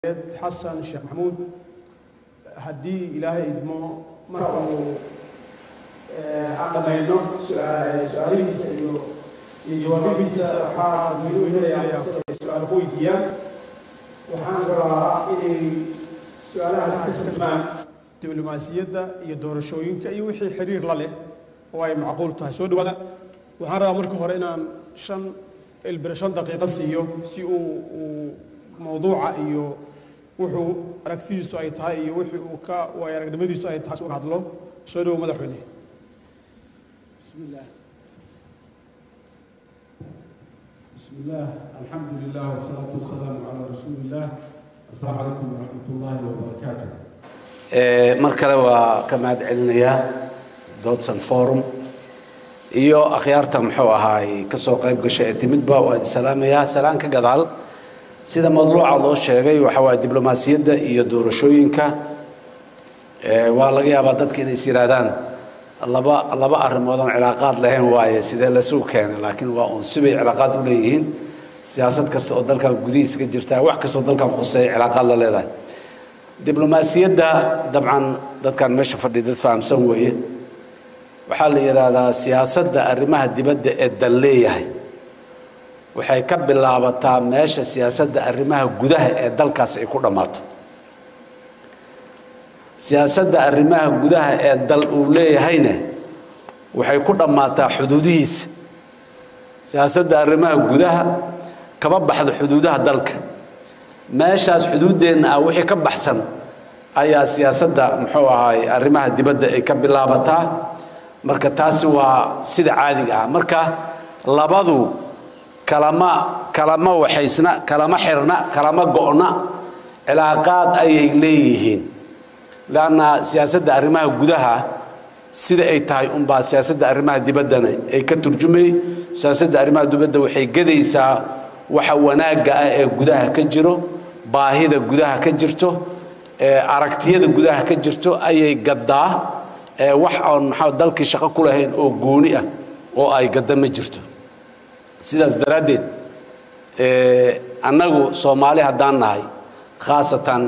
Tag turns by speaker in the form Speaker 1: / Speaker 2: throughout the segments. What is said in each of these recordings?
Speaker 1: xasan sheekh maxamuud haddii ilaahay idmo marka uu aan dhammayno su-aalihiisa iyo iyo jawaabihiisa waxaa wiilu helayaa su-aal ku weydiiyaan waxaan rabaa inay su-aalahaas ka tarjumaan diblomaasiyadda iyo doorashooyinka iyo wixii xiriir la leh oo ay macquul tahay soo dhawaada waxaan rabaa marka hore inaan shan ilbir shan daqiiqo siiyo si uu uu mawduuca iyo wuxuu aragtidiisu ay tahay iyo wixii uu ka waay aragnimadiisu ay tahay si uga hadlo soo dhawow madaxweyne
Speaker 2: بسم الله بسم الله الحمد لله والصلاة والسلام على رسول الله السلام عليكم ورحمة الله وبركاته
Speaker 3: mar kale waa ka mahad celinayaa dodson forum iyo akhyaarta muxuu ahaay ka soo qayb gashay ee timidba waa idin salaamayaa salaan ka gadaal sida madluuca loo sheegay waxa waaye diblomaasiyadda iyo doorashooyinka waa laga yaabaa dadka inay is yidhaahdaan laba laba arrimood oon cilaaqaad lahayn waaye sidee lasuu keenay laakiin waa uun sibay cilaaqaad u leeyihiin siyaasad kasta oo dalkan gudihiisa ka jirtaa wax kastoo dalkan khuseeya cilaaqaad la leedahay diblomaasiyadda dabcan dadkan meesha fadhiya dad fahamsan weeye waxaa la yidhaahdaa siyaasadda arrimaha dibadda ee dal leeyahay waxay ka bilaabataa meesha siyaasadda arrimaha gudaha ee dalkaas ay ku dhammaato siyaasadda arrimaha gudaha ee dal uu leeyahayna waxay ku dhammaataa xuduudihiisa siyaasadda arrimaha gudaha kama baxdo xuduudaha dalka meeshaas xuduuddeenna ah wixii ka baxsan ayaa siyaasadda muxuu ahaay arrimaha dibadda ay ka bilaabataa marka taasi waa sida caadiga ah marka labadu kalama kalama waxaysna kalama xirna kalama go'na cilaaqaad ayay leeyihiin lanna siyaasadda arrimaha gudaha sida ay tahay unbaa siyaasadda arrimaha dibaddana ay ka turjumay siyaasadda arrimaha dibadda waxay gedaysaa waxa wanaagga ah ee gudaha ka jiro baahida gudaha ka jirto aragtiyada gudaha ka jirto ayay gaddaa wax oon maxaa dalkii shaqo ku lahayn oo gooni ah oo ay gadda ma jirto sidaas daraaddeed annagu soomaali haddaan nahay khaasatan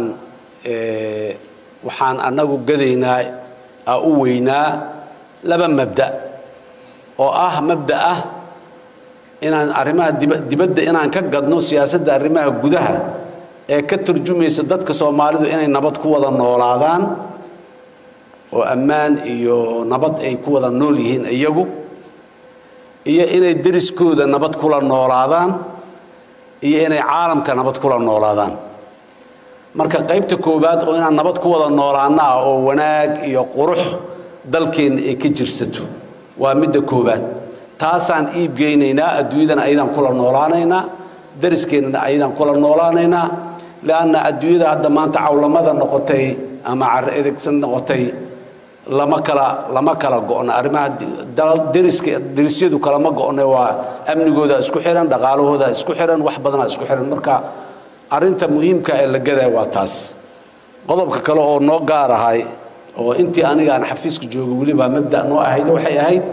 Speaker 3: waxaan annagu gadaynaa a u weynaa laba mabda oo ah mabda ah inaan arrimaha dibadda inaan ka gadno siyaasadda arrimaha gudaha ee ka turjumaysa dadka soomaalidu inay nabad ku wada noolaadaan oo ammaan iyo nabad ay ku wada nool yihiin iyagu iyo inay deriskooda nabad kula noolaadaan iyo inay caalamka nabad kula noolaadaan marka qaybta koowaad oo inaan nabad ku wada noolaana ah oo wanaag iyo qurux dalkeenna ay ka jirsato waa midda koowaad taasaan iibgeynaynaa adduunyadana ayadaan kula noolaanaynaa dariskeenana ayadaan kula noolaanaynaa lianna adduunyada hadda maanta cawlamada noqotay ama carro edegsan noqotay lama kala lama kala go'no arrimaha deriska derisyadu kalama go'ne waa amnigooda isku xihan dhaqaalahooda isku xihan wax badanaa isku xihan marka arrinta muhiimka ee la gadaa waa taas qodobka kale oo noo gaar ahay oo intii aniga aan xafiiska jooga weliba mabda noo ahayd waxay ahayd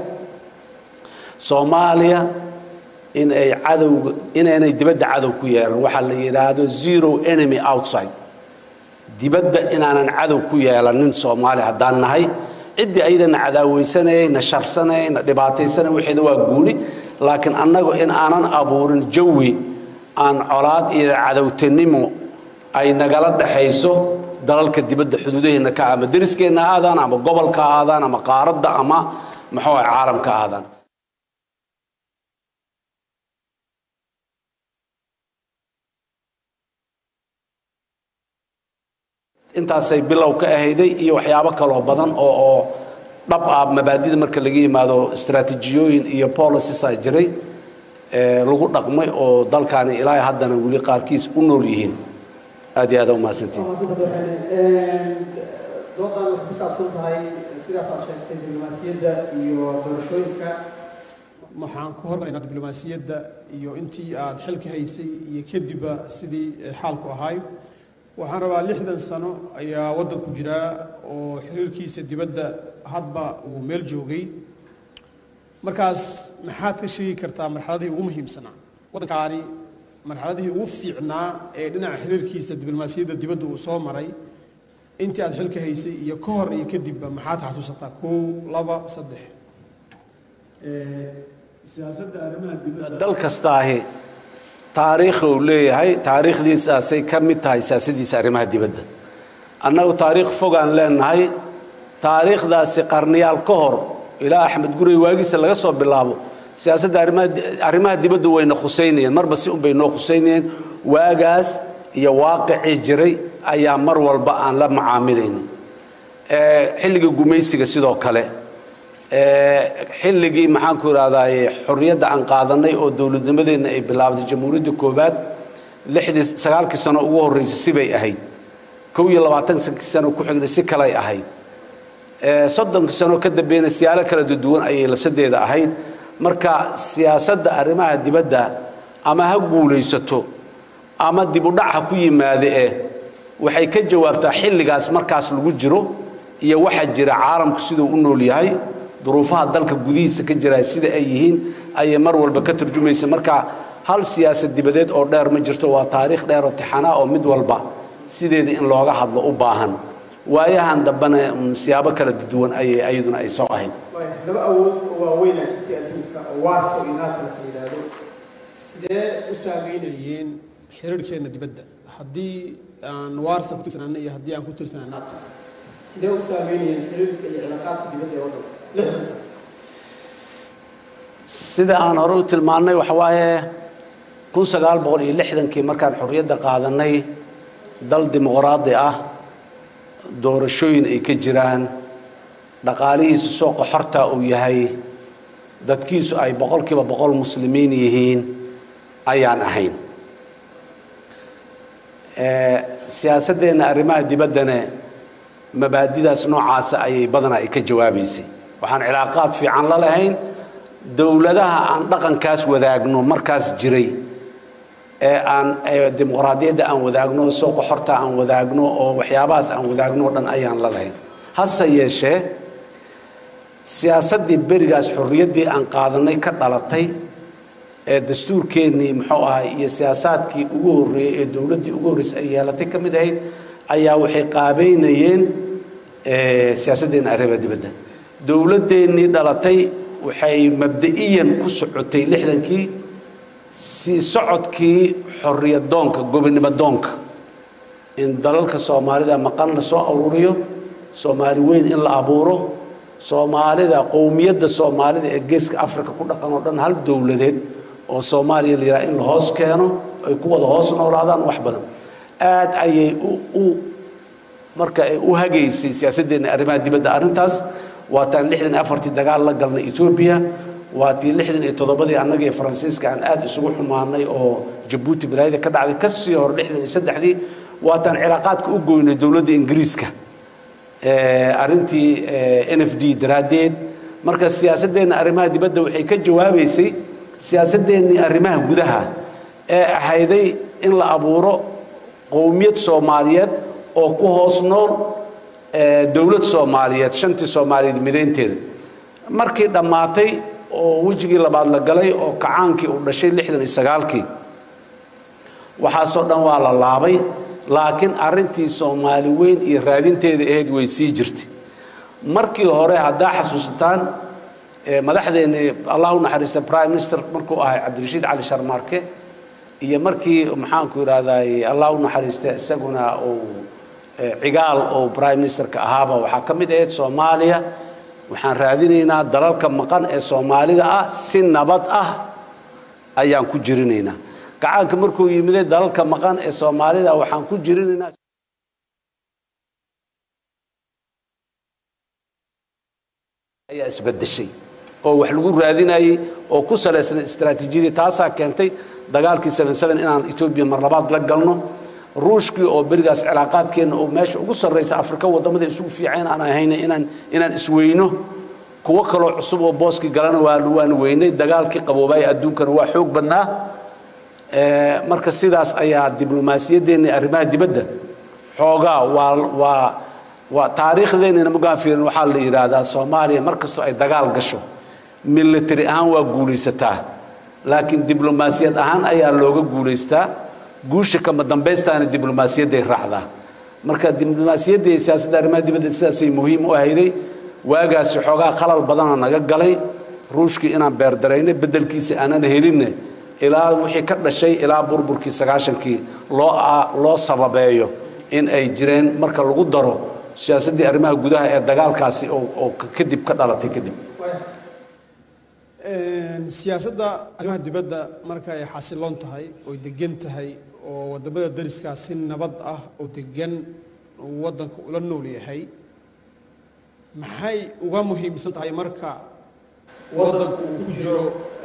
Speaker 3: soomaaliya in ay cadowga inaynay dibadda cadow ku yeelan waxaa la yidhaahdo zero enemy outside dibadda inaanan cadow ku yeelanin soomaaliya haddaan nahay ciddii ayadana cadaaweysanayay na sharsanayay na dhibaataysanay waxeeda waa guuni laakiin annagu in aanan abuurin jawi aan colaad iyo cadowtanimo ay nagala dhaxayso dalalka dibadda xuduudaheenna ka ama deriskeenna aadaan ama gobolka aadaan ama qaaradda ama muxuu ah caalamka aadaan intaasay bilow ka ahayday iyo waxyaabo kaloo badan oo oo dhab ah mabaadida marka laga yimaado istaraatijiyooyin iyo policies a jiray lagu dhaqmay oo dalkaani ilaa haddana weli qaarkiis u nool yihiin aad iyo aad umahadsantiin
Speaker 1: doodan waxay ku saabsan tahay sidaas aad sheegtay diblomaasiyadda iyo doorashooyinka waxaan ku hormaynaa diblomaasiyadda iyo intii aad xilka haysay iyo kadibba sidii xaalku ahaay waxaan rabaa lixdan sano ayaa waddanku jiraa oo xiriirkiisa dibadda hadba uu meel joogay markaas maxaad ka sheegi kartaa marxaladihii ugu muhiimsanaa waddankaani marxaladihii ugu fiicnaa ee dhinaca xiriirkiisa diblomaasiyadda dibadda uu soo maray intii aad xilka haysay iyo ka hor iyo kadibba maxaad xasuusataa kow laba saddex
Speaker 2: siyaasadda arrimaha dibadda
Speaker 3: dal kastaahi taariikh uu leeyahay taariikhdiisaasay ka mid tahay siyaasadiisa arrimaha dibadda annagu taariikh fogaan leenahay taariikhdaasi qarniyaal ka hor ilaa axmed gurey waagiisa laga soo bilaabo siyaasadda arrimaha arrimaha dibadda wayna khusaynayeen marba si un bay noo khusaynayeen waagaas iyo waaqicii jiray ayaa mar walba aan la macaamilaynin xilligii gumaysiga sidoo kale xilligii maxaanku idhahdaye xorriyadda aan qaadanay oo dowladnimadeenna ay bilaabday jamhuuriyadda koowaad lixdii sagaalkii sano ugu horreysay sibay ahayd kow iyo labaatankii sano ku xigday si kalay ahayd soddonkii sano ka dambeeyna siyaalo kala duwan ayay labsadeeda ahayd marka siyaasadda arrimaha dibadda ama ha guulaysato ama dib u dhac ha ku yimaade eh waxay ka jawaabtaa xilligaas markaas lagu jiro iyo waxa jira caalamku siduu u nool yahay duruufaha dalka gudihiisa ka jira sida ay yihiin ayay mar walba ka turjumaysa marka hal siyaasad dibadeed oo dheer ma jirto waa taariikh dheer oo tixanaa oo mid walba sideeda in looga hadlo u baahan waayahan dambena siyaabo kala duwan ayay ayaduna ay soo ahayd
Speaker 1: laba awood oo waaweynaa jirtay adduunka oo waaso iyo naata la yidhaahdo sidee u saameynayeen xiriirkeena dibadda haddii aan waarsa ku tirsanaana iyo haddii aan ku tirsanaa nato sidee u saameynayeen xiriirka iyo cilaaqaadka dibadda ee waddanka lixdan sano
Speaker 3: sida aan hore u tilmaannay waxa waaye kun sagaal boqol iyo lixdankii markaan xorriyadda qaadanay dal dimuqraadi ah doorashooyin ay ka jiraan dhaqaalihiisu sooqa xorta uu yahay dadkiisu ay boqolkiiba boqol muslimiin yihiin ayaan ahayn siyaasaddeenna arrimaha dibaddana mabaadidaas noocaasa ayay badanaa ay ka jawaabaysay waxaan cilaaqaad fiican la lahayn dowladaha aan dhaqankaas wadaagno markaas jiray ee aan dimuqraadiyadda aan wadaagno sooqa xorta aan wadaagno oo waxyaabahaas aan wadaagno o dhan ayaan la lahayn hase yeeshee siyaasaddii berigaas xorriyaddii aan qaadanay ka dhalatay ee dastuurkeennii muxuu ahay iyo siyaasaadkii ugu horreeyey ee dowladdii ugu horreysay ay yeelatay ka mid ahayd ayaa waxay qaabeynayeen siyaasaddeena arrimaha dibadda dowladdeennii dhalatay waxay mabda'iyan ku socotay lixdankii sii socodkii xorriyadoonka gobonimo doonka in dalalka soomaalida maqan la soo aruuriyo soomaali weyn in la abuuro soomaalida qowmiyadda soomaalida ee geeska africa ku dhaqan oo dhan hal dowladeed oo soomaaliya la yidhaha in la hoos keeno ay ku wada hoos noolaadaan wax badan aad ayay u marka ay u hagaysay siyaasaddeena arrimaha dibadda arrintaas waataan lixdan iyo afartii dagaal la galnay etoobiya waa tii lixdan iyo toddobadii annaga iyo faransiiska aan aad isugu xumaanay oo jabuuti balaayada ka dhacday kasii hor lixdan iyo saddexdii waataan cilaaqaadka u goynay dowladda ingiriiska arrintii n f d daraaddeed marka siyaasaddeenna arrimaha dibadda waxay ka jawaabaysay siyaasaddeennii arrimaha gudaha ee ahayday in la abuuro qowmiyad soomaaliyeed oo ku hoos nool dowlad soomaaliyeed shantii soomaaliyeed midaynteeda markii dhammaatay oo wejigii labaad la galay oo kacaankii uu dhashay lixdan iyo sagaalkii waxaasoo dhan waa la laabay laakiin arrintii soomaali weyn iyo raadinteeda ahayd way sii jirtay markii hore haddaa xasuusataan madaxdeennii allah u naxariista prime minister markuu ahay cabdirashiid cali sharmaarke iyo markii maxaanku idhahday allah u naxariista isaguna uu cigaal oo prime ministerka ahaaba waxaa ka mid ahayd soomaaliya waxaan raadinaynaa dalalka maqan ee soomaalida ah si nabad ah ayaan ku jirinaynaa gacaanka markuu yimiday dalalka maqan ee soomaalida waxaan ku jirinaynaa ayaa isbedeshay oo wax lagu raadinayey oo ku salaysnay istaraatiijiyadii taasaa keentay dagaalkii seven seven inaan etoobiya mar labaad la galno ruushkii oo berigaas cilaaqaadkeenna oo meesha ugu sarraysa afrika waddamada isugu fiican aan ahayna inaan inaan isweyno kuwo kaloo cusub oo booskii galana waa waan weynay dagaalkii qaboobaaya adduunkana waa xoog badnaa marka sidaas ayaa diblomaasiyaddeenna arrimaha dibadda xoogaa waa waa waa taariikhdeennana magaan fiirin waxaa la yidhaahdaa soomaaliya mar kastoo ay dagaal gasho military ahaan waa guulaysataa laakiin diblomaasiyad ahaan ayaa looga guulaystaa guusha kama dambaystaana diblomaasiyadday raacdaa marka diblomaasiyadda iyo siyaasadda arrimaha dibadda sidaasay muhiim u ahayday waagaasi xoogaa qalal badana naga galay ruushkii inaan beerdaraynay beddelkiisa aanan helinne ilaa wixii ka dhashay ilaa burburkii sagaashankii loo loo sababeeyo in ay jireen marka lagu daro siyaasaddii arrimaha gudaha ee dagaalkaasi oo kadib ka dhalatay kadib
Speaker 1: siyaasadda arrimaha dibadda marka ay xasiloon tahay oy degan tahay oo wadamada dariskaa si nabad ah oo degan waddanka ula nool yahay maxay uga muhiimsan tahay marka waddanku uu ku jiro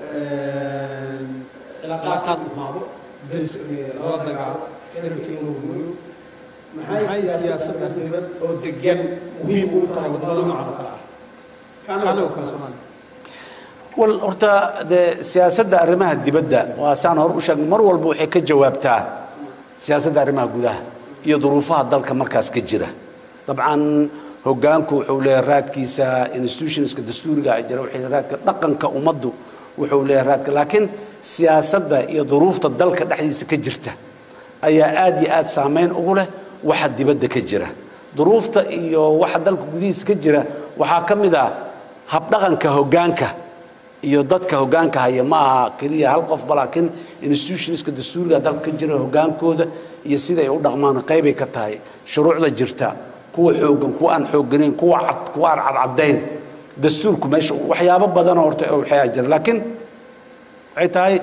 Speaker 1: cilaaqaad xumaado daris lala dagaalo xiriirkii inuu gooyo maxay siyaasadda dibad oo degan muhiim ugu tahay wadamada noocan oo kale ah kaana oo kale soomaaliya
Speaker 3: wal horta dee siyaasadda arrimaha dibadda waa saan hor u sheegnay mar walba waxay ka jawaabtaa siyaasadda arrimaha gudaha iyo duruufaha dalka markaas ka jira dabcan hoggaanku wuxuu leeyahay raadkiisa institutionska dastuuriga ay jira waxay raadka dhaqanka ummaddu wuxuu leeyahay raadka laakiin siyaasadda iyo duruufta dalka dhexdiisa ka jirta ayaa aad iyo aad saameyn ugu leh waxa dibadda ka jira duruufta iyo waxa dalka gudihiisa ka jira waxaa ka mid ah habdhaqanka hoggaanka iyo dadka hoggaanka haya ma aha keliya hal qofba laakiin institutionska dastuuriga dalka ka jira hoggaankooda iyo sida ay u dhaqmaan qaybay ka tahay shuruucda jirta kuwa xooggan kuwa aan xoogganayn kuwa cad kuwa aan cadcadayn dastuurku meesha waxyaabo badanoo horta waxyaa jira laakiin waxay tahay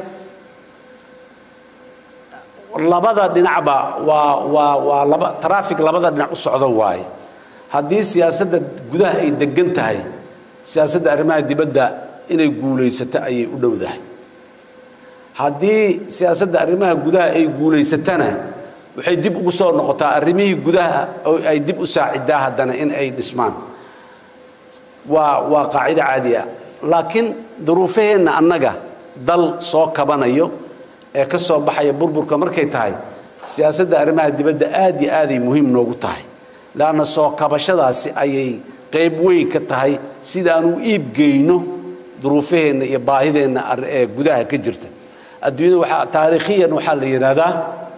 Speaker 3: labada dhinacba waa waa waa laba traffic labada dhinac u socdo waaye haddii siyaasadda gudaha ay degan tahay siyaasadda arrimaha dibadda inay guulaysato ayay u dhowdahay haddii siyaasadda arrimaha gudaha ay guulaysatana waxay dib ugu soo noqotaa arrimihii gudaha oo ay dib u saacidaa haddana in ay dhismaan waa waa qaacido caadi ah laakiin duruufaheenna annaga dal soo kabanayo ee ka soo baxaya burburka markay tahay siyaasadda arrimaha dibadda aad iyo aaday muhiim noogu tahay leanna soo kabashadaasi ayay qayb weyn ka tahay sidaan u iibgeyno duruufaheenna iyo baahideenna ee gudaha ka jirta adduunyada waxaa taariikhiyan waxaa la yidhaahdaa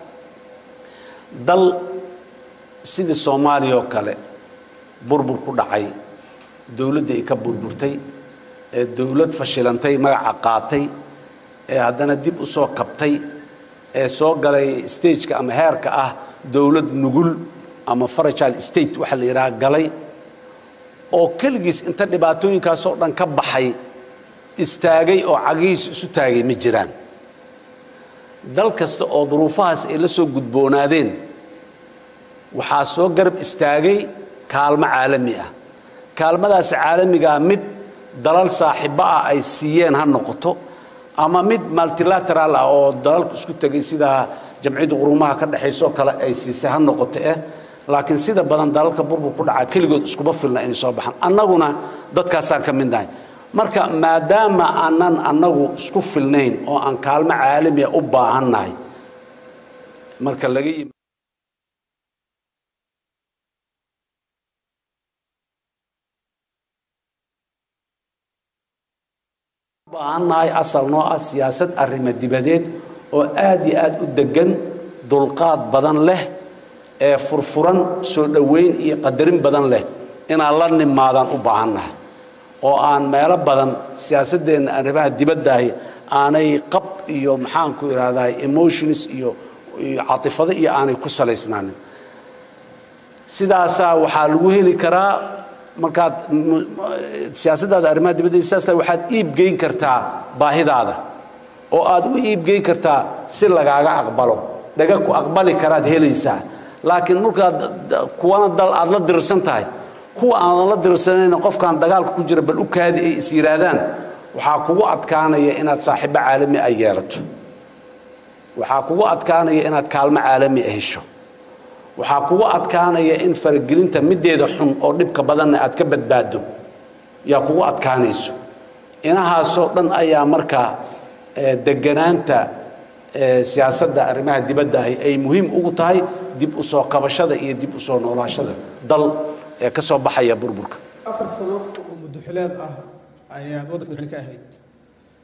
Speaker 3: dal sidii soomaaliya oo kale burbur ku dhacay dowladdii ay ka burburtay ee dowlad fashilantay magaca qaatay ee haddana dib u soo kabtay ee soo galay stageka ama heerka ah dowlad nugul ama fragile state waxaa la yidhaha galay oo keligiis inta dhibaatooyinkaasoo dhan ka baxay istaagay oo cagihiis isu taagay ma jiraan dal kasta oo duruufahaas ay la soo gudboonaadeen waxaa soo garab istaagay kaalmo caalami ah kaalmadaas caalamigaa mid dalal saaxiibo ah ay siiyeen ha noqoto ama mid multilateral ah oo dalalku isku tegay sida jamciyadda qurumaha ka dhexaysoo kale ay siisay ha noqoto eh laakiin sida badan dalalka burbur ku dhaca keligood iskuma filna inay soo baxaan annaguna dadkaasaan ka mid nahay marka maadaama aanan annagu isku filnayn oo aan kaalmo caalamiya u baahannahay marka laga yimi baahannahay asal noo ah siyaasad arrimo dibadeed oo aad iyo aad u degan dulqaad badan leh ee furfuran soo dhoweyn iyo qadarin badan leh inaan la nimaadaan u baahannahay oo aan meelo badan siyaasaddeenna arrimaha dibaddahi aanay qab iyo maxaanku idhahdaa emotions iyo iyo catifado iyo aanay ku salaysnaanin sidaasaa waxaa lagu heli karaa markaad siyaasaddaada arrimaha dibadda sidaas tahay waxaad iibgeyn kartaa baahidaada oo aad u iibgeyn kartaa si lagaaga aqbalo dhaga ku aqbali karaad helaysaa laakiin markaad kuwana dal aad la dirirsan tahay kuwa aanan la dirsanayna qofkaan dagaalka ku jira bal u kaadi ay is yidhaahdaan waxaa kugu adkaanaya inaad saaxiibo caalami a yeelato waxaa kugu adkaanaya inaad kaalmo caalami a hesho waxaa kugu adkaanaya in faragelinta middeeda xun oo dhibka badanna aad ka badbaaddo yaa kugu adkaanayso inahaasoo dhan ayaa markaa deganaanta siyaasadda arrimaha dibadda ahi ay muhiim ugu tahay dib u soo kabashada iyo dib u soo noolaashada dal ee ka soo baxaya burburka
Speaker 1: afar sano oo muddoxileed ah ayaad waddanka madaxweyne ka ahayd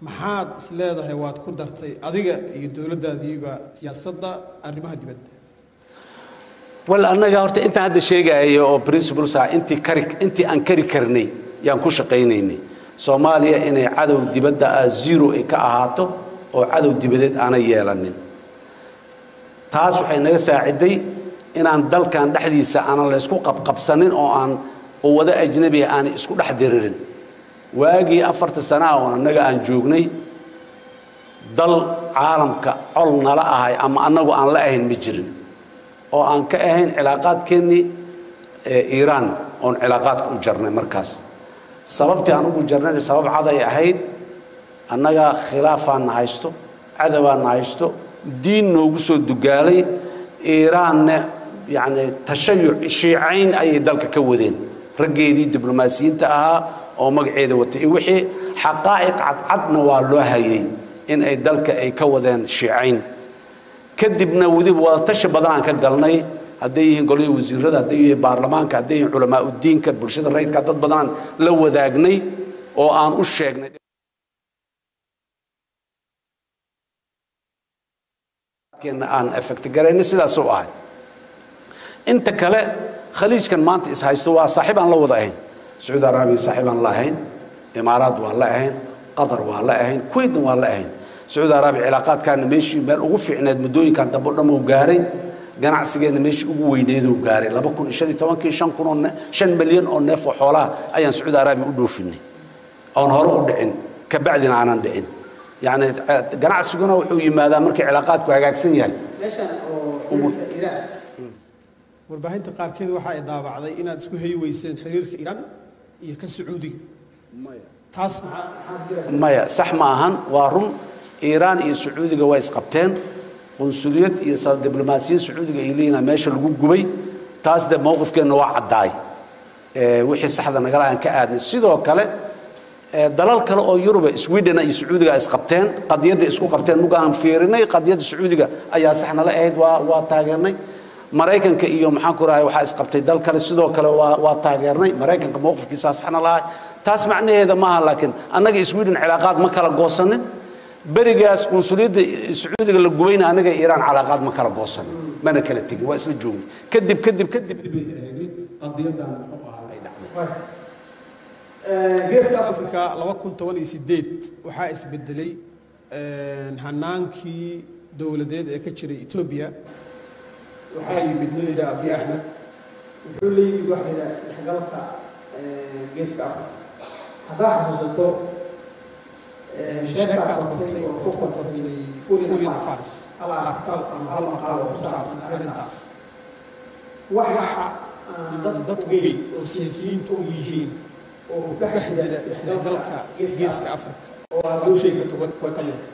Speaker 1: maxaad is leedahay waad ku dartay adiga iyo dowladdaadiiba siyaasadda arrimaha dibadda
Speaker 3: wal annaga horta intaan hadda sheegaayo oo principles ah intii kari intii aan kari karnay yaan ku shaqaynaynay soomaaliya inay cadow dibadda ah zero ay ka ahaato oo cadow dibadeed aanay yeelanin taas waxay naga saaciday inaan dalkan dhexdiisa aanan la isku qabqabsanin oo aan quwado ajnabiga aanay isku dhex diririn waagii afarta sana ah oo annaga aan joognay dal caalamka col nala ahay ama annagu aan la ahayn ma jirin oo aan ka ahayn cilaaqaadkeennii iiraan oon cilaaqaadka u jarnay markaas sababtii aan ugu jarnayna sabab caday ahayd annaga khilaafaan na haysto cadawaa na haysto diin noogu soo dugaalay iiraanna yacni tashayuc shiicayn ayay dalka ka wadeen raggeedii diblomaasiyiinta ahaa oo magaceeda watay iyo wixii xaqaa'iq cadcadna waa loo hayay in ay dalka ay ka wadeen shiicayn kadibna weliba wadatashi badan aan ka galnay hadday yihiin golihii wasiirada hadday yihiin baarlamaanka hadday yihiin culamaa udiinka bulshada rayidka dad badan aan la wadaagnay oo aan u sheegnay keena aan effect garaynay sidaasuu ahay inta kale khaliijkan maanta is haysto waa saaxiib aan la wada ahayn sacuudi araabiya saaxiib aan la ahayn imaaraad waa la ahayn qatar waa la ahayn kuwaitna waa la ahayn sacuudi araabiya cilaaqaadkaana meeshii meel ugu fiicneed muddooyinkan dambe o dhan uu gaaray ganacsigeena meeshii ugu weyneed uu gaaray laba kun iyo shan iyo tobankii shan kun oo shan milyan oo neef oo xoolaha ayaan sacuudi araabiya u dhoofinay oon hore u dhicin kabacdina aanan dhicin yacni ganacsiguna wuxuu yimaadaa markii cilaaqaadku hagaagsan yahay
Speaker 1: meeshan oo iiraan warbaahinta qaarkeed waxa ay daabacday inaad isku heyi weyseen xiriirka iiraan iyo kan sacuudiga taas maxaa
Speaker 3: maya sax ma ahan waa run iiraan iyo sacuudiga waa isqabteen qunsuliyad iyo diblomaasiyiin sacuudiga ay leeyihin meesha lagu gubay taas de mowqifkeenna waa caddaay wixii saxda nagala aan ka aadnay sidoo kale dalal kale oo yuruba sweden iyo sacuudiga isqabteen qadiyadda isku qabteen muga aan fiirinay qadiyadda sacuudiga ayaa sax nala ahayd waa waa taageernay maraykanka iyo maxaan ku rahay waxaa isqabtay dal kale sidoo kale waa waa taageernay maraykanka mowqifkiisaa saxna lahay taas macnaheeda maaha laakiin annaga sweden cilaaqaad ma kala goosanin berigaas qunsuliyadda sacuudiga la gubayna anaga iiraan calaaqaad ma kala goosanin mana kala tegin waa isla joognay kadib kadib kadib
Speaker 2: qadiyadan muxuu ahaa ay dhacday
Speaker 1: geeska africa laba kun toban iyo sideed waxaa isbedelay hanaankii dowladeed ee ka jiray etoobiya waxaa yimid nin layidhaha abiy axmed wuxuu la yimid waxa layidhaha isdhexgalka geeska africa haddaa xasuusato sheeka qortay oo ku qortay fulin afars hal artikal ama hal maqaal oo ku saabsan arrintaas waxa aan dadku ogeyn oo siyaasiyiintu og yihiin oo ka dhex jira isdhexgalka geeska africa oo aad loo sheegi karto way ka mid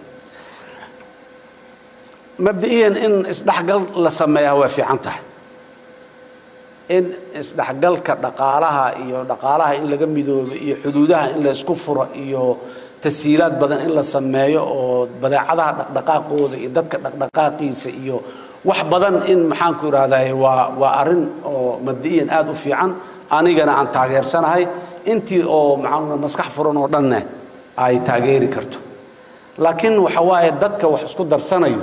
Speaker 3: mabda'iyan in isdhexgal la sameeyaa waa fiican tahay in isdhexgalka dhaqaalaha iyo dhaqaalaha in laga midoobo iyo xuduudaha in la isku furo iyo tashiilaad badan in la sameeyo oo badeecadaha dhaqdhaqaaqooda iyo dadka dhaqdhaqaaqiisa iyo wax badan in maxaan ku ihahday waa waa arrin oo mabda'iyan aada u fiican anigana aan taageersanahay intii oo maxaa maskax furan oo dhanne ay taageeri karto laakiin waxa waaye dadka wax isku darsanayo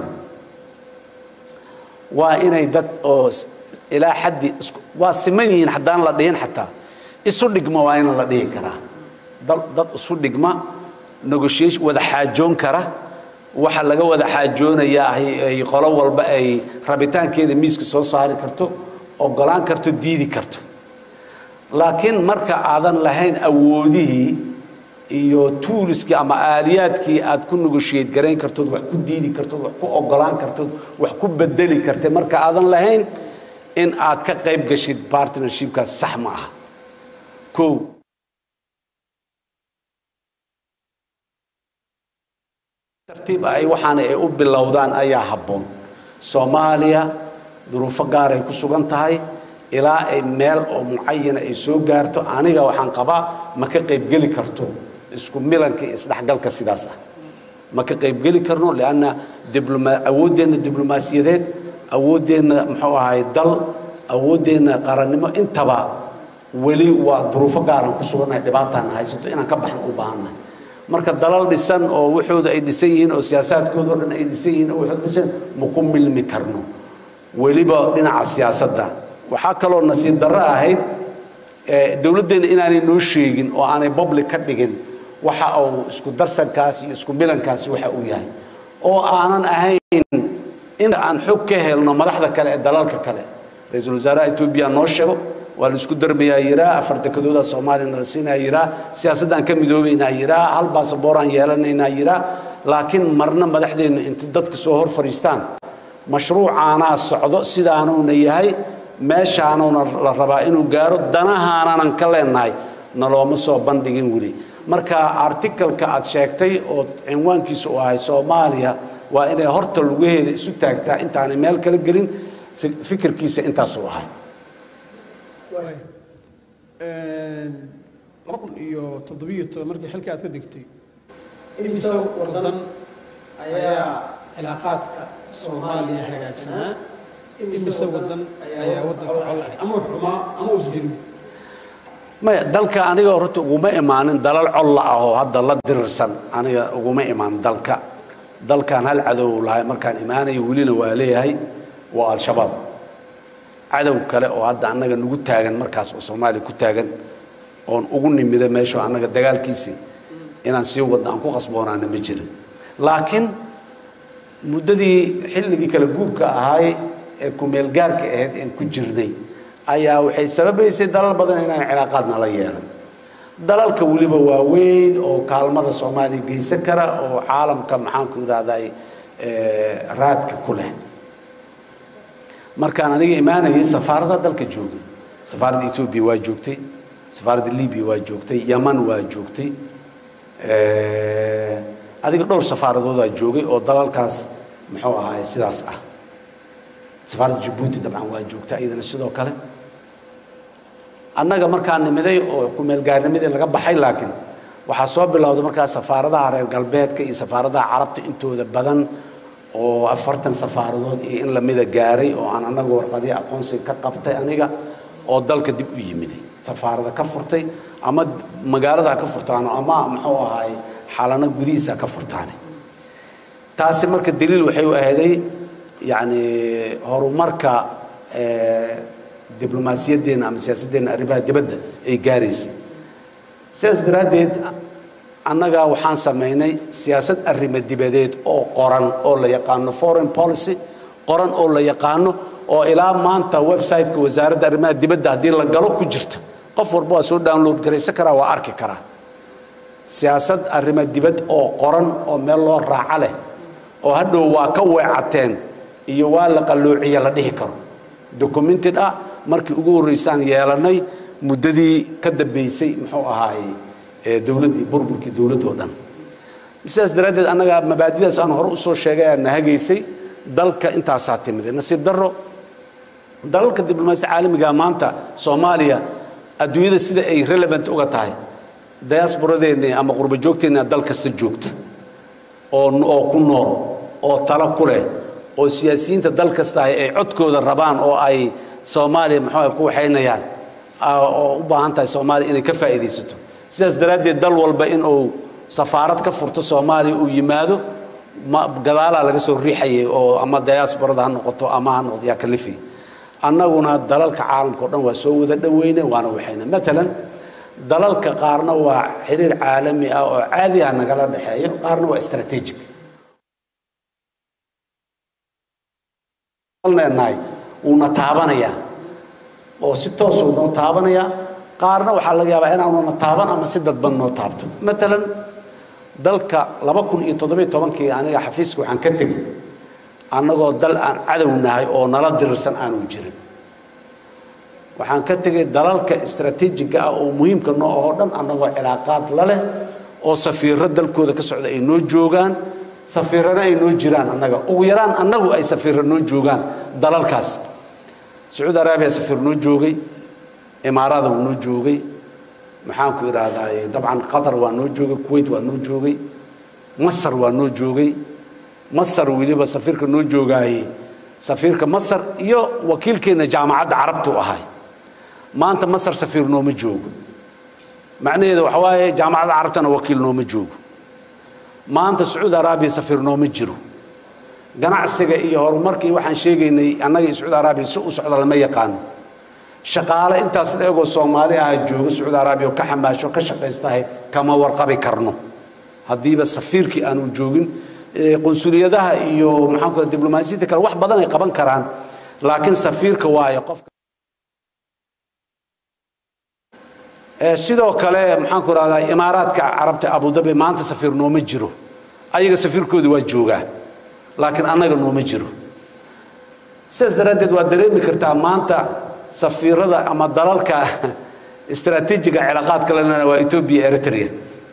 Speaker 3: waa inay dad oo ilaa xaddi waa siman yihiin haddaan la dhihin xataa isu dhigma waa in la dhihi karaa dad isu dhigma negotiation wada xaajoon kara waxa laga wada xaajoonayaa ay qolo walba ay rabitaankeeda miiska soo saari karto ogolaan karto diidi karto laakiin marka aadan lahayn awoodihii iyo tuuliskii ama aaliyaadkii aad ku negotiate garayn kartood wax ku diidi kartood wax ku ogolaan kartood wax ku bedeli kartay marka aadan lahayn in aad ka qayb gashid partnershipkaas sax ma aha kow tartiib ay waxaana ay u bilowdaan ayaa habboon soomaaliya duruufo gaar ay ku sugan tahay ilaa ay meel oo mucayana ay soo gaarto aniga waxaan qabaa ma ka qaybgeli karto isku milanka iyo isdhexgalka sidaas ah ma ka qaybgeli karno lianna dibloma awooddeenna diblomaasiyadeed awooddeenna muxuu ahay dal awooddeenna qarannimo intaba weli waa duruufo gaaraan ku sugannahay dhibaataan haysato inaan ka baxan u baahannahay marka dalal dhisan oo waxooda ay dhisan yihiin oo siyaasaadkooda oo dhan ay dhisan yihiin oo waxooda dhisan ma ku milmi karno weliba dhinaca siyaasadda waxaa kaloo nasiib darro ahayd dowladdeena inaanay noo sheegin oo aanay public ka dhigin waxa uu isku darsankaasi iyo isku milankaasi waxa uu yahay oo aanan ahayn inta aan xog ka helno madaxda kale ee dalalka kale ra-iisul wasaaraha etoobiya noo sheego waa la isku darmayaa yiraa afar dekadooda soomaaliyana la siinaya yiraa siyaasaddaan ka midoobaynaa yiraa hal baasabooraan yeelanaynaa yiraa laakiin marna madaxdeennu inta dadka soo hor fadhiistaan mashruucaanaa socdo sidaanuuna yahay meeshaanuuna la rabaa inuu gaaro danahaananan ka leenahay nalooma soo bandhigin weli marka artikalka aad sheegtay oo cinwaankiisu u ahay soomaaliya waa inay horta lugaheeda isu taagtaa intaanay meel kala gelin fikirkiisa intaasuu ahay
Speaker 1: laba kun iyo toddobiyo toban markii xilka aad ka degtay imise wadan ayaa cilaaqaadka soomaaliya hagaagsanaa imise wadan ayaa wadanka colahay ama xumaa ama usjirin
Speaker 3: maya dalka aniga horta uguma imaanin dalal colla ah oo hadda la dirirsan aniga uguma imaan dalka dalkan hal cadow lahay markaan imaanayo welina waa leeyahay waa al-shabaab cadow kale oo hadda annaga nagu taagan markaas oo soomaaliya ku taagan oon ugu nimida meesho annaga dagaalkiisii inaan sii wadno aan ku qasboonaana ma jirin laakiin muddadii xilligii kala guurka ahaay ee kumeelgaarka ahayd een ku jirnay ayaa waxay sababaysay dalal badan inaan cilaaqaadna la yeelan dalalka weliba waaweyn oo kaalmada soomaaliya geysan kara oo caalamka maxaanku idhahday raadka ku leh markaan aniga imaanayay safaarada dalka joogay safaaradda etoobiya waa joogtay safaaradda libiya waa joogtay yaman waa joogtay adiga dhowr safaaradoodaa joogay oo dalalkaas muxuu ahaay sidaas ah safaaradda jabuuti dabcan waa joogta iyadana sidoo kale annaga markaa nimiday oo kumeelgaarnimadii laga baxay laakiin waxaa soo bilowday markaa safaaradaha reer galbeedka iyo safaaradaha carabta intooda badan oo afartan safaaradood iyo in lamida gaaray oo aan annaga warqadii aqoonsiga ka qabtay aniga oo dalka dib u yimiday safaarada ka furtay ama magaalada ka furtaano ama muxuu ahaay xalano gudihiisa ka furtaane taasi marka daliil waxay u ahayday yacni horumarka diblomaasiyaddeenna ama siyaasaddeena arrimaha dibadda ay gaaraysay sidaas daraaddeed annaga waxaan samaynay siyaasad arrimo dibadeed oo qoran oo la yaqaano foreign policy qoran oo la yaqaano oo ilaa maanta website-ka wasaaradda arrimaha dibadda haddii la galo ku jirta qof walba waa soo download garaysan karaa waa arki karaa siyaasad arrimo dibad oo qoran oo meel loo raaco leh oo hadhow waa ka weecateen iyo waa la qalloociye la dhihi karo documented ah markii ugu horreysaan yeelanay muddadii ka dambeysay muxuu ahaaye dowladdii burburkii dowladdoo dhan sidaas daraaddeed annaga mabaadidaas aan hore usoo sheegay aa nahagaysay dalka intaasaa timiday nasiib darro dalalka diblomaasiyada caalamiga maanta soomaaliya adduunyada sida ay relevant uga tahay diasporadeenni ama qurbo joogteenna dal kasta joogta oo oo ku nool oo talo ku leh oo siyaasiyiinta dal kasta ay codkooda rabaan oo ay soomaaliya muxuu ku waxaynayaan oo u baahan tahay soomaaliya inay ka faa'iidaysato sidaas daraaddeed dal walba in uu safaarad ka furto soomaaliya uu yimaado ma gadaalaa laga soo riixayay oo ama diasporada ha noqoto ama ha noqdo yaa kalifay annaguna dalalka caalamka o dhan waa soo wada dhoweyne waana waxayna matalan dalalka qaarna waa xiriir caalami ah oo caadi ah nagala dhexeeyo qaarna waa strategic leenahay wuuna taabanayaa oo si toosuu noo taabanayaa qaarna waxaa laga yaabaa inaanuna taaban ama si dadban noo taabto matalan dalka laba kun iyo toddobiyo tobankii aniga xafiiska waxaan ka tegey annagoo dal aan cadow nahay oo nala dirirsan aanu jirin waxaan ka tegey dalalka istraatiijiga ah oo muhiimka noo oo dhan annagoo cilaaqaad la leh oo safiirro dalkooda ka socda ay noo joogaan safiirrana ay noo jiraan annaga ugu yaraan annagu ay safiirro noo joogaan dalalkaas sacuudi araabiya safiir noo joogay imaarada wuu noo joogay maxaanku idhaahdaa dabcan qatar waa noo joogay kuwait waa noo joogay masar waa noo joogay masar weliba safiirka noo joogaaye safiirka masar iyo wakiilkeenna jaamacadda carabtu ahay maanta masar safiir nooma joogo macnaheeda waxa waaye jaamacadda carabtana wakiil nooma joogo maanta sacuudi araabiya safiir nooma jiro ganacsiga iyo horumarkii waxaan sheegaynay annaga iyo sacuudi araabiya si u socda lama yaqaano shaqaale intaas la egoo soomaali ah jooga sacuudi araabiya oo ka xamaasho ka shaqaystahay kama warqabi karno haddiiba safiirkii aanu joogin qunsuliyadaha iyo maxaan ku diblomaasiyadda kale wax badan ay qaban karaan laakiin safiirka waayo qofka sidoo kale maxaan ku rahdaa imaaraadka carabta abudabi maanta safiir nooma jiro ayaga safiirkooda waa joogaa laakiin annaga nooma jiro sidaas daraaddeed waa dareemi kartaa maanta safiirada ama dalalka istaraatiijiga cilaaqaadka lena waa etoobiya eritrea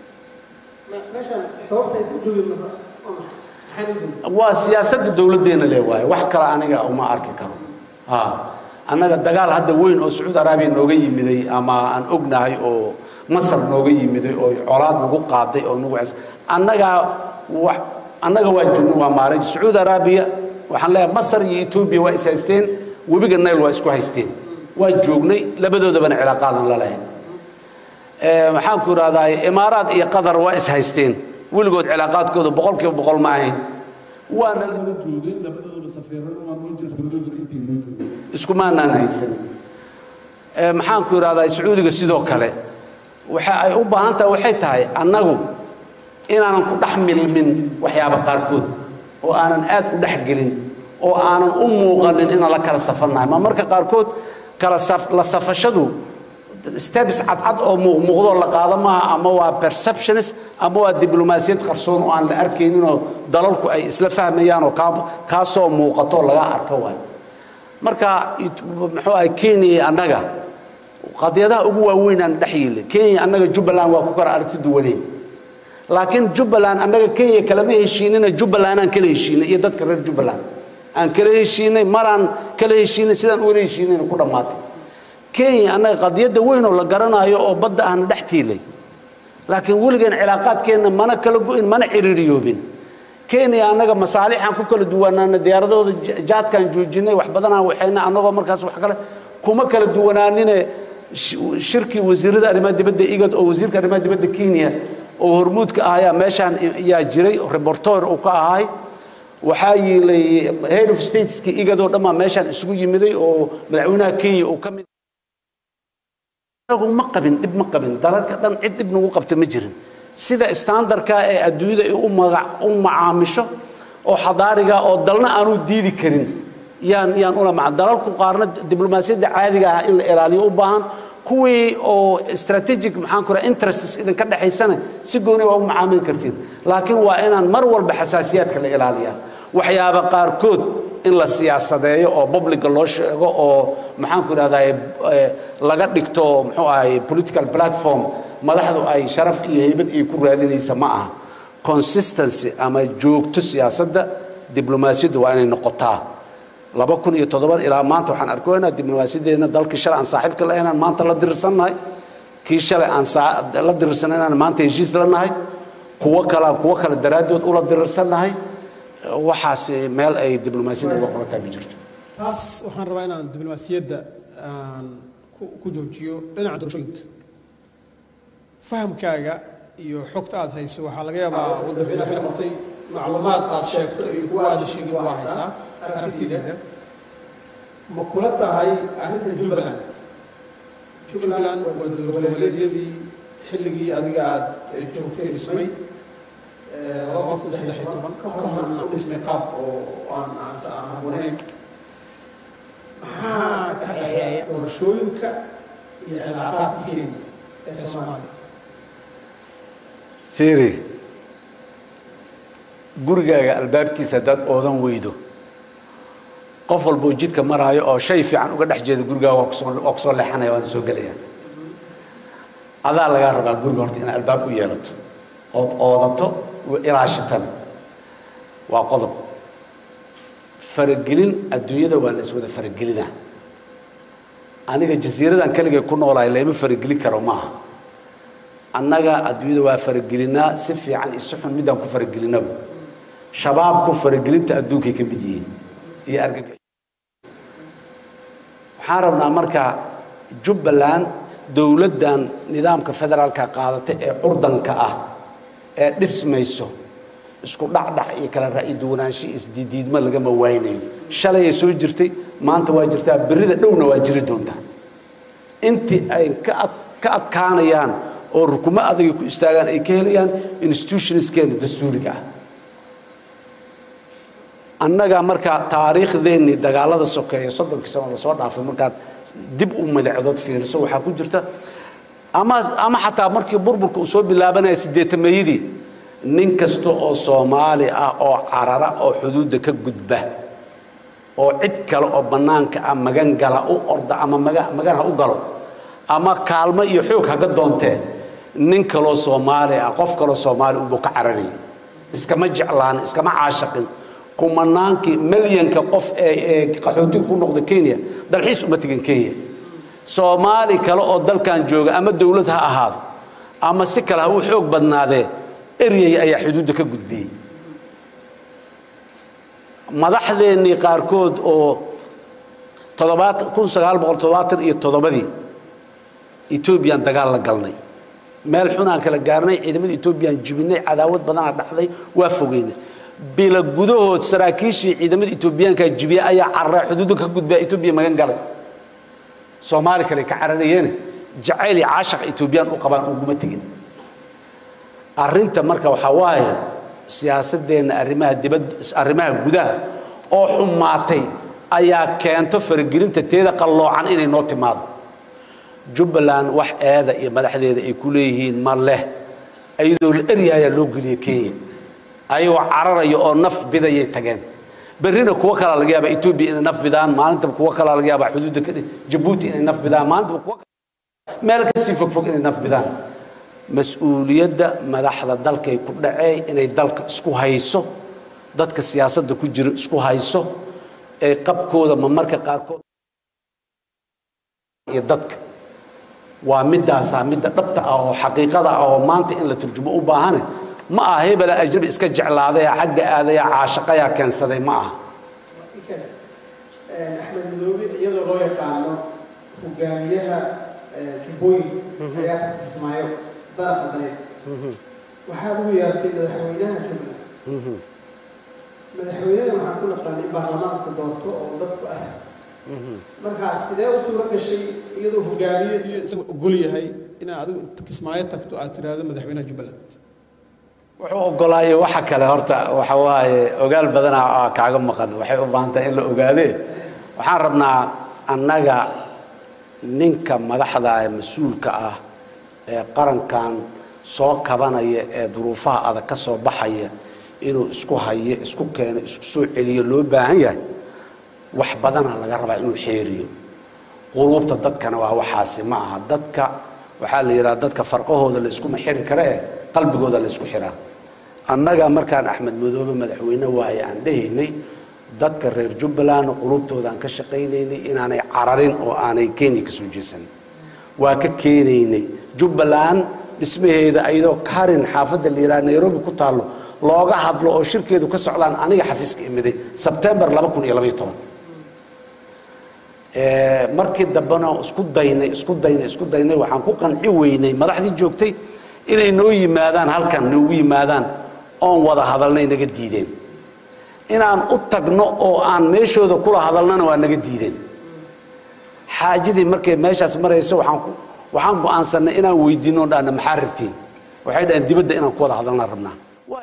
Speaker 3: waa siyaasadda dowladdeena le waaye wax kale aniga uma arki karo ha annaga dagaal hadda weyn oo sacuudi araabiya nooga yimiday ama aan ognahay oo masar nooga yimiday oo colaad nagu qaaday oo nagu annagaa wa annaga waa jirno waa maaray sacuudi araabiya waxaan leeyahay masar iyo etoobiya waa is haysteen webiga nayl waa isku haysteen waa joognay labadoodabana cilaaqaadan la lahayn maxaan ku idhahdaa imaaraad iyo qatar waa is haysteen weligood cilaaqaadkooda boqol kiiba boqol ma ahayn waana
Speaker 2: joogeen labadooda safiirada waa noo jees kaloodur intay noo joogeen
Speaker 3: iskumaanaan haysan maxaan ku idhahdaa sacuudiga sidoo kale waxa ay u baahan tahay waxay tahay annagu inaanan ku dhex milmin waxyaaba qaarkood oo aanan aad u dhex gelin oo aanan u muuqanin inaan la kala safannahay ma marka qaarkood kala la safashadu steps cadcad oo muuqmuuqdoo la qaado maaha ama waa perceptionist ama waa diblomaasiyad qarsoon oo aan la arkayninoo dalalku ay isla fahmayaan oo kaa kaasoo muuqato laga arko waay marka muxuu ahay kenya annaga qadiyadaha ugu waaweyn aan dhex yeelay kenya annaga jubbaland waa ku kala aragti duwaneen laakiin jubbaland annaga kenya kalama heshiinina jubbaland aan kala heshiinay iyo dadka reer jubbaland aan kala heshiinay maraan kala heshiinay sidaan uwala heshiinayna ku dhammaatay kenya annaga qadiyadda weyn oo la garanayo oo badda ahna dhex tiilay laakiin weligeen cilaaqaadkeenna mana kala go-in mana ciriiriyoobin kenya annaga masaalixaan ku kala duwanaana diyaaradooda jaadkaan joojinay wax badanaan waxayna annagoo markaas wax kale kuma kala duwanaanine shirkii wasiirada arrimaha dibadda igad oo wasiirka arrimaha dibadda kenya oo hormuudka ahayaa meeshaan yaa jiray reportor uu ka ahay waxaa yiilay head of stateski igad oo dhammaa meeshaan isugu yimiday oo madaxweynaha kenya uu ka mid anagu ma qabin dhib ma qabin dalalka dhan cid dhib nagu qabta ma jirin sida standardka ee adduunyada ay u magac u macaamisho oo xadaariga oo dalna aanu diidi karin yaan yaan ula maca dalalku qaarna diblomaasiyadda caadiga ah in la ilaaliyo u baahan kuwii oo strategic maxaan ku raha interests idinka dhexaysana si gooni waa u macaamili kartiin laakiin waa inaan mar walba xasaasiyaadka la ilaaliyaa waxyaaba qaarkood in la siyaasadeeyo oo publica loo sheego oo maxaan ku idhahdaa laga dhigto muxuu ahay political platform madaxdu ay sharaf iyo heybad ay ku raadinaysa ma aha consistency ama joogto siyaasadda diblomaasiyaddu waa inay noqotaa laba kun iyo toddoba ilaa maanta waxaan arkoynaa diblomaasiyadeena dalkii shalay aan saaxiibka la inaan maanta la dirirsannahay kii shalay aan la dirirsanay inaan maanta heshiis la nahay kuwo kale aan kuwo kale daraaddood ula dirirsannahay waxaas meel ay diblomaasiyadda uga qorantaa ma jirto
Speaker 1: taas waxaan rabaa inaan diblomaasiyadda aan ku joojiyo dhinaca doorashooyinka fahamkaaga iyo xogta aad hayso waxaa laga yaabaa waddanka inaad ka qortay macluumaad aad sheegto iyo kuwa aad sheegin waa haysaa aragtideeda ma kula tahay arrinta jubbaland jubbaland waa dowladgoboleedyadii xilligii adiga aad joogtay dhismay laba kun saddex iyo toban ka horna u dhismay qaab oo aan aan habboonayn maxaa ka dhexeeya doorashooyinka iyo cilaaqaadka kenya ee soomaaliya
Speaker 3: fiiri gurigaaga albaabkiisa haddaad oodan weydo qof walboo jidka maraayo oo shay fiican uga dhex jeeda gurigaaga waa kusoo waa kusoo leexanaya waana soo gelaya adaa lagaa rabaa guriga horta inaad albaab u yeelato ood oodato ilaashitan waa qodob faragelin adduunyada waa la iswada faragelinaa aniga jasiiradan keligay ku noolahay layma faragelin karo maaha annaga adduunyada waa faragelinaa si fiican iyo si xun midaan ku faragelinaba shabaabku faragelinta adduunkay ka mid yihiin iyo argagax waxaan rabnaa marka jubbaland dowladdan nidaamka federaalka qaadata ee curdanka ah ee dhismayso isku dhacdhac iyo kala ra'yi duwanaansho isdiidiidma lagama waynayo shalayay soo jirtay maanta waa jirtaa berrida dhowna waa jiri doontaa intii ay ka ad ka adkaanayaan oo rukumo adagay ku istaagaan ay ka helayaan institutionskeena dastuuriga ah annaga markaa taariikhdeennii dagaalada sokeeya soddonkii sano lasoo dhaafay markaad dib u milicdood fiiriso waxaa ku jirta ama ama xataa markii burburka uu soo bilaabanaya siddeetameeyadii nin kasta oo soomaali ah oo carara oo xuduudda ka gudba oo cid kale oo bannaanka ah magan gala u orda ama maga magan ha u galo ama kaalmo iyo xoog haga doontee nin kaloo soomaali ah qof kaloo soomaali ubuu ka cararayay iskama jeclaan iskama caashaqin kumanaankii milyanka qof ee ee qaxootiga ku noqda kenya dalxiis uma tegin kenya soomaali kale oo dalkan jooga ama dowlad ha ahaado ama si kale ha u xoog badnaadee eryay ayaa xuduudda ka gudbiyey madaxdeennii qaarkood oo toddobaat kun sagaal boqol toddobaatan iyo toddobadii etoobiyaan dagaal la galnay meel xunaan kala gaarnay ciidamada etoobiyaan jibinay cadaawad badanaa dhacday waa fogeynay bila gudahood saraakiishii ciidamada etoobiyaanka jibiya ayaa cararay xuduudda ka gudbaa etoobiya magan galay soomaali kale ka cararayeene jacayl iyo caashaq etoobiyaan u qabaan uguma tegin arrinta marka waxaa waaye siyaasadeenna arrimaha dibad arrimaha gudaha oo xumaatay ayaa keento faragelinta teeda qalloocan inay noo timaado jubbaland wax eeda iyo madaxdeeda ay ku leeyihiin ma leh iyadoo la eryahayaa loo geliya kenya ayagoo cararaya oo naf bidayay tageen berrina kuwo kalaa laga yaabaa etoobiya inay naf bidaan maalintaba kuwo kalaa laga yaabaa xuduudda ka jabuuti inay naf bidaan maalintaba kuwo meel kasii fogfog inay naf bidaan mas-uuliyadda madaxda dalkay ku dhacee inay dalka isku hayso dadka siyaasadda ku jira isku hayso ee qabkooda ma marka qaarkood iyo dadka waa midaasaa midda dhabta ah oo xaqiiqada ah oo maanta in la turjumo u baahane ma aha hebela ajnabi iska jeclaaday xagga aadaya caashaqayaa keensaday ma aha
Speaker 1: axmed madoobe iyadoo loo yaqaano hogaamiyaha jubbooyin ayaa tartiismaayo daraqa dareed waxaad ugu yeertay madaxweynaha jubbaland madaxweynena waxaan ku naqaanay in baarlamaanku doorto oo dadku ah markaas sidee u suuro gashay iyadoo hogaamiye
Speaker 2: isaga ogol yahay inaad adigu kismaayo tagto aad tiraahdo madaxweynaha jubbaland
Speaker 3: wuxuu ogolaayay waxa kale horta waxa waaye ogaal badanaa aa kaaga maqan waxay u baahan tahay in la ogaadee waxaan rabnaa annaga ninka madaxda ee mas-uulka ah ee qarankan soo kabanaya ee duruufaha adag ka soo baxaya inuu isku hayo isku keeno isku soo celiyo loo baahan yahay wax badanaa laga rabaa inuu xeeriyo quluubta dadkana waa waxaasi ma aha dadka waxaa la yidhaha dadka farqahooda la iskuma xiri kare eh qalbigooda la isku xiraa annaga markaan axmed madoobe madaxweyne waaye aan dhehaynay dadka reer jubbaland qulubtoodaan ka shaqaynaynay inaanay cararin oo aanay kenya ka soo jeesan waa ka keenaynay jubbaland dhismaheeda ayadoo karin xaafadda la yidhaha nairobi ku taallo looga hadlo oo shirkeedu ka socdaan aniga xafiiska imiday sebtembar laba kun iyo labaiyo toban markii dambena isku daynay isku daynay isku daynay waxaan ku qanci weynay madaxdii joogtay inay noo yimaadaan halkan noogu yimaadaan oon wada hadalnay naga diideen inaan u tagno oo aan meeshooda kula hadalnana waa naga diideen xaajadii markay meeshaas marayso waxaan ku waxaan go'aansanay inaan weydiino o dhahna maxaa rabtiin waxay dhaheen dibadda inaan ku wada hadalnaan rabnaa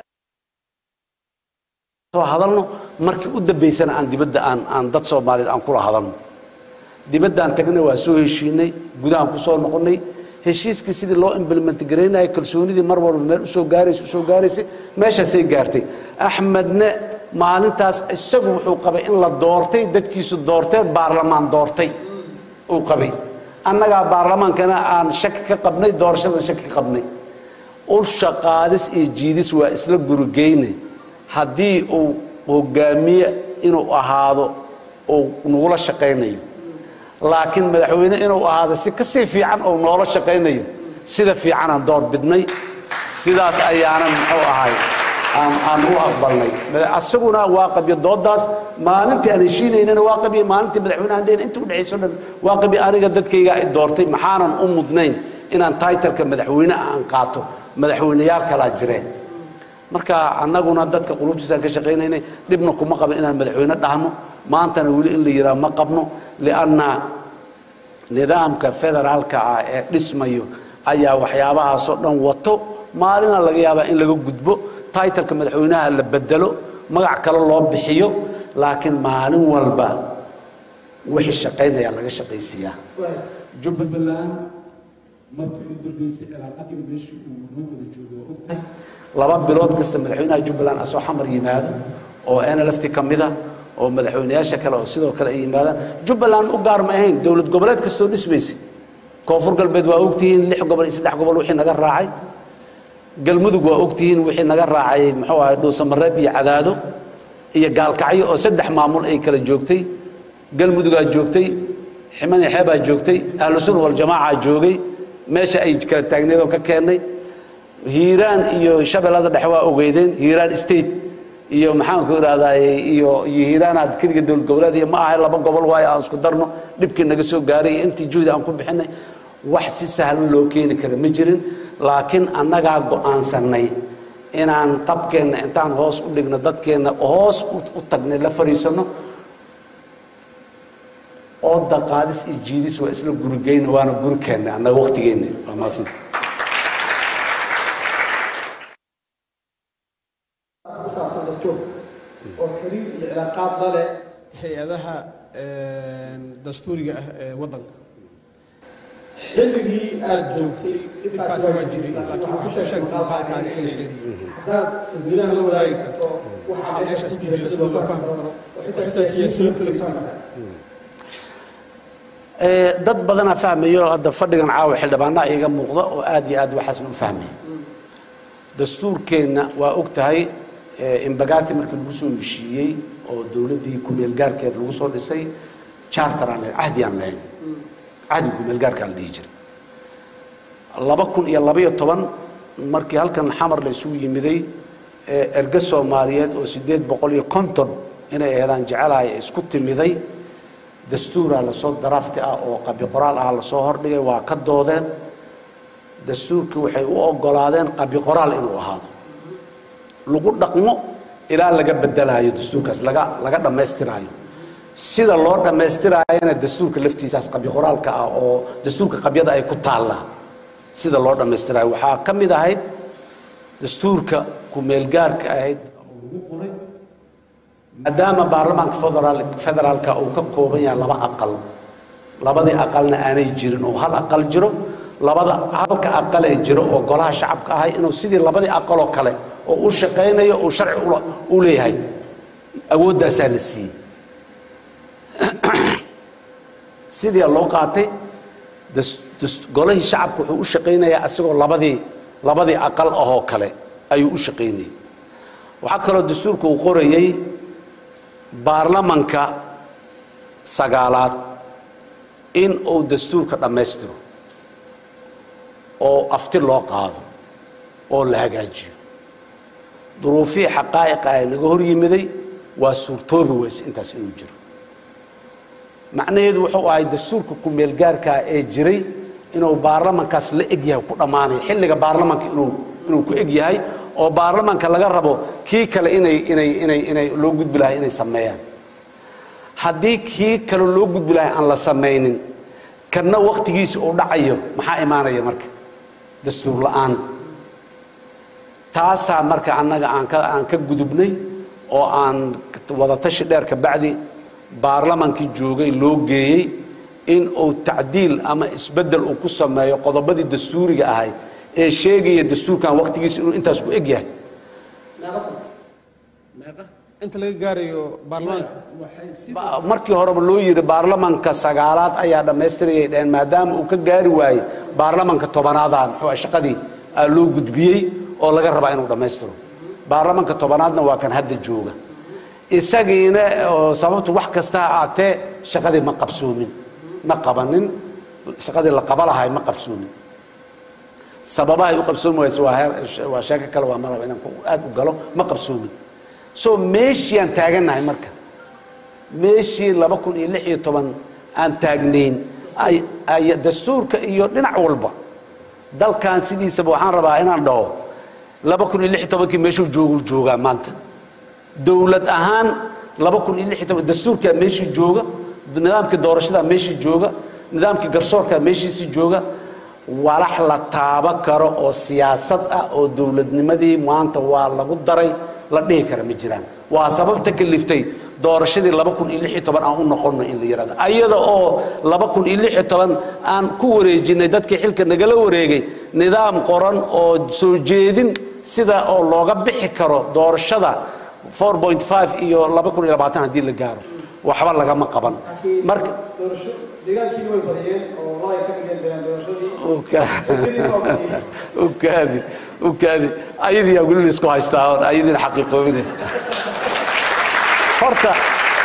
Speaker 3: soo hadalno markii u dambaysana aan dibadda aan aan dad soomaaliyeed aan kula hadalno dibaddaan tagnay waa soo heshiinay gudahaan ku soo noqonnay heshiiskii sidii loo implement garaynaya kalsoonidii mar walba meel usoo gaaraysa usoo gaaraysay meeshaasay gaartay axmedne maalintaas isagu wuxuu qabay in la doortay dadkiisu doorteen baarlamaan doortay uu qabay annagaa baarlamaankana aan shaki ka qabnay doorashadan shaki ka qabnay ulsha qaadis iyo jiidis waa isla gurigeyne haddii uu hogaamiye inuu ahaado uu nagula shaqaynayo laakiin madaxweyne inuu ahaado si ka sii fiican oo noola shaqaynayo sida fiicanaan door bidnay sidaas ayaanan muxuu ahay aan aan u aqbalnay asaguna waa qabyo doodaas maalintii aan heshiinaynana waa qabyo maalintii madaxweynahan dhehna inta udhexayso dhan waa qabyo aniga dadkayga ay doortay maxaanan u mudnayn inaan taytalka madaxweyne aan qaato madaxweyneyaal kalaa jireen marka annaguna dadka qulubtiisaan ka shaqaynaynay dhibna kuma qabin inaan madaxweyne dhahno maantana weli in la yidhaha ma qabno lianna nidaamka federaalka ah ee dhismayo ayaa waxyaabahaasoo dhan wato maalina laga yaabaa in laga gudbo taitalka madaxweynaha la bedelo magac kale loo bixiyo laakiin maalin walba wixii shaqaynaya laga shaqaysiiyaa
Speaker 2: jubbaland markii u dambeysay cilaaqadii meeshii uu noo wada joogo waa ogtahay
Speaker 3: laba bilood kasta madaxweynaha jubbaland asoo xamar yimaado oo nlft ka mida oo madaxweynayaasha kale oo sidoo kale ay yimaadaan jubbaland u gaar ma ahayn dowlad goboleed kastoo dhismaysa koonfur galbeed waa ogtihiin lix gobol iyo saddex gobol wixii naga raacay galmudug waa ogtihiin wixii naga raacay muxuu ahay dhuusamareeb iyo cadaado iyo gaalkacyo oo saddex maamul ay kala joogtay galmudugaa joogtay ximani xeebaa joogtay ahlu sunna waljamaacaa joogay meesha ay kala taagneed oo ka keennay hiiraan iyo shabeellada dhexe waa ogeydeen hiiraan state iyo maxaanku idhahdaa iyo iyo hiiraanaad keliga dowlad goboleed iyo ma ahay laba gobol waayo aan isku darno dhibkii naga soo gaaray iyo intii juhdi aan ku bixinay wax si sahlan loo keeni kara ma jirin laakiin annagaa go'aansannay inaan qabkeenna intaan hoos u dhigno dadkeenna hoos u tagnay la fadhiisanno oo daqaadis iyo jiidis waa isla gurigeyna waana gurikeenna annaga waqtigeenna waa maadsanta
Speaker 1: ku saabsan dastuur oo xiriir iyo cilaaqaad la leh hay-adaha dastuuriga ah ee waddanka xilligii aad joogtay dhibkaasi waa jiray laakiin waxaa ku sheegtay maqaalkaaga in la xiriiriyey haddaad dadweynaha la wadaagi karto waxaa meesha ku jira sida loo fahmi karo oo xitaa siyaasiyiinta la fahmi karo
Speaker 3: dad badanaa fahmayo hadda fadhigan caawa xildhibaanaa iiga muuqda oo aad iyo aad waxaasan u fahmaya dastuurkeenna waa og tahay imbagaati markii lagu soo heshiiyey oo dowladdii kumeelgaarkeed lagu soo dhisay charter aan lahayn cahdi aan lahayn cahdiga kumeelgaarkaa la dhihi jiray laba kun iyo labaiyo toban markii halkan xamar la isugu yimiday erge soomaaliyeed oo siddeed boqol iyo konton inay aheedaan jecelahay isku timiday dastuuraa lasoo darafti ah oo qabi qoraal ah lasoo hordhigay waa ka doodeen dastuurkii waxay u ogolaadeen qabi qoraal inuu ahaado lagu dhaqmo ilaa laga bedelaayo dastuurkaas laga laga dhammaystiraayo sida loo dhammaystiraayana dastuurka laftiisaas qabi qoraalka ah oo dastuurka qabyada ay ku taallaa sida loo dhammaystiraayo waxaa ka mid ahayd dastuurka ku-meelgaarka ahayd
Speaker 2: lagu qoray
Speaker 3: maadaama baarlamaanka federaal federaalka uu ka kooban yahay laba aqal labadii aqalna aanay jirin oo hal aqal jiro labada halka aqal ee jiro oo golaha shacabka ahay inuu sidii labadii aqaloo kale oo u shaqaynayo uu sharci ula- u leeyahay awooddaasaa la siiyey sidii loo qaatay das- das- golihii shacabka wuxuu u shaqaynayaa isagoo labadii labadii aqal ahoo kale ayuu u shaqaynayay waxaa kaloo dastuurka uu qorayey baarlamanka sagaalaad in uu dastuurka dhammaystiro oo afti loo qaado oo la hagaajiyo duruufihii xaqaa'iqa ee naga hor yimiday waa suurtoobi weyse intaas inuu jiro macnaheedu wuxuu ahay dastuurka ku-meelgaarkaa ee jiray inuu baarlamankaas la eg yahay ku dhammaanayo xilliga baarlamanka inuu inuu ku eg yahay oo baarlamanka laga rabo kii kale inay inay inay inay loo gudbi lahay inay sameeyaan haddii kii kale loo gudbi lahay aan la samaynin kanna wakhtigiisa uu dhacayo maxaa imaanaya marka dastuur la'aan taasaa marka annaga aan ka aan ka gudubnay oo aan wadatashi dheer ka bacdi baarlamankii joogay loo geeyey in uu tacdiil ama isbeddel uu ku sameeyo qodobadii dastuuriga ahay ee sheegaya dastuurkan wakhtigiisa inuu intaas ku eg yahay
Speaker 1: inta laga gaarayo baarlamaanka
Speaker 2: waxay si
Speaker 3: Ba- markii horeba loo yidhi baarlamanka sagaalaad ayaa dhammaystirayay dheheen maadaama uu ka gaari waayey baarlamanka tobanaada muxuu ah shaqadii aa loo gudbiyey oo laga rabaa inuu dhammaystiro baarlamanka tobanaadna waa kan hadda jooga isagiina oo sababtu wax kasta ha aatee shaqadii ma qabsoomin ma qabanin shaqadii la qaba lahay ma qabsoomin sababahay u qabsoomi wayse waa heer waa sheeko kale waa maraba inaan ku- aad u galo ma qabsoomin so meeshii aan taagannahay marka meeshii laba kun iyo lix iyo toban aan taagnayn ay- ay dastuurka iyo dhinac walba dalkan sidiisaba waxaan rabaa inaan dhaho laba kun iyo lix iyo tobankii meeshuu jooguu joogaa maanta dowlad ahaan laba kun iyo lix iyo toban dastuurkaa meeshii jooga nidaamkii doorashadaa meeshii jooga nidaamkii garsoorkaa meeshiisii jooga walax la taaba karo oo siyaasad ah oo dowladnimadii maanta waa lagu daray la dhihi kara ma jiraan waa sababta kaliftay doorashadii laba kun iyo lix iyo toban aan u noqonno in la yidhahdo ayada oo laba kun iyo lix iyo toban aan ku wareejinay dadkii xilka nagala wareegay nidaam qoran oo soo jeedin sida oo looga bixi karo doorashada 4.5 iyo laba kun iyo labaatan haddii la gaaro waxba lagama qaban marka
Speaker 1: doorasho deegaankii way badiyeen oo walaa ay ka dhigeen deegaan doorashadii
Speaker 3: ukaadi ukaadi ayadiyaa weli laisku haystaa oon ayadiina xaqiiqoobine horta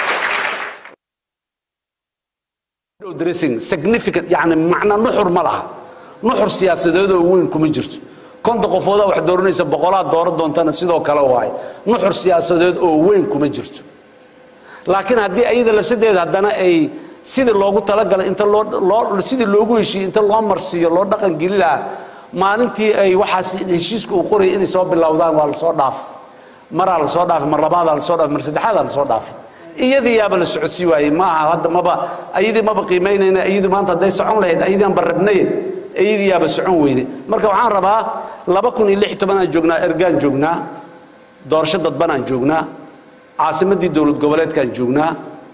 Speaker 3: dressing significant yani macna nuxur ma laha nuxur siyaasadeed oo weyn kuma jirto konta qofoodaa wax dooranaysa boqolaad dooran doontana sidoo kale waaye nuxur siyaasadeed oo weyn kuma jirto laakiin haddii ayada lafsadeeda haddana ay sidii loogu talagalay inta loo loo sidii loogu heshiiyey inta loo marsiiyo loo dhaqan geli lahaa maalintii ay waxaas heshiiska uu qorayay inay soo bilowdaan waa lasoo dhaafay maraa lasoo dhaafay mar labaadaa lasoo dhaafay mar saddexaadaa lasoo dhaafay iyadii yaaba la socodsii waayey ma aha hadda maba ayadii maba qiimaynayna iyadu maanta hadday socon lahayd ayadii aan barrabnaye iyadii yaaba socon weyde marka waxaan rabaa laba kun iyo lix iyo tobanaan joognaa ergaan joognaa doorasho dadbanaan joognaa caasimaddii dowlad goboleedkaan joognaa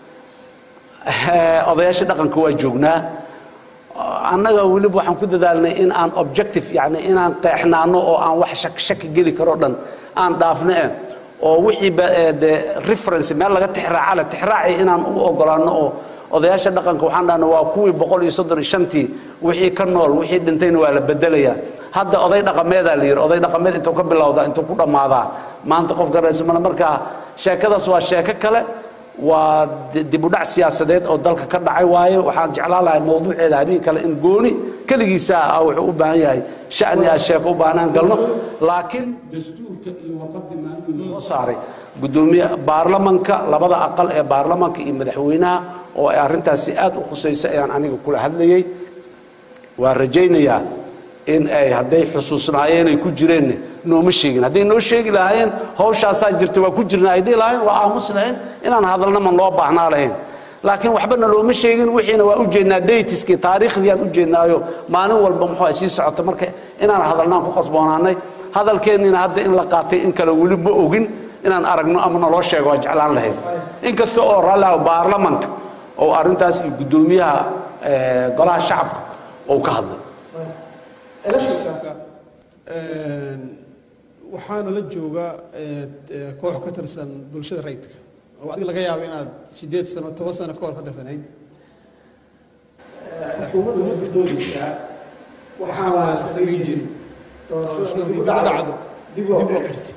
Speaker 3: odayaasha dhaqanka waa joognaa annaga weliba waxaan ku dadaalnay in aan objective yani inaan qeexnaano oo aan wax shak shaki geli karoo dhan aan dhaafno eh oo wixii de reference meel laga tixraaca le tixraaci inaan u ogolaano oo odayaasha dhaqanka waxaan dhahna waa kuwii boqol iyo soddon iyo shantii wixii ka nool wixii dhintayna waa la bedelayaa hadda oday dhaqameedaa la yidhi oday dhaqameed intuu ka bilowdaa intuu ku dhammaadaa maanta qof garanaysa male markaa sheekadaas waa sheeko kale waa dibudhac siyaasadeed oo dalka ka dhacay waaye waxaan jeclaan lahay mawduuceeda habeen kale in gooni keligiisa ah wuxuu u baahan yahay shani ah sheeko u baahnaan galno laakiin
Speaker 2: dastuurka iyo warqadii maalintii
Speaker 3: soo saaray gudoomiye baarlamanka labada aqal ee baarlamanka iyo madaxweynaha oo ay arrintaasi aad u khusayso ayaan aniga kula hadlayey waan rajaynayaa in ay hadday xusuusnaayeen ay ku jireenna nooma sheegin hadday noo sheegi lahaayeen hawshaasaa jirta waa ku jirna ay dhihi lahaayeen waa aamus lahayn inaan hadalna man loo baahnaa lahayn laakiin waxbana looma sheegin wixiina waa u jeednaa daytiskii taariikhdiyaan u jeednaayo maalin walba muxuu ay sii socota marka inaan hadalnaan ku qasboonaanay hadalkeennina hadda in la qaatay in kale weli ma ogin inaan aragno ama naloo sheego waa jeclaan lahayn inkasta oo raalliha baarlamanka oo arrintaas iyo guddoomiyaha golaha shacabka oo ka hadlay
Speaker 1: electionka
Speaker 2: waxaana la jooga koox ka tirsan bulshada rayidka oo adiga laga yaabo inaad sideed sano toban sano ka hor ka tirsanayd
Speaker 1: xukuumadda ma doonaysaa waxaan waa samayn jirin doorashada dib u dhacdo dib loo qirti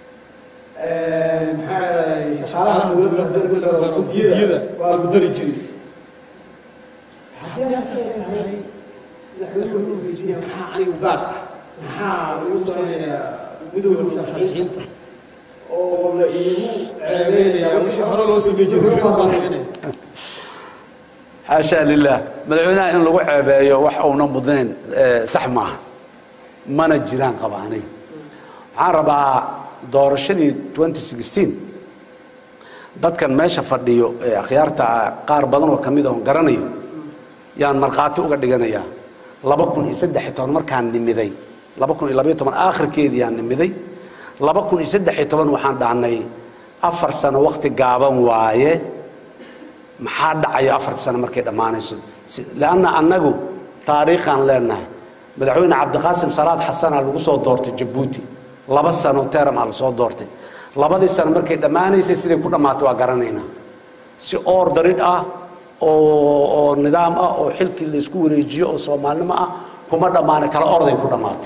Speaker 1: maxaa yeelay shaqaalaha dowladda guddiyada waa lagu dari jiray haddii asaas ay tahay madaxweynuhu weydiinaya maxaa anigu gaar ah maxaa lagu samaynayaa midowda musharaxiinta oo la iigu ceebeynayaa wixii hore loo sameyn jiray wixii hore loo sameynaya
Speaker 3: xaashaa lilah madaxweynaha in lagu ceebeeyo wax uuna mudnayn sax maaha mana jiraan qaba aniga waxaan rabaa doorashadii 2016 dadkan meesha fadhiyo ee akhyaarta qaar badan oo ka mid oon garanayo yaan markhaati uga dhiganayaa laba kun iyo saddex iyo toban markaan nimiday laba kun iyo labaiyo toban aakhirkeedii yaan nimiday laba kun iyo saddex iyo toban waxaan dhahnay afar sano wakti gaaban waaye maxaa dhacayo afarta sano markay dhammaanayso leanna annagu taariikhaan leenahay madaxweyne cabdiqaasim salaad xasanaa lagu soo doortay jabuuti laba sano teram aa lasoo doortay labadii sano markay dhammaanaysay siday ku dhammaatay waa garanaynaa si oor daridh ah oo oo nidaam ah oo xilkii laysku wareejiyo oo soomaalnimo ah kuma dhammaanay kala orday ku dhammaatay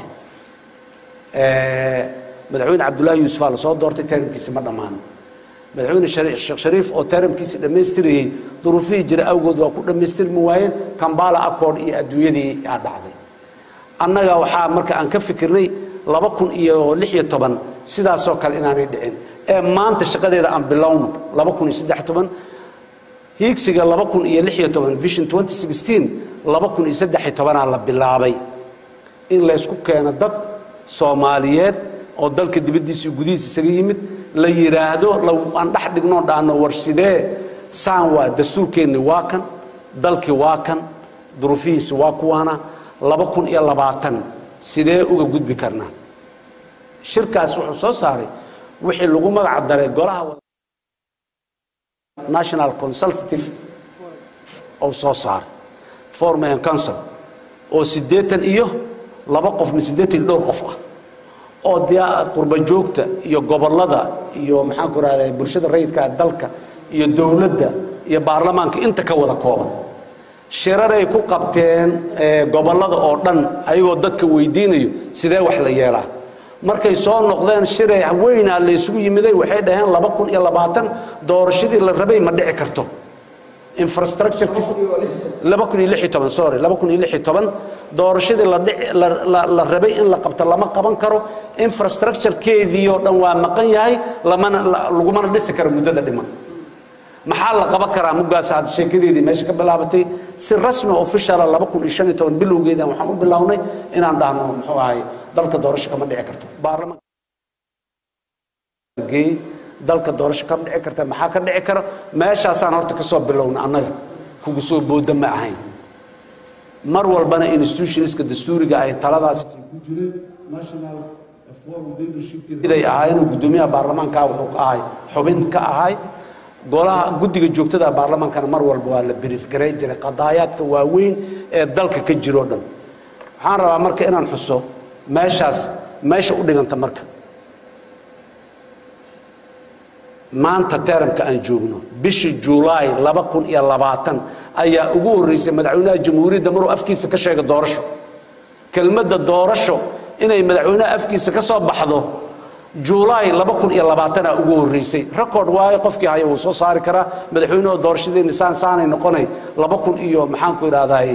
Speaker 3: madaxweyne cabdullaahi yuusufaa lasoo doortay teramkiisi ma dhammaanin madaxweyne sheekh shariif oo teramkiisi dhammaystirayey duruufihii jira awgood waa ku dhammaystirmi waayeen kambala accord iyo adduunyadii aa dhacday annaga waxaa marka aan ka fikirnay laba kun iyo lix iyo toban sidaasoo kale inaanay dhicin ee maanta shaqadeeda aan bilowno laba kun iyo saddex toban hiigsiga laba kun iyo lix iyo toban vision 2016 laba kun iyo saddex iyo tobanaa la bilaabay in laysku keeno dad soomaaliyeed oo dalka dibaddiisa iyo gudihiisa isaga yimid la yidhaahdo aan dhex dhignoo dhaano war sidee saan waa dastuurkeenni waa kan dalkii waa kan duruufihiisa waa kuwaana laba kun iyo labaatan sidee uga gudbi karnaa shirkaas wuxuu soo saaray wixii lagu magac daray golaha national consultative oo soo saaray forum and council oo siddeetan iyo laba qof mi siddeetan iyo dhowr qof ah oo dee qurba joogta iyo gobollada iyo maxaan ku rahdaa bulshada rayidka dalka iyo dowladda iyo baarlamaanka inta ka wada kooban shiraray ku qabteen gobollada oo dhan ayagoo dadka weydiinayo sidee wax la yeelaa markay soo noqdeen shiray weynaa la isugu yimiday waxay dhaheen laba kun iyo labaatan doorashadii la rabay ma dhici karto infrastructurekiis laba kun iyo lix iyo toban sorry laba kun iyo lix iyo toban doorashadii la dhici la la rabay in la qabto lama qaban karo infrastructurekeedii oo dhan waa maqan yahay lamana lagumana dhisi karo muddada dhiman maxaa la qaban karaa muggaas aad sheekadeedii meesha ka bilaabatay si rasmi officiala laba kun iyo shan iyo toban bilowgeedan waxaan u bilownay inaan dhahno muxuu ahay dalka doorasho kama dhici karto baarlamaanka dalka doorasho kama dhici karta maxaa ka dhici kara meeshaasaan horta ka soo bilowna annaga kugu soo booda ma ahayn mar walbana institutionska dastuuriga ay taladaas
Speaker 2: ku jireen national forum leadership
Speaker 3: iday ahaayeen guddoomiyaha baarlamaanka wuxuu ka ahay xubin ka ahay golaha guddiga joogtada baarlamaankana mar walba waa la brief garay jiray qadaayaadka waaweyn ee dalka ka jiro dhan waxaan rabaa marka inaan xuso meeshaas meesha u dhiganta marka maanta teramka aan joogno bishii julaay laba kun iyo labaatan ayaa ugu horreysay madaxweynaha jamhuuriyadda maruu afkiisa ka sheega doorasho kelmadda doorasho inay madaxweynaha afkiisa ka soo baxdo julaay laba kun iyo labaatanaa ugu horreysay record waayo qofkii haya wuu soo saari karaa madaxweynuhu doorashadeeni saan saanay noqonay laba kun iyo maxaanku idhahdaay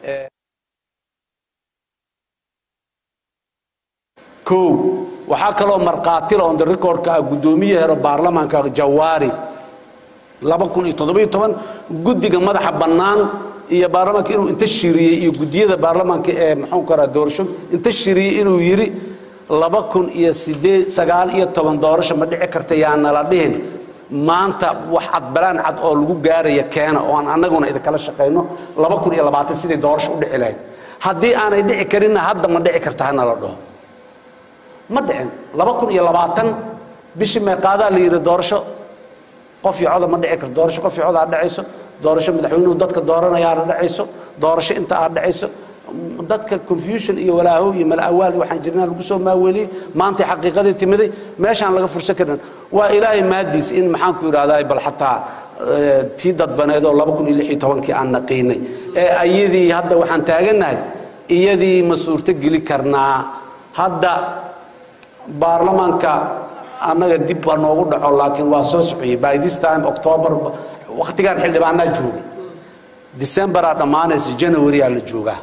Speaker 3: kow waxaa kaloo markhaatila on the recordka ah guddoomiye hero baarlamaanka jawaari laba kun iyo toddobiyo toban guddiga madaxa bannaan iyo baarlamaanka inuu inta shiriyey iyo guddiyada baarlamaanka ee muxuu karaa doorasho inta shiriyey inuu yidhi laba kun iyo sideed sagaal iyo toban doorasho ma dhici karta yaana la dhihin maanta wax cad balaan cad oo lagu gaaraya keena oo aan annaguna idinkala shaqayno laba kun iyo labaatan siday doorasho u dhici lahayd haddii aanay dhici karinna hadda ma dhici karta hana la dhaho ma dhicin laba kun iyo labaatan bishii meeqaadaa la yidhi doorasho qof iyo coda ma dhici karto doorasho qof iyo coda aad dhacayso doorasho madaxweynuhu dadka dooranayaana dhacayso doorasho inta aad dhacayso dadka confusion iyo walaahow iyo malaawaal iyo waxaan jirnaa lagu soo maaweeliyey maantay xaqiiqadii timiday meeshaan laga fursan karin waa ilaahay maadiis in maxaan ku idhahdaa bal xataa tii dadbaneedoo laba kun iyo lix iyo tobankii aan naqiinay ee ayadii hadda waxaan taagannahay iyadii ma suurto geli karnaa hadda baarlamaanka annaga dib baa noogu dhaco laakiin waa soo sociyey by this time october wakhtigaan xildhibaanaa joogay decemberaa dhammaanaysa januaryaa la joogaa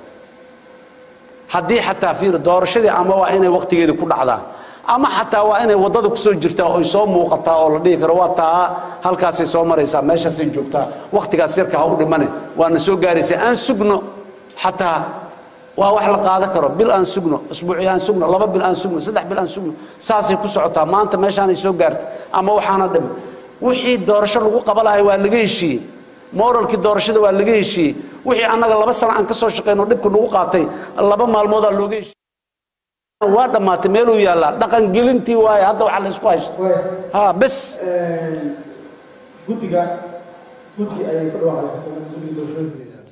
Speaker 3: haddii xataa fiir doorashadii ama waa inay wakhtigeedii ku dhacdaa ama xataa waa inay waddada kusoo jirtaa oy soo muuqataa oo la dhihi karo waa taa halkaasay soo maraysaa meeshaasay joogtaa wakhtigaas yarka ha u dhimane waana soo gaaraysaa aan sugno xataa waa wax la qaadan karo bil aan sugno isbuuci aan sugno laba bil aan sugno saddex bil aan sugno saasay ku socotaa maanta meeshaanay soo gaartay ama waxaana dhiman wixii doorasho lagu qabalahay waa laga heshiiyey moralkii doorashada waa laga heshiiyey wixii annaga laba sano aan ka soo shaqayno dhibka nagu qaatay laba maalmoodaa looga heshiiyey waa dhammaatay meeluu yaallaa dhaqan gelintii waaye hadda waxa la isku haysto ha bes
Speaker 1: guddiga guddi ayay ku dhawaaqday guddiga doorashooyinka la yidhahdo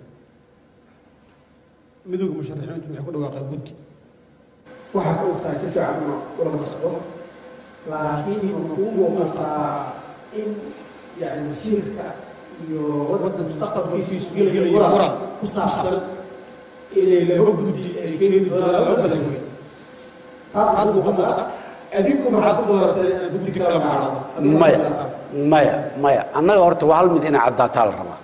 Speaker 1: midowga musharaxiintu waxay ku dhawaaqeen guddi waxaad og tahay si fiican ulama socdo laakiin ma kuu muuqataa in yani masiirka iyo waddanka mustaqbalkiisu gelaya muran ku saabsan inay laba guddi ay keeni doonaan laba madaxweyne taas taas muuqan muuqata adinku maxaad ku dooratay inaad guddi kala maacdo
Speaker 3: maya maya maya annaga horta waa hal mid inay caddaataa la rabaa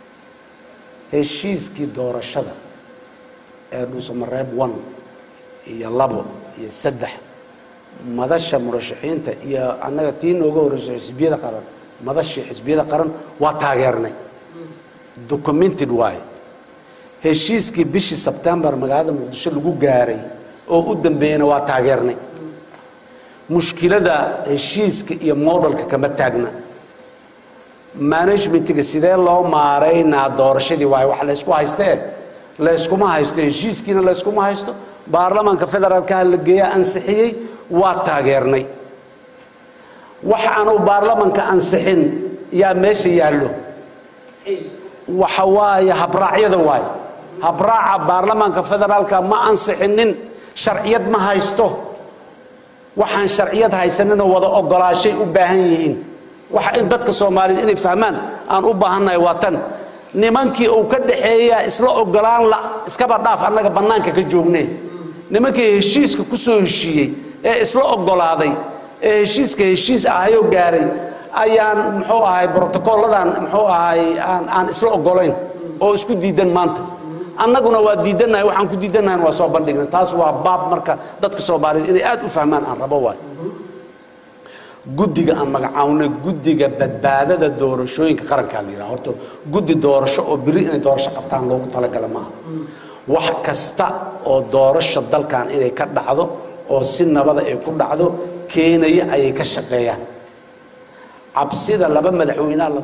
Speaker 3: heshiiskii doorashada ee dhuusamareeb one iyo labo iyo saddex madasha murashaxiinta iyo annaga tii nooga horeyso xisbiyada qaran madashii xisbiyada qaran waa taageernay documented waaye heshiiskii bishii sebtembar magaalada muqdisho lagu gaaray oo u dambeeyena waa taageernay mushkilada heshiiska iyo modelka kama taagna managementiga sidee loo maaraynaa doorashadii waayo wax laysku haystee layskuma haysto heshiiskiina layskuma haysto baarlamaanka federaalkaha la geeyaa ansixiyey waa taageernay wax aanu baarlamanka ansixin yaa meesha yaallo waxa waaye habraacyada waaye habraaca baarlamaanka federaalka ma ansixinin sharciyad ma haysto waxaan sharciyad haysaninoo wada ogolaashay u baahan yihiin waxa in dadka soomaaliyed inay fahmaan aan u baahannahay waa tan nimankii uu ka dhaxeeyaa isla ogolaan la iskaba dhaaf annaga bannaanka ka joognee nimankii heshiiska ku soo heshiiyey ee isla ogolaaday ee heshiiska heshiis ahayoo gaaray ayaan muxuu ahay brotocolladan muxuu ahay aan aan isla ogolayn oo isku diidan maanta annaguna waa diidannahay waxaan ku diidannahay waa soo bandhignay taas waa baab marka dadka soomaaliyeed inay aad u fahmaan aan rabo waay guddiga aan magacawnay guddiga badbaadada doorashooyinka qarankaa la yidhaha horta guddi doorasho oo biri inay doorasho qabtaan loogu talagala maaha wax kasta oo doorasho dalkan inay ka dhacdo oo si nabada ay ku dhacdo keenaya ayay ka shaqeeyaan cabsida laba madaxweynaha la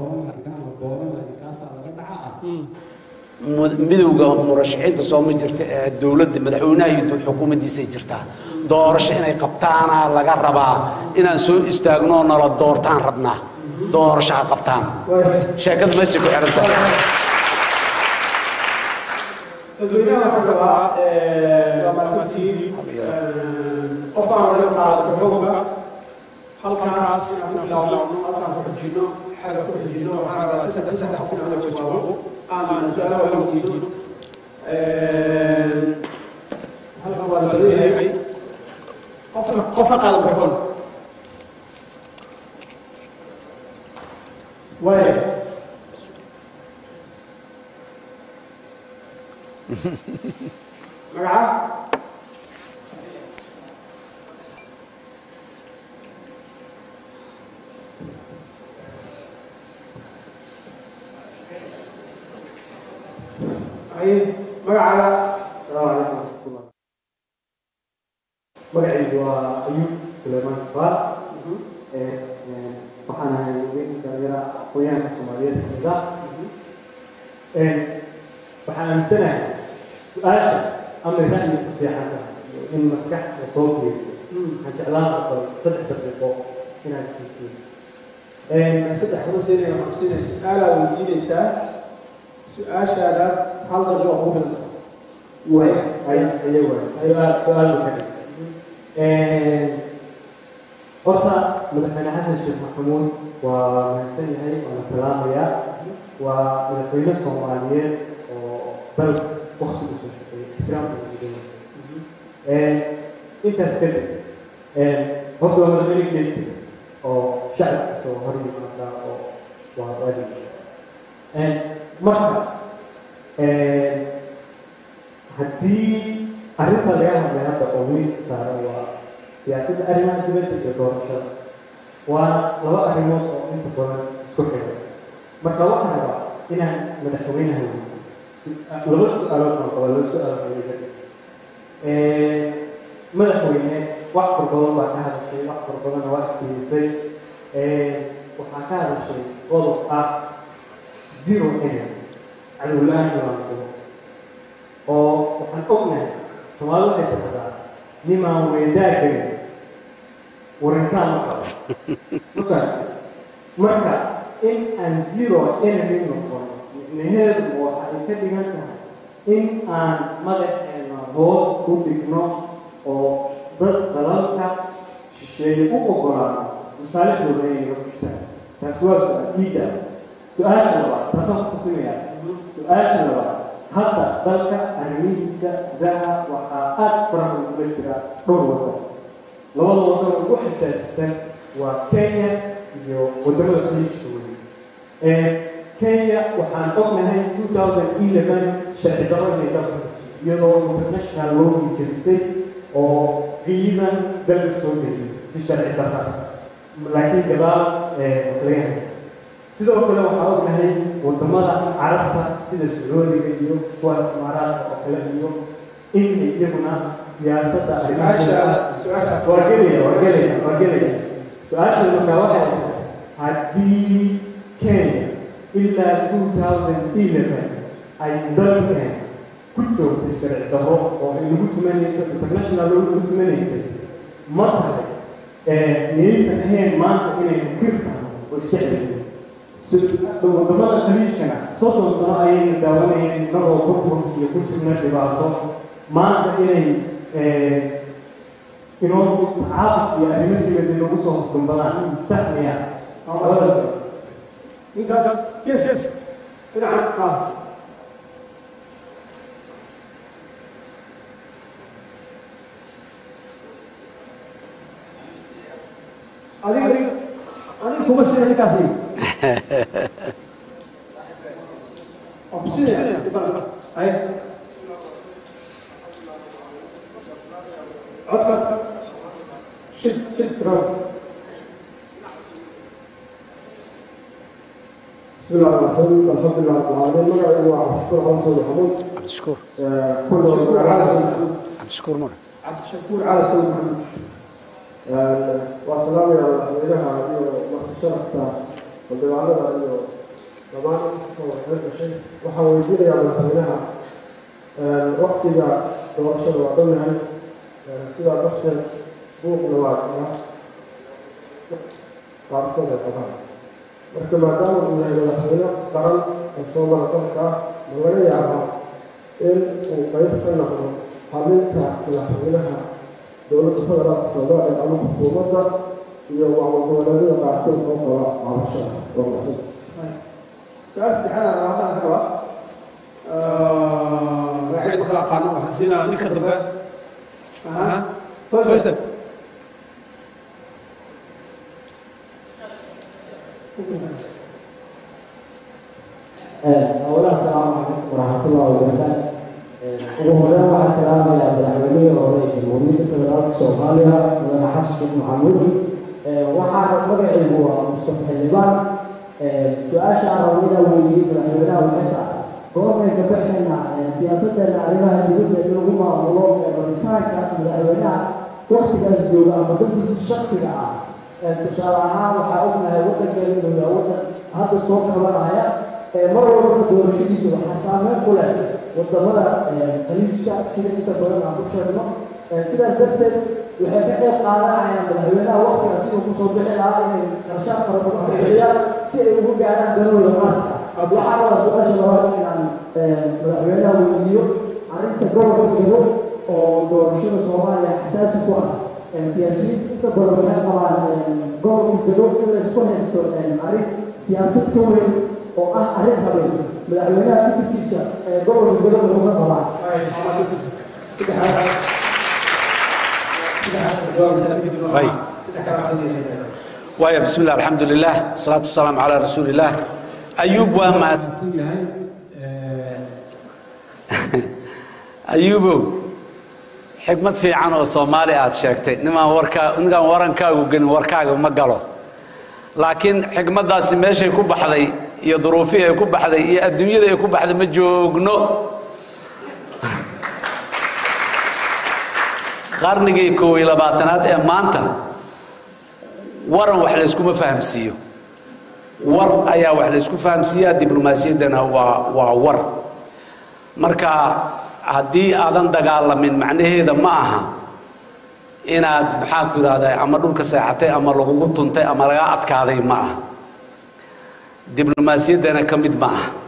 Speaker 3: midowga murashaxiinta sooma jirta ee dowladda madaxweynaha iyo xukuumaddiisay jirtaa doorasho inay qabtaana laga rabaa inaan soo istaagno oo nala doortaan rabnaa doorasho ha qabtaan sheekada meesay ku xihan tahay
Speaker 1: dadweynaha waxaa rabaa waa mahadsantihiin qof aan laga qaado xooga halkaas inaan ku bilaawno halkaan ku xujino xagga ku xujino waxaan rabaa saddex saddex qof in laga jawaabo aan su-aalaha waxaan weydiino halkan waa la badan yahay qofka qofka qaada microphone waaya magaca ay magacaaga
Speaker 4: السلام عليكم ورحمة الله magacaygu waa ayub suleymaan kafaar waxaan ahay haweenka dhalinyara aqoonyahanka soomaaliyeed kamid ah waxaan aaminsanahay su-aasha ama ra'yi ku fiican tahay in maskax la soo geeyo waxaan jeclaan lahaa saddex daqiiqo inaad siisiin
Speaker 1: saddex kuma siinaya waxaan ku siinaya su-aalaad weydiinaysaa su-aashaadaas hal darjo waa kugu filan
Speaker 4: way ay ayaga su-aal su-aal buu ka dhigay horta madaxweyne xasan sheekh maxamuud waa mahadsan yahay waana salaamayaa waa madaxweyne soomaaliyeed oo dal wakti usoo shaqeeyay ixtiraamka ugu intaas kadib horta waa madaxweyne geesi oo shacabkiisa oo hor yimaada oo waa waajib marka haddii arrinta laga hadlay hadda oo miiska saaran waa siyaasadda arrimaha dibadda iyo doorashada waana laba arrimood oo inta badan isku xiran marka waxaan rabaa inaan madaxweynaha weydiiyo laba su-aalood baan qabaa laba su-aalood oo iga madaxweyne wax far badan baa ka hadashay wax far badanna waa iftiimisay waxaa ka hadashay qodob ah zero energy cadow la-aan imaankumo oo waxaan ognahay soomaalida waxay tiraahdaa nimaan weedaa gelin warintaan ma qabo marka marka in aan zero enemy noqon micnaheedu waxa ay ka dhigan tahay in aan madaxeena hoos ku dhigno oo dad dalalka shisheeye u ogolaano masaalixdooda inay naga fushaan taasi waa su-aal diida su-aasha labaad taasaan ku tusimayaa su-aasha labaad hadda dalka arrimihiisa gudaha waxaa aada faraha ugula jira dhowr waddan labada waddan ugu xasaasisan waa kenya iyo waddamada khaliijka weli kenya waxaan ognahay two thousand eleven sharci darro inay dalka iyadoo international loogi jerisay oo ciidan dalka soo gelisay si sharci darra laakiin gadaal laga hay sidoo kale waxaa ognahay wadamada carabta sida sacuudiga iyo kuwaas imaaraadka oo kale iyo inay iyaguna siyaasadda arrimaha
Speaker 1: su-aasha su-aashaas
Speaker 4: waa gelaya waa gelaya waa gelaya su-aasha markaa waxay tahay haddii kenya ilaa two thousand eleven ay dalkan ku joogtay sharci darro oo ay lagu tumanayso international law lagu tumanaysay ma tahay miyaysan ahayn maanta inaynu kirkano oo isjeclayno wadamada khaliijkana soddon sano ayaynu daawanayeen inagoo burburka iyo ku jirna dhibaato maanta inay inoo tacaabud iyo arrimo dibadda nagu soo hosdumbadaan sax miya labadaas
Speaker 1: ninkaas yes yes dhinaca ah adiga adiga kuma sina ninkaasi obsinaya ay codka shid shid raw
Speaker 5: بسم الله الرحمن الرحيم الحمد لله رب العالمين مقعي وعبد الشكور حسن محمود
Speaker 3: cabdishakuur
Speaker 5: كل على
Speaker 3: cabdishakuur mare
Speaker 5: cabdishakuur cali sayd maxamed waa salaamaya madaxweynaha iyo marti sharafta xildhibaanada iyo dhammaan kasoo waxay gashay waxaan weydiinayaa madaxweynaha waktiga doorashada waa dhow yahay sidaa darteed buuqna waa kala qaarkood ay qabaan marka maadaama uu yahay madaxweyne qaran oo soomala dalka ah ma laga yaabaa in uu qayb ka noqdo xalinta madaxweynaha dowladda federaalka soomaaliya ama xukuumadda iyo maamul-goboleedyada qaarkood oo qaba cabashada waa macsan
Speaker 1: su-aal saddexaad aan rabaa ka rabaa magacyada ma kala aqaano waxaan siinaa ninka dambe aha soo istaag
Speaker 6: أولا السلام عليكم ورحمة الله وبركاته ugu horreyn waxaan salaamayaa madaxweynihii hore ee jamhuuriyadda federaalka soomaaliya mudane xasan sheekh maxamuud waxaana magacaygu waa mustafa xildhibaan su-aasha aan rabo inaan weydiiyey madaxweynaha waxay tahay goormay ka baxayna siyaasaddeena arrimaha dibadda in lagu maamulo rabitaanka madaxweynaha waktigaas jooga ama dadkiisa shaksiga ah tusaale ahaan waxaa ognahay waddankeena inuu yahay waddan hadda soo kabanaya mar walba doorashadiisa waxaa saameyn ku leh wadamada khaliijka sida inta badan aan ku sheegno sidaas darteed waxay ka qayb qaadanayaan madaxweynaha waktigaas siduu kusoo bixi lahaa inay qarshaad fara badan ku bixiyaan si ay ugu gaaraan danooda maaska waxaa waa su-aasha labaad inaan madaxweynaha weydiiyo arrinta gobolka gado oo doorashada soomaaliya xasaasi ku ah siyaasiyiinta inta badan waxay qabaan gobolka gado in la isku haysto arrin siyaasad ka weyn oo ah arrin habeen madaxweynaha fikirkiisa ee gobolka gado laguma qabaa
Speaker 3: way waaya bismi illah alxamdu lilah wasalaatu wasalaamu calaa rasuuli illah ayuub waa mahad
Speaker 2: mahadsan yahay
Speaker 3: ayuubow xikmad fiican oo soomaali aad sheegtay nimaan warkaa ninkaan warankaagu gelin warkaaga ma galo laakiin xikmaddaasi meeshay ku baxday iyo duruufihii ay ku baxday iyo adduunyada ay ku baxday ma joogno qarnigii koob iyo labaatanaad ee maanta waran wax layskuma fahamsiiyo war ayaa wax laysku fahamsiiyaa diblomaasiyaddana waa waa war marka haddii aadan dagaalamin macnaheeda ma aha inaad maxaa ku yidhahdaa ama dhulka seexatay ama lagugu tuntay ama lagaa adkaaday ma aha diblomaasiyaddana ka mid ma aha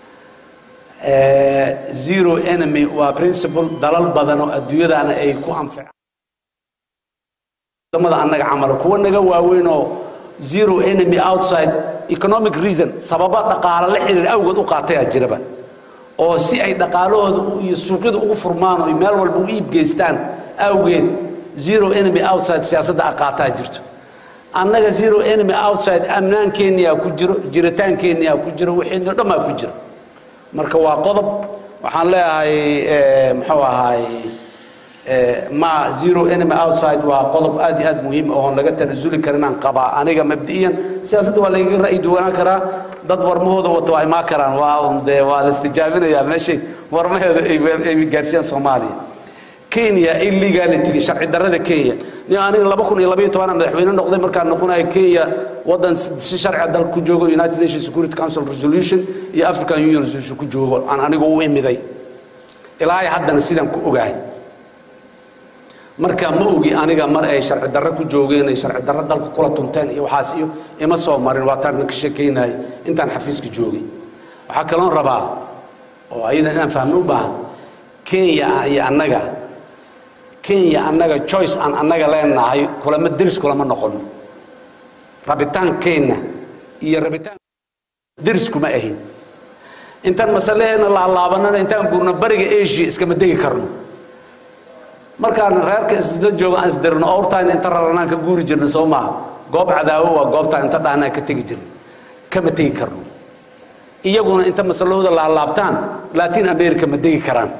Speaker 3: zero enemy waa principle dalal badan oo adduunyadana ay ku anficaan wadamada annaga camalo kuwa naga waaweyn oo zero enemy outside economic reason sababa dhaqaale la xiriir awgeed u qaatayaa jiraba oo si ay dhaqaalahooda iyo suuqyada ugu furmaan oo meel walba u iib geystaan awgeed zero enemy outside siyaasadda aqaataa jirto annaga zero enemy outside amnaankeeniyaa ku jiro jiritaankeeniyaa ku jiro wixiino dhammaa ku jiro marka waa qodob waxaan leeyahay muxuu ahaay ma zero enemy outside waa qodob aad iyo aad muhiim oon laga tanasuli karin aan qabaa aniga mabdi'iyan siyaasadda waa lagaga ra'yi duwanaan karaa dad warmahooda wata waa imaan karaan waa un dee waa la istijaabinayaa meeshay warmaheeda ay gaarsiiyaan soomaaliya kenya illegality sharci darrada kenya ni aniga laba kun iyo labaiyo tobanaa madaxweyne noqday markaan noqonayo kenya waddan si sharciga dalka ku joogo united nations security council resolution iyo african union resolution ku joogo aan anigu u imiday ilaa haddana sidaan ku ogahay marka ma ogi aniga mar ay sharci darro ku joogeen ay sharci darro dalka kula tunteen iyo waxaas iyo ima soo marin waa taan ka sheekaynayay intaan xafiiska joogay waxaa kaloon rabaa oo ayadan inaan fahmo u baahan kenya iyo annaga kenya annaga choice aan annaga leenahay kulama deris kulama noqono rabitaankeenna iyo rabitaan deris kuma ahin intaan masaleheena laalaabanana intaan guurno bariga asia iskama degi karno markaan reerka isla joogo aan isdirno owrtaan inta raranaan ka guuri jirna soo maaha goob cadaawo waa goobtaan inta dhaanaan ka tegi jirna kama tegi karno iyaguna inta masalahooda laalaabtaan latin america ma degi karaan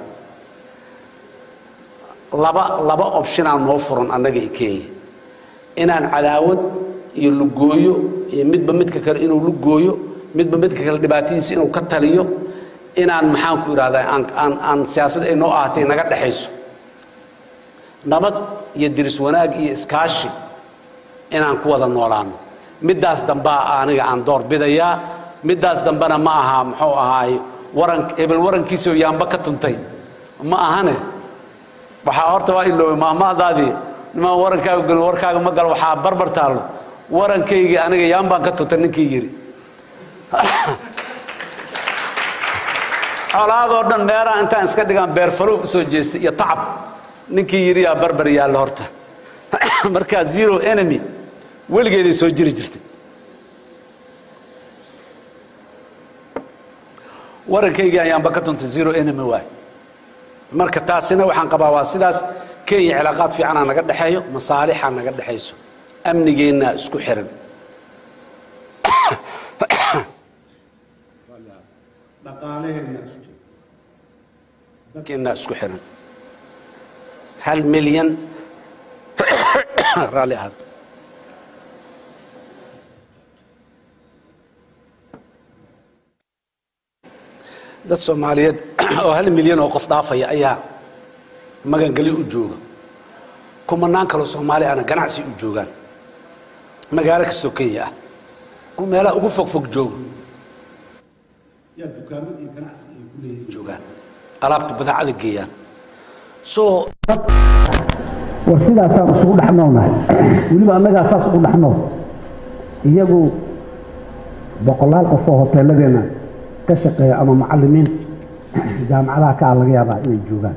Speaker 3: laba laba optionaa noo furan annaga i kenya inaan cadaawad iyo lugooyo iyo midba midka kale inuu lugooyo midba midka kale dhibaatadiisa inuu ka taliyo inaan maxaan ku idhahdaa aan aan aan siyaasad ay noo ahatay naga dhexayso nabad iyo diris wanaag iyo iskaashi inaan ku wada noolaano middaas dambaa aniga aan door bidayaa middaas dambena ma aha muxuu ahaay waran hebel warankiisoo yaamba ka tuntay ma ahane waxaa horta waa iloobay maamaadaadii nimaan warankaaga gelin warkaaga ma galo waxaa barbar taallo warankaygii aniga yaambaan ka tuntay ninkii yidhi colaadoo dhan meeraha intaan iska dhigaan beerfalow usoo jeestay iyo tacab ninkii yidhi yaa barbar yaalla horta markaa zero enemy weligeeday soo jiri jirtay warankaygii ayaanba ka tuntay zero enemy waay marka taasina waxaan qabaa waa sidaas kenya cilaaqaad fiicanaa naga dhexeeyo masaalixaa naga dhexayso amnigeennaa isku xiran
Speaker 2: dhaqaalaheenna isku
Speaker 3: keennaa isku xiran hal milyan raalli ahaad dad soomaaliyeed oo hal milyan oo qof dhaafaya ayaa magangeli u jooga kumanaan kaloo soomaali ahna ganacsi u joogaan magaalo kastoo kenya ah ku meelaha ugu fog fog jooga
Speaker 2: yaa dukaamad iyo ganacsi ay ku leeyihiin
Speaker 3: joogaan alaabta badeecada geeyaan soo
Speaker 7: war sidaasaan isugu dhexnoolnahay weliba annagaa saas ugu dhexnool iyagu boqolaal qof oo hoteeladeenna ka shaqeeya ama macallimiin jaamacadaha ka ah laga yaabaa inay joogaan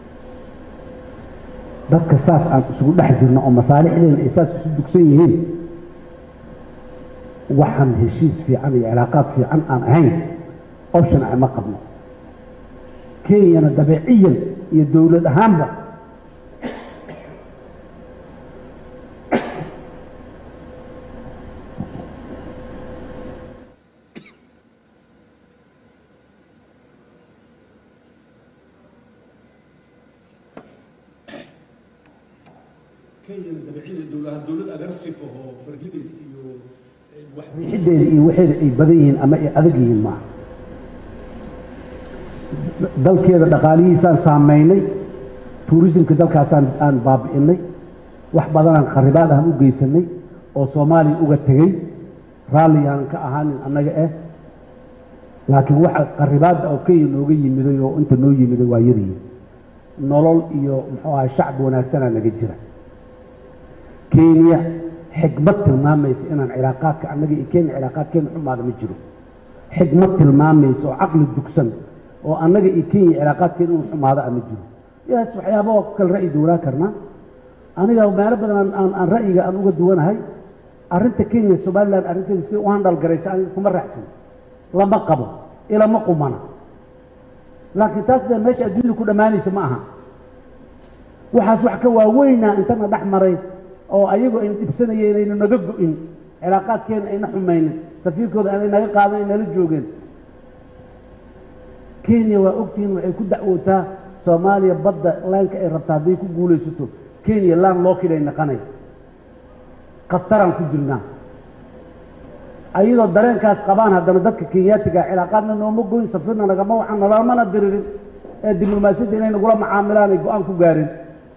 Speaker 7: dadka saas aan isugu dhex jirno oo masaalixdeena ay saas isu dugsan yihiin waxaan heshiis fiican iyo cilaaqaad fiican aan ahayn option ah ma qabno kenyana dabeeciyan iyo dowlad ahaanba
Speaker 2: kenyana dabeeciyada dowladaha dowlad agarsif oo fargideed iyo wax
Speaker 7: riixiddeeda iyo waxeeda ay badan yihiin ama ay adag yihiin maaha dalkeeda dhaqaalihiisaan saamaynay tuurisimka dalkaasaan aan baabi'inay wax badanaan kharibaad aan u geysanay oo soomaaliya uga tegey raalli aanan ka ahaanin annaga eh laakiin waxa kharibaadda oo kenya nooga yimiday oo inta noo yimiday waa yaryihin nolol iyo muxuu ahay shacbi wanaagsanaa naga jira kenya xikmad tilmaamaysa inaan cilaaqaadka annaga iyo kenya cilaaqaadkeena xumaada ma jiro xikmad tilmaamaysa oo caqli dugsan oo annaga iyo kenya cilaaqaadkeena inuu xumaado ah ma jiro yaas waxyaaba oo kale ra'yi duwanaa karnaa aniga meelo badan aan- aan aan ra'yiga aan uga duwanahay arrinta kenya somaliland arrinteeda si u handhal garaysa aniga kuma raacsan lama qabo ilama qumana laakiin taas dee meesha adduunyada ku dhammaanaysa ma aha waxaas wax ka waaweynaa intana dhex maray oo ayagoo ayna dhibsanayeen ayna naga go'in cilaaqaadkeena ayna xumaynin safiirkooda aanay naga qaadan ay nala joogeen kenya waa ogtihiin waxay ku dacwootaa soomaaliya badda laanka ay rabtaa hadday ku guulaysato kenya laan loo kidhay naqanay khataraan ku jirnaa ayadoo dareenkaas qabaan haddana dadka kenyaatiga cilaaqaadna nooma goyn safirna nagama wacan nalamana diririn ee diblomaasiyadda inay nagula macaamilaan ay go-aan ku gaareen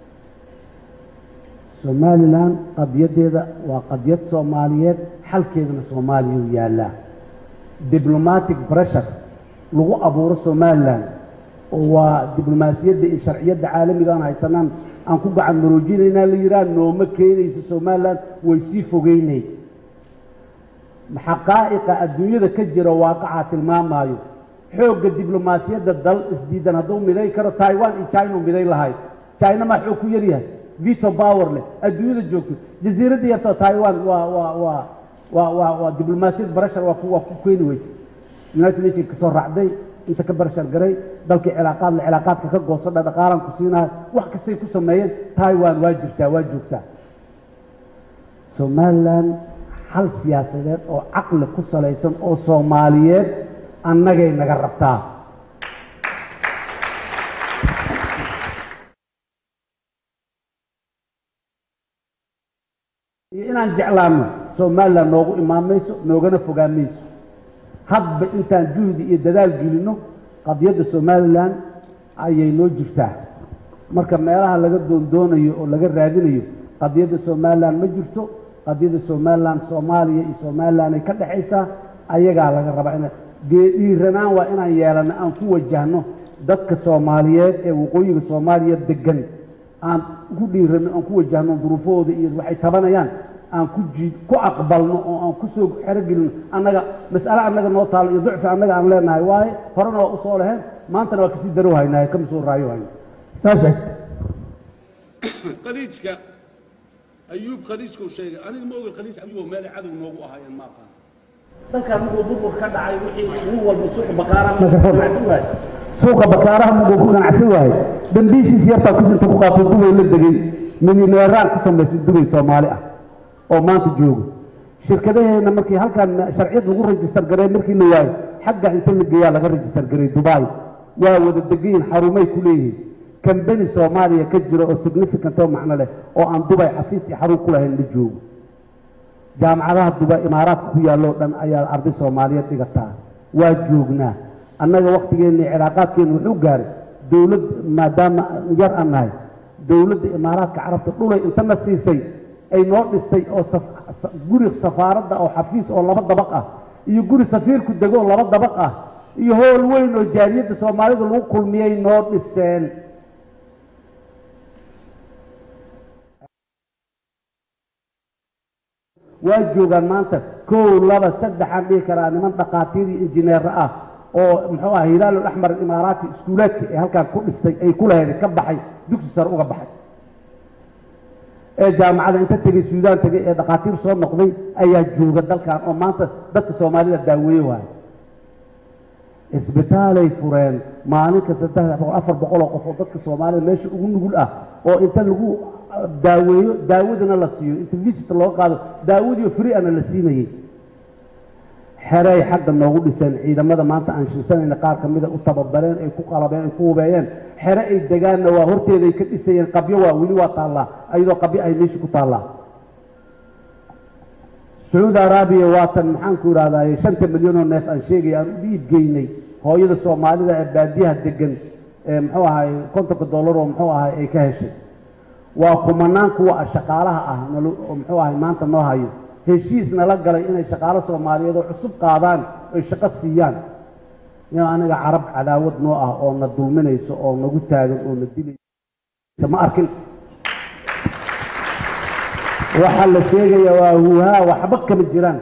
Speaker 7: somalilan qadiyaddeeda waa qadiyad soomaaliyeed xalkeedana soomaaliya u yaallaa diblomatic pressure lagu abuuro somalilan oo waa diblomaasiyadda iyo sharciyadda caalamiga aan haysanaan aan ku gacan maroojinaynaa la yidhaha nooma keenayso somalilan way sii fogeynay xaqaa'iqa adduunyada ka jira waaqacaa tilmaamaayo xoogga diblomaasiyadda dal isdiidan hadduu miday karo taiwan iyo china u miday lahayd china maa xoog ku yaryahay vito power leh adduunyada joogto jasiiradda yartoo taiwan waa waa waa waa waa waa diblomaasiyad barashar waa ku waa ku keeni weyse united nation ka soo raacday inta ka barashar garay dalkii cilaaqaad la cilaaqaadka ka goosadha dhaqaalan ku siinahay wax kastay ku sameeyeen taiwan waa jirtaa waa joogtaa somalilan hal siyaasadeed oo caqli ku salaysan oo soomaaliyeed annagay naga rabtaa iyo inaan jeclaanno somalilan noogu imaan mayso noogana fogaan mayso hadba intaan juhdi iyo dadaal gelinno qadiyadda somalilan ayay noo jirtaa marka meelaha laga doondoonayo oo laga raadinayo qadiyadda somalilan ma jirto qadiyadda somalilan soomaaliya iyo somalilan ay ka dhexaysaa ayagaa laga rabaa ina dhiiranaan waa inaan yeelanno aan ku wajahno dadka soomaaliyeed ee waqooyiga soomaaliya degan aan ku dhiiranno aan ku wajahno duruufahooda iyo waxay tabanayaan aan ku jii ku aqbalno oo aan ku soo xerogelino annaga mas'ale annaga noo taalo iyo ducfi annaga aan leenahay waaye horena waa usoo laheen maantana waa kasii darow haynaaye kama soo raayo hayno saashe
Speaker 3: khaliijka ayuub khaliijkuu sheegay aniga ma oga khaliij ayuub meel cadow noogu ahaayeen ma aqaan
Speaker 7: dalkan muguu burburka ka dhacay wixii nin walba suuqa bakaaraha muguu ku ganacsan waaye suuqa bakaaraha muguu ku ganacsan waaye dambiishiis yartaa kusinta ku qaatay dubay la degay milyaneeraan ku samaysay dubay soomaali ah oo maanta jooga shirkadaheena markii halkan sharciyad lagu rajistar garay markii la waayo xagga inta la geeyaa laga rajistar garay dubai waa wada degayin xarumay ku leeyihiin kambani soomaaliya ka jira oo significant oo macno leh oo aan dubay xafiis iyo xarun ku lahayn la joogo jaamacadaha dubay imaaraadka ku yaalloo dhan ayaa arday soomaaliyeed dhigataa waa joognaa annaga wakhtigeenna iyo cilaaqaadkeenna wuxuu gaaray dowlad maadaama yar aan nahay dowladda imaaraadka carabta dhulay intana siisay ay noo dhistay oo guri safaaradda oo xafiis oo laba dabaq ah iyo guri safiirku dego oo laba dabaq ah iyo hool weyn oo jaaliyadda soomaalida lagu kulmiyey noo dhiseen waa joogaan maanta kow laba saddexaan dhihi karaa niman dhakhaatiir iyo injineero ah oo muxuu ah hilaalul axmar imaaraati iskuulaadka ee halkaan ku dhistay ay ku lahayd ka baxay dugsi sare uga baxay ee jaamacada inta tegey suudaan tegey ee dhakhaatiir soo noqday ayaa jooga dalkan oo maanta dadka soomaalida daaweeye waayo isbitaalay fureen maalinka saddex boqol afar boqol oo qof oo dadka soomaalida meesha ugu nugul ah oo inta lagu daaweeyo daawadana la siiyo inta visit looga qaado daawadiio free ana la siinayey xeray xagga noogu dhiseen ciidamada maanta aan shilsanayna qaar ka mida u tababareen ay ku qalabeen ay ku hubeeyeen xere ay degaanna waa horteeday ka dhisayeen qabyo waa weli waa taallaa ayadoo qabyo ay meesha ku taallaa sacuudi araabiya waatan maxaanku idhahdaye shanta milyan oo neef aan sheegaya aan u dhiib geynay hooyada soomaalida ee baadiyaha degan ee muxuu ahay kontonka dollar oo muxuu ahay ay ka heshay waa kumanaan kuwa shaqaalaha ah nalo oo muxuu ahay maanta noo hayo heshiis nala galay inay shaqaalo soomaaliyeed oo cusub qaadaan oy shaqo siiyaan in aniga carab cadaawad noo ah oo na dulminayso oo nagu taagan oo na dilaysa ma arkin waxaa la sheegaya waa huuhaa waxba kama jiraan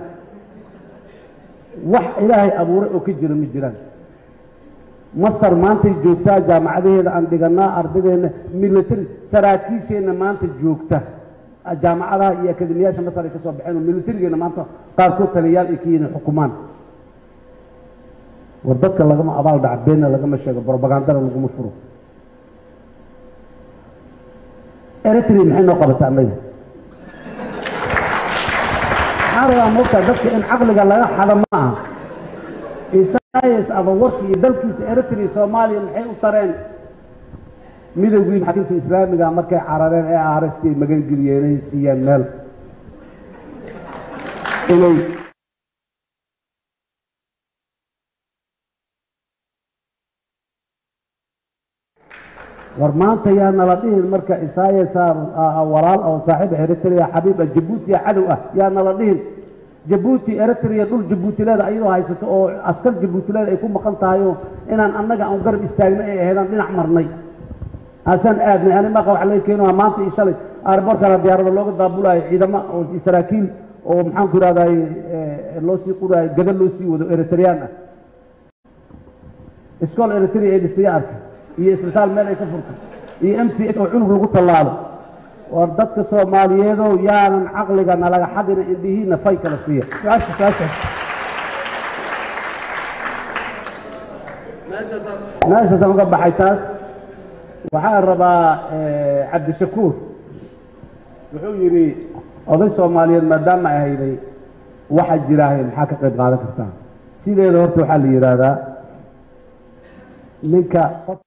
Speaker 7: wax ilaahay abuuray oo ka jira ma jiraan masar maantay joogtaa jaamacadaheeda aan dhiganaa ardadeenna military saraakiisheenna maanta joogta jaamacadaha iyo akademiyaasha masar ay ka soo baxeen oo militarigeena maanta qaarkood taliyayaal ay ka yihiin xukumaan war dadka lagama abaal dhaca beenna lagama sheego brobagandana laguma furo eritrea maxay noo qabata annaga maxaa rabaa moogtaa dadka in caqliga laga xado ma aha isayas abawarki iyo dalkiisa eritrea soomaaliya maxay u tareen midowgii xakiimka islaamiga markay carareen ee aaresti magangeliyeen ay siiyeen meel inay war maanta yaa nala dhihin marka isaayaas walaal oo saaxiib eritrea xabiib ah jabuuti cadow ah yaa nala dhihin jabuuti eritrea dhul jabuutileeda ayadoo haysato oo askar jabuutileeda ay ku maqan tahayoo inaan annaga aan garab istaagna ay ahaydaan dhinac marnay asaan aadnay ani maqa waxa laga keenaya maanta iyo shalay airbortkana diyaarada looga daabulayo ciidamo oo saraakiil oo maxaanku ihahday loo sii qurayo gada loo sii wado eritreyaan ah iskool eritrea ay dhistaya arkay iyo isbitaal meel ay ka furtay iyo m c h oo cunug lagu tallaalo war dadka soomaaliyeedow yaanan caqliga nalaga xadina indhihiina fay kala siiya su-aasha su-aasha meeshaasaan uga baxay taas waxaan rabaa cabdishakuur wuxuu yidhi oday soomaaliyeed maadaama ay hayday waxa jiraahay maxaa ka qayb qaadan kartaa sideeda horta waxaa la yidhaahdaa ninka qof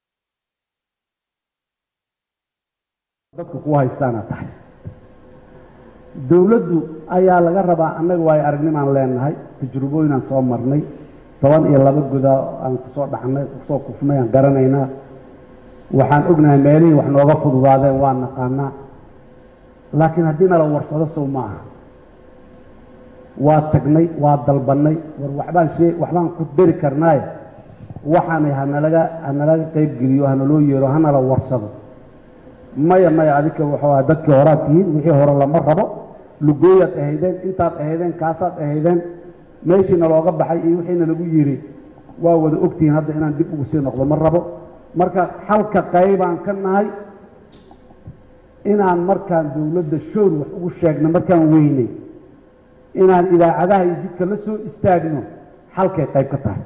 Speaker 7: dadku ku haystaana tahay dowladdu ayaa laga rabaa annaga waayo aragnimaan leenahay tajrubooyinaan soo marnay toban iyo laba guda aan kusoo dhaxnay kusoo kufnay aan garanaynaa waxaan ognahay meelihii wax nooga fududaadeen waa naqaanaa laakiin haddii nala warsado sow ma aha waa tagnay waa dalbannay war waxbaan shee waxbaan ku dari karnaaye waxaanay hanalaga hanalaga qayb geliyo hanaloo yeero hanala warsado maya maya adika wuxuu aha dadkii horaad tihiin wixii hore lama rabo lugooyaad ahaydeen intaad ahaydeen kaasaad ahaydeen meeshiina looga baxay iyo wixiina lagu yidhi waa wada ogtihiin hadda inaan dib ugu sii noqdo ma rabo marka xalka qaybaan ka nahay inaan markaan dowladda shoor wax ugu sheegno markaan weynay inaan idaacadaha iyo jidka la soo istaagno xalkay qayb ka tahay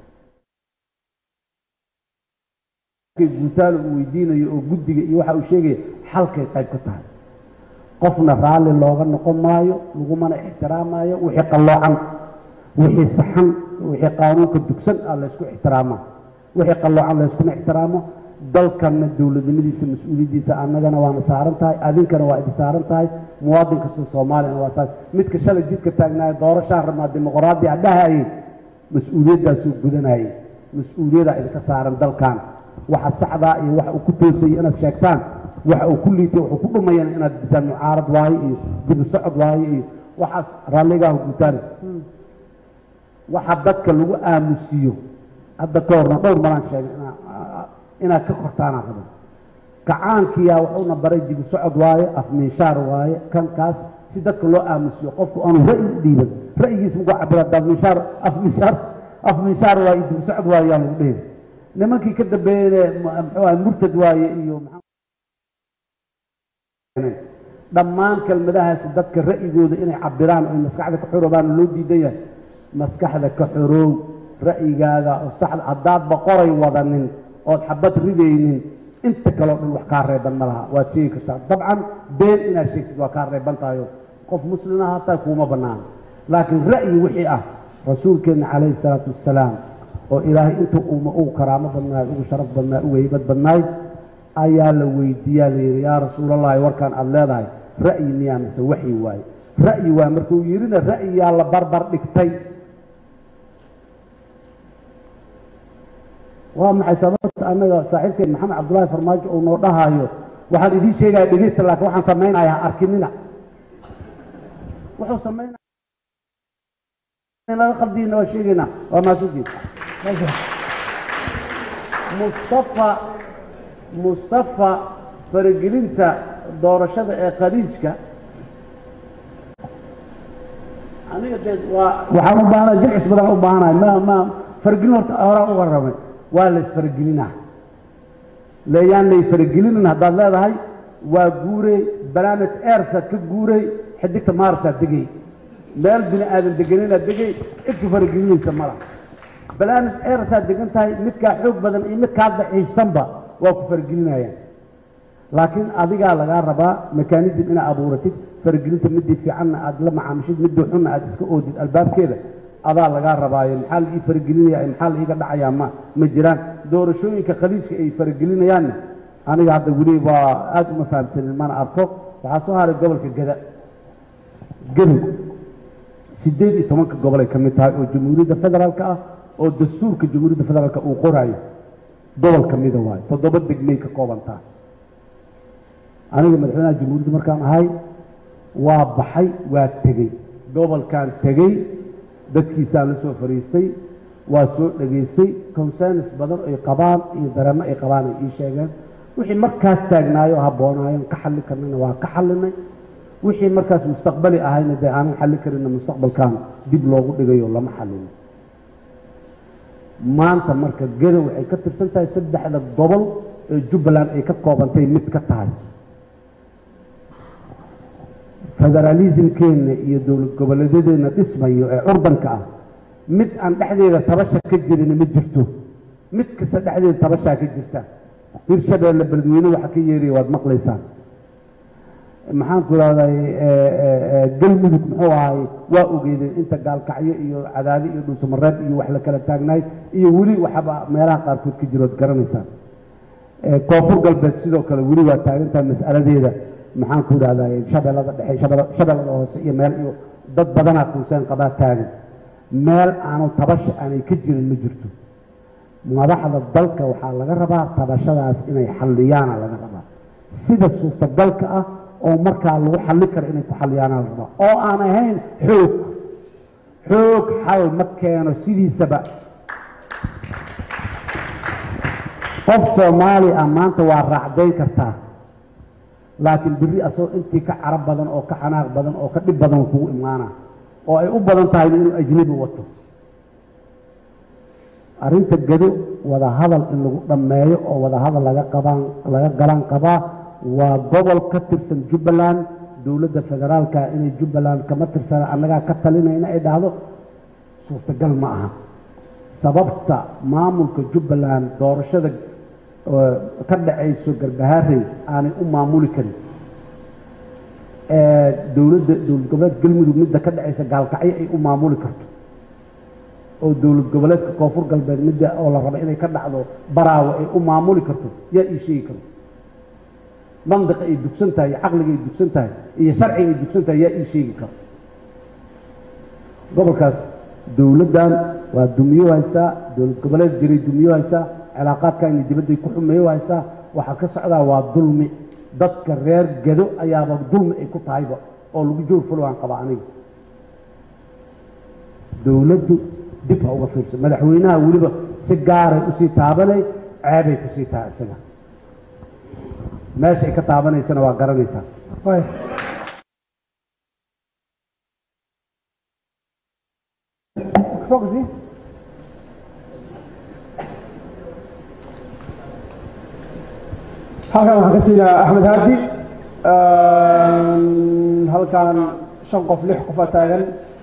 Speaker 7: guutaalo uu weydiinayo oo guddiga iyo waxa uu sheegaya xalkay qayb ka tahay qofna raalli looga noqon maayo lagumana ixtiraamaayo wixii qalloocan wixii saxan wixii qaanuunka dugsan ah laysku ixtiraamaa wixii qalloocan layskuma ixtiraamo dalkanna dowladnimadiisa mas-uuliyaddiisa annagana waana saaran tahay adinkana waa idi saaran tahay muwaadin kasta soomaaliyana waa saas midka shalay jidka taagnaayo doorashaan rabnaa dimuqraadi a dhahayay mas-uuliyaddaasuu gudanayay mas-uuliyaddaa idinka saaran dalkan waxa saxdaa iyo waxa uu ku toosayay inaad sheegtaan waxa uu ku liitay wuxuu ku dhumayana inaad ditaan mucaarad waaye iyo dibu socod waaye iyo waxaas raalligaahu gutaan waxa dadka lagu aamusiyo hadda ka horna dhowr malaan sheegay inaad ka kortaanaa rabo kacaankiyaa wuxuuna baray dibu socod waaye afminshaar waaye kan kaas si dadka loo aamusiyo qofku aanu ra'yi u dhiiban ra'yigiisa mugu cabira afminshaar afminshaar afminshaar waaye dibu socod waaye yaa lagu dhihi nimankii ka dambeeyey muxuu ahay murtad waaye iyo dhammaan kelmadahaasi dadka ra'yigooda inay cabiraan oy maskaxda ka xoroobaan loo diidan yahay maskaxda ka xoroow ra'yigaaga oo saxda haddaadba qoray wadanin ood xabad ridaynin inta kaleo dhan wax kaa reeban ma laha waad sheegi kartaa dabcan been inaad sheegtid waa kaa reeban tahayo qof muslima hataa kuuma bannaano laakiin ra'yi wixii ah rasuulkeenna calayhi salaatu wassalaam oo ilaahay intuu uuma ugu karaamo badnaay ugu sharaf badnaay ugu heybad badnaay ayaa la weydiiyaa layidhi yaa rasuulallahi warkaan aada leedahay ra'yi miyaa mise waxyi waaye ra'yi waay markuu yidhina ra'yiyaa la barbar dhigtay waa maxay sababta annaga saaxiibkeen maxamed cabdullaahi farmaajo uu noo dhahaayo waxaan idiin sheegaya dhegeysta laakiin waxaan samaynayaa arkinina wuxuu samaynaya laga qaldiina waa sheegaynaa waa maasuukiin mustafa mustafa faragelinta doorashada ee khaliijka aniga dee waa waxaan u baahnaa jilcis badan u baahanahay ma ma faragelin horta horaan uga rabay waa la isfaragelinaa leeyaan lay faragelinin haddaad leedahay waa guurey planet earthaad ka guurey xidigta maarsaad degay meel bini aadan deganinaad degay cidku faragelinaysa ma laha planet earthaad degan tahay midkaa xoog badan iyo midkaa daciifsanba waa ku faragelinayaan laakiin adigaa lagaa rabaa mekanism inaad abuuratid faragelinta midii fiicanna aad la macaamishid midii xunna aad iska oodid albaabkeeda adaa lagaa rabaayo maxaa la ii faragelinaya maxaa la iiga dhacayaa ma ma jiraan doorashooyinka khaliijka ay faragelinayaanna aniga hadda weli waa aad uma fahamsanin mana arko waxaa soo haray gobolka gada gadow siddeed iyo tobanka gobolay ka mid tahay oo jamhuuriyadda federaalka ah oo dastuurka jamhuuriyadda federaalka uu qoraayo gobol ka mida waayo toddoba degmay ka koobantaa aniga madaxweynaha jamhuuriyadda markaan ahay waa baxay waa tegey gobolkaan tegey dadkiisaan la soo fariistay waa soo dhegaystay concerns badan ay qabaan iyo dareemo ay qabaan ay ii sheegeen wixii markaas taagnaayo habboonaayeen ka xalli karnayna waa ka xallinay wixii markaas mustaqbali ahayna dee aanan xalli karinna mustaqbalkan dib loogu dhigayo lama xallino maanta marka gedo waxay ka tirsan tahay saddexda gobol ee jubbaland ay ka koobantay mid ka tahay federaalismkeenna iyo dowlad goboleedyadeenna dhismayo ee curdanka ah mid aan dhexdeeda tabasha ka jirin ma jirto mid kasta dhexdeeda tabashaa ka jirta hirshabeelle beledweyne waxa ka yeeraya waad maqlaysaan maxaan ku rahday galmudug muxuu ahay waa ogeydeen inta gaalkacyo iyo cadaadi iyo dhuusamareeb iyo wax la kala taagnaay iyo weli waxaba meelaha qaarkood ka jirood garanaysaan koonfur galbeed sidoo kale weli waa taagantahay mas'aladeeda maxaan ku idhahday shabeellada dhexe shabeella- shabeellada hoose iyo meel iyo dad badanaa kuuseen qabaa taagan meel aanu tabasha aanay ka jirin ma jirto madaxda dalka waxaa laga rabaa tabashadaas inay xalliyaana laga rabaa sida suurtagalka ah oo markaa lagu xalli karo inay ku xalliyaana la rabaa oo aan ahayn xoog xoog xal ma keeno sidiisaba qof soomaali ah maanta waa raacdayn kartaa laakiin berri asagoo intii ka carab badan oo ka xanaaq badan oo ka dhib badan kugu imaana oo ay u badan tahay inuu ajnabi wato arrinta gado wada hadal in lagu dhammeeyo oo wada hadal laga qabaan laga galaan qabaa waa gobol ka tirsan jubbaland dowladda federaalka inay jubbaland kama tirsana annagaa ka talinayna ay dhahdo suurtagal ma aha sababta maamulka jubbaland doorashada oo ka dhacayso garbahaarey aanay u maamuli karin ee dowladda dowlad goboleed galmudug midda ka dhacaysa gaalkacyo ay u maamuli karto oo dowlad goboleedka koonfur galbeed midda oo la raba inay ka dhacdo baraawo ay u maamuli karto yaa ii sheegi karo mandiqa ay dugsan tahay iyo caqliga ay dugsan tahay iyo sharciga ay dugsan tahay yaa ii sheegi karo gobolkaas dowladdan waa dumiyo haysaa dowlad goboleed jiray dumiyo haysaa cilaaqaadkan dibadday ku xumeeyo haysaa waxaa ka socdaa waa dulmi dadka reer gado ayaaba dulmi ay ku tahayba oo lagu joor fulwaan qaba aniga dowladdu dib ha uga fiirso madaxweynaha weliba si gaaray usii taabanay ceebay kusii tahay isaga meesha ay ka taabanaysana waa garanaysaa
Speaker 1: halkan waxaan ka siinaa axmed haadi halkan shan qof lix qofa taagan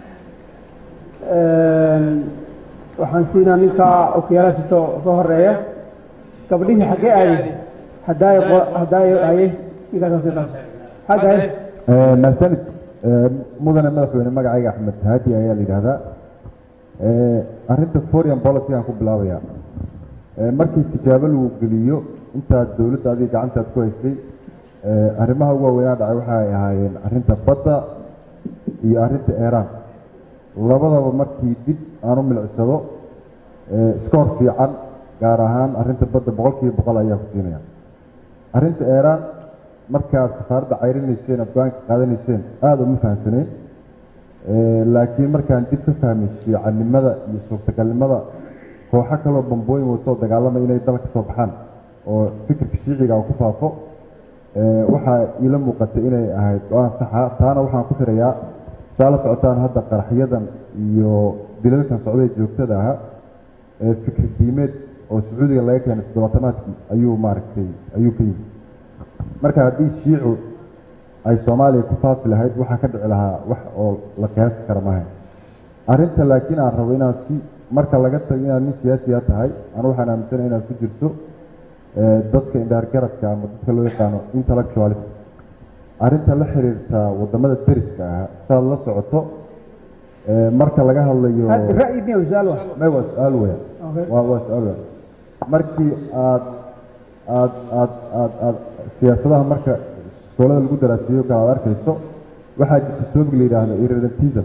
Speaker 1: waxaan siinaa ninka okiyaala sito ka horeeya gabdhihii xaggee aaday hadaayo hadaayo haye ninkaas sita hagaye
Speaker 8: mahsanid mudane madaxweyne magacayga axmed haadi ayaa la yidhaahdaa arrinta foreign policy aan ku bilaabayaa markii tijaabo lagu geliyo intaad dowladda adiga gacantaad ku haysay arrimaha ugu waaweynaa dhacay waxay ahaayeen arrinta badda iyo arrinta eeraan labadaba markii dib aan u milicsado iskoor fiican gaar ahaan arrinta badda boqolkiiba boqol ayaa ku siinaya arrinta eeraan markaad safaaradda cayrinayseen afgaanka qaadanayseen aada uma fahamsanayn laakiin markaan dib ka fahmay fiicannimada iyo suurtagalnimada kooxo kaloo bambooyin watoo dagaalamay inay dalka soo baxaan oo fikirka shiiciga uu ku faafo waxaa iila muuqatay inay ahayd go-aan saxa taana waxaan ku xirayaa saa la socotaan hadda qaraxyadan iyo dilalkan socday joogtada aha fikir diimeed oo sacuudiga laga keenay toddobaatanaadkii ayuu maaragtay ayuu ka yimi marka haddii shiicu ay soomaaliya ku faafi lahayd waxaa ka dhici lahaa wax oo la qiyaasi kara maaha arrinta laakiin aan rabo inaan si marka laga tago inaad nin siyaasiya tahay anu waxaan aaminsanahay inaad ku jirto dadka indhaargaradka ama dadka loo yaqaano intellectualist arrinta la xiriirta wadamada deriska ah saad la socoto marka laga hadlayo
Speaker 1: ra'yi miya su-aal wa
Speaker 8: may waa su-aal weya waa waa su-aal weya markii aad aad aad aad aad siyaasadaha marka iskoolada lagu daraasiyo kale aad arkayso waxaa jirta topic la yidhaahdo irredentism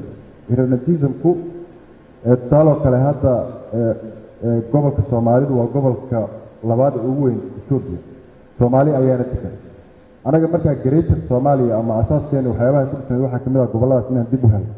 Speaker 8: irredentismku tusaaloo kale hadda gobolka soomaalidu waa gobolka labaad ee ugu weyn etoobiya soomaali ayaana degan anaga markaa greater soomaaliya ama asaaskeena waxyaabaha ku dhisnay waxaa kamid ah gobolladaas inaan dib u helno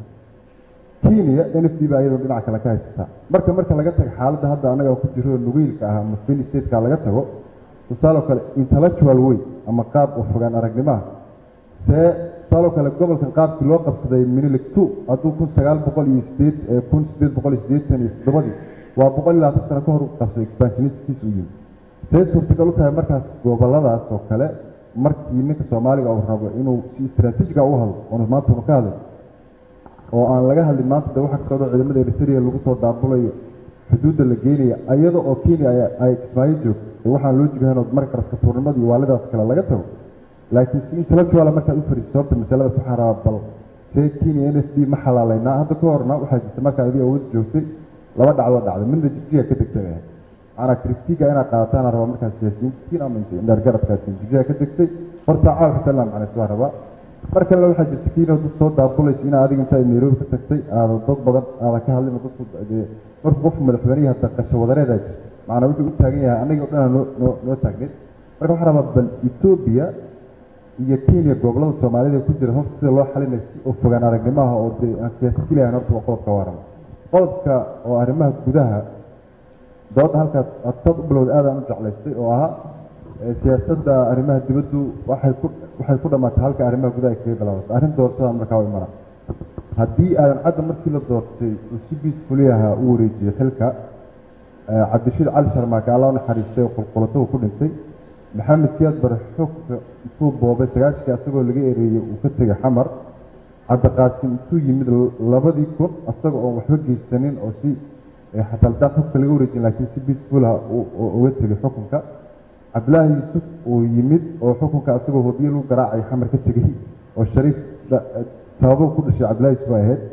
Speaker 8: kenya n f d baa iyadoo dhinaca kale ka haysataa marka marka laga tago xaaladda hadda anaga ku jiro nugiilka ah ama fili stateka laga tago tusaaloo kale intellectual way ama qaab oo fogaan aragnimaha see tusaaloo kale gobolkan qaabkii loo qabsaday minilik two hadduu kun sagaal boqol iyo sideed kun sideed boqol iyo siddeetan iyo toddobadii waa boqol iyo labaatan sano ka hor u qabsaday expansionistiis u yimi see suurtagal u tahay markaas gobolladaas oo kale markii ninka soomaaliga uu rabo inuu si istraatiijiga u hadlo oonu maanta unu ka hadlay oo aan laga hadlin maanta de waxa ka socdo ciidamada eritrea lagu soo daabulayo xuduudda la geynaya iyada oo kenya ay kismaayo joogto ee waxaan loo jigahan oo marka raskatuurnimada iyo waalidaas kale laga tago laakiin si intellectual markaad u fariiso horta masaladaas waxaa rabaa bal see kenya n f d ma xalaalaynaa hadda ka horna waxaa jirta markaa adii awood joogtay laba dhacdoo dhacday midna jigjiga ka degtay ahayd macnaa kritiga inaad qaadataan rabaa markaa siyaasiyiintiin ama indhaargaradkaasiin jigjiga ka degtay horta caalamka talna macnays waa rabaa mar kalena waxaa jirta kiina dad soo daabulaysa inaa adiga intaa nairobi ka tagtay aada dad badan aadan ka hadlin dadku markuu qofku madaxweynihi hadda qasho wadareedaa jirta macnaa wuxuu u taagan yahay annaga o dhan noo noo noo taagneed marka waxaa rabaa bal etoobiya iyo kenya gobollada soomaalida ku jira horta sida loo xalinay si oo fogaan aragnimaha oo dee aan siyaasad keliyahan horta waa qodobka warama qodobka oo arrimaha gudaha dooda halkaas aad saad u bilowday aadaan u jeclaystay oo ahaa siyaasadda arrimaha dibaddu waxay ku waxay ku dhammaatay halka arrimaha gudaha ay kaga bilaabatay arrin doorashada markaa way maraan haddii aadan cadda markii la doortay uu si biisfuliyaha u wareejiyey xilka cabdishiid cali sharmaake alla u naxariistay oo qulqulatuhu ku dhintay maxamed siyaad bare xogka intuu boobay sagaashkii asagoo laga ereeyey uu ka tegay xamar cabdiqaasim intuu yimid labadii kun asaga oon waxba geysanin oo si xataa haddaan xogka laga wareejin laakiin si biisfulaha uga tegay xukunka cabdilaahi yuusuf uu yimid oo xukunka asagoo hobiye lagu garaacay xamar ka tegey oo shariif sababo ku dhashay cabdillahi yuusuf ay ahayd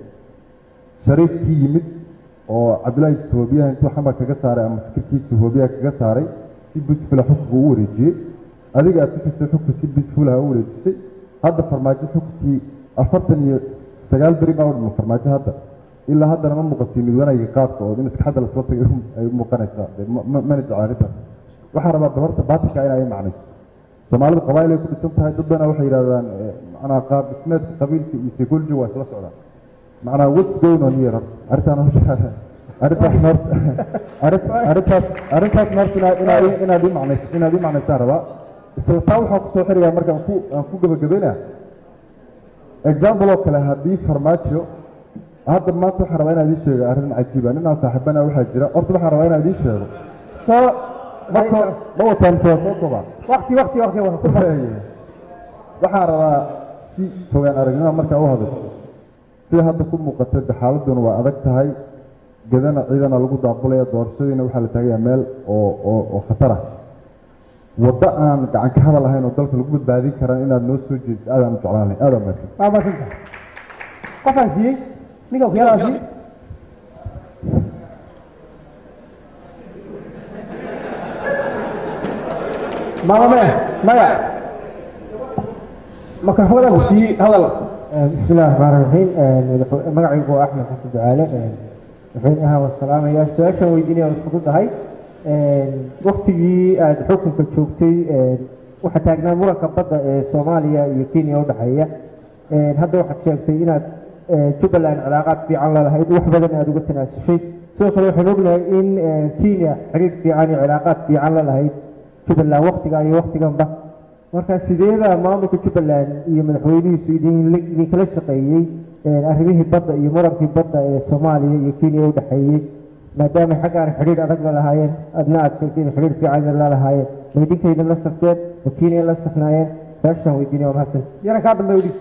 Speaker 8: shariifkii yimid oo cabdillahi yuusuf hoobiyaha intuu xamar kaga saaray ama fikirkiisa hoobiyaha kaga saaray si biisfula xukunka u wareejiyey adiga aad ku jirtay xukunka si biisfulaha u wareejisay hadda farmaajo xukunkii afartan iyo sagaal beri baa u dhima farmaajo hadda ilaa haddana ma muuqatay mid wanaaga qaadka oo in iskaxadda lasoo tagay ay muuqanaysaa mana jecla arrintaas waxaa rabaa bal horta baatilka in ay macnayso soomaalidu qabaayil ay ku dhisan tahay dad badana waxay yidhahdaan macnaa qaab dhismeedka qabiilka iyo psychology waa isla socdaan macnaa what's going on here arrintaan horta arrintaas horta arrintaas arrintaas horta inaad inaad ii macnayso inaad ii macnaysaan rabaa isla taa waxaa kusoo xirigaa marka aan ku aan ku gabagabayna example oo kale haddii farmaajo hadda maanta waxaan rabaa inaan idiin sheego arrin cajiiba nin aan saaxiibana waxaa jira horta waxaan rabaa inaan idiin sheego soo marka ma wataan soo soo koba
Speaker 1: waqti waqti waqti
Speaker 8: waxaan rabaa si fogaan aragnimo markaa u hadasho sida hadda ku muuqata de xaaladuna waa adag tahay gedana ciidana lagu daabulaya doorashadiina waxaa la taagayaa meel oo oo oo khatar ah waddo aan gacan ka hadal ahayn oo dalka lagu badbaadin karan inaad noo soo jeediso aadaan u jeclaan lahay aadaan mahadsan
Speaker 1: waa maasanta qofaan siiyey ninka okiyaalaa siiyey mama maya maya makarafoonaa ku siiyey hadal
Speaker 9: بسم الله الرحمن الرحيم magacaygu waa axmed xasan ducaale madaxweynaha waa salaamaya su-aashan weydiinaya waa fududahay waktigii aada xukunka joogtay waxaa taagnaa muranka badda ee soomaaliya iyo kenya udhexeeya hadda waxaad sheegtay inaad jubbaland cilaaqaad fiican lalahayd wax badan aada uga tanaasushay sidoo kale waxaan ognahay in kenya xiriir fiican iyo cilaaqaad fiican lalahayd jubbaland waktiga iyo waktiganba marka sideeda maamulka jubbaland iyo madaxweynihiisu idinkala shaqeeyey arrimihii badda iyo murankii badda ee soomaaliya iyo kenya u dhexeeyey maadaama xaggaan xidhiir adag la lahaayeen adna aad sheegtay in xidhiir fiican la lahaayeen ma idinkayda la safteen ma kenya la safnaayeen saashaan weydiinaya waa mahadsan
Speaker 1: yana kaa dambe udhig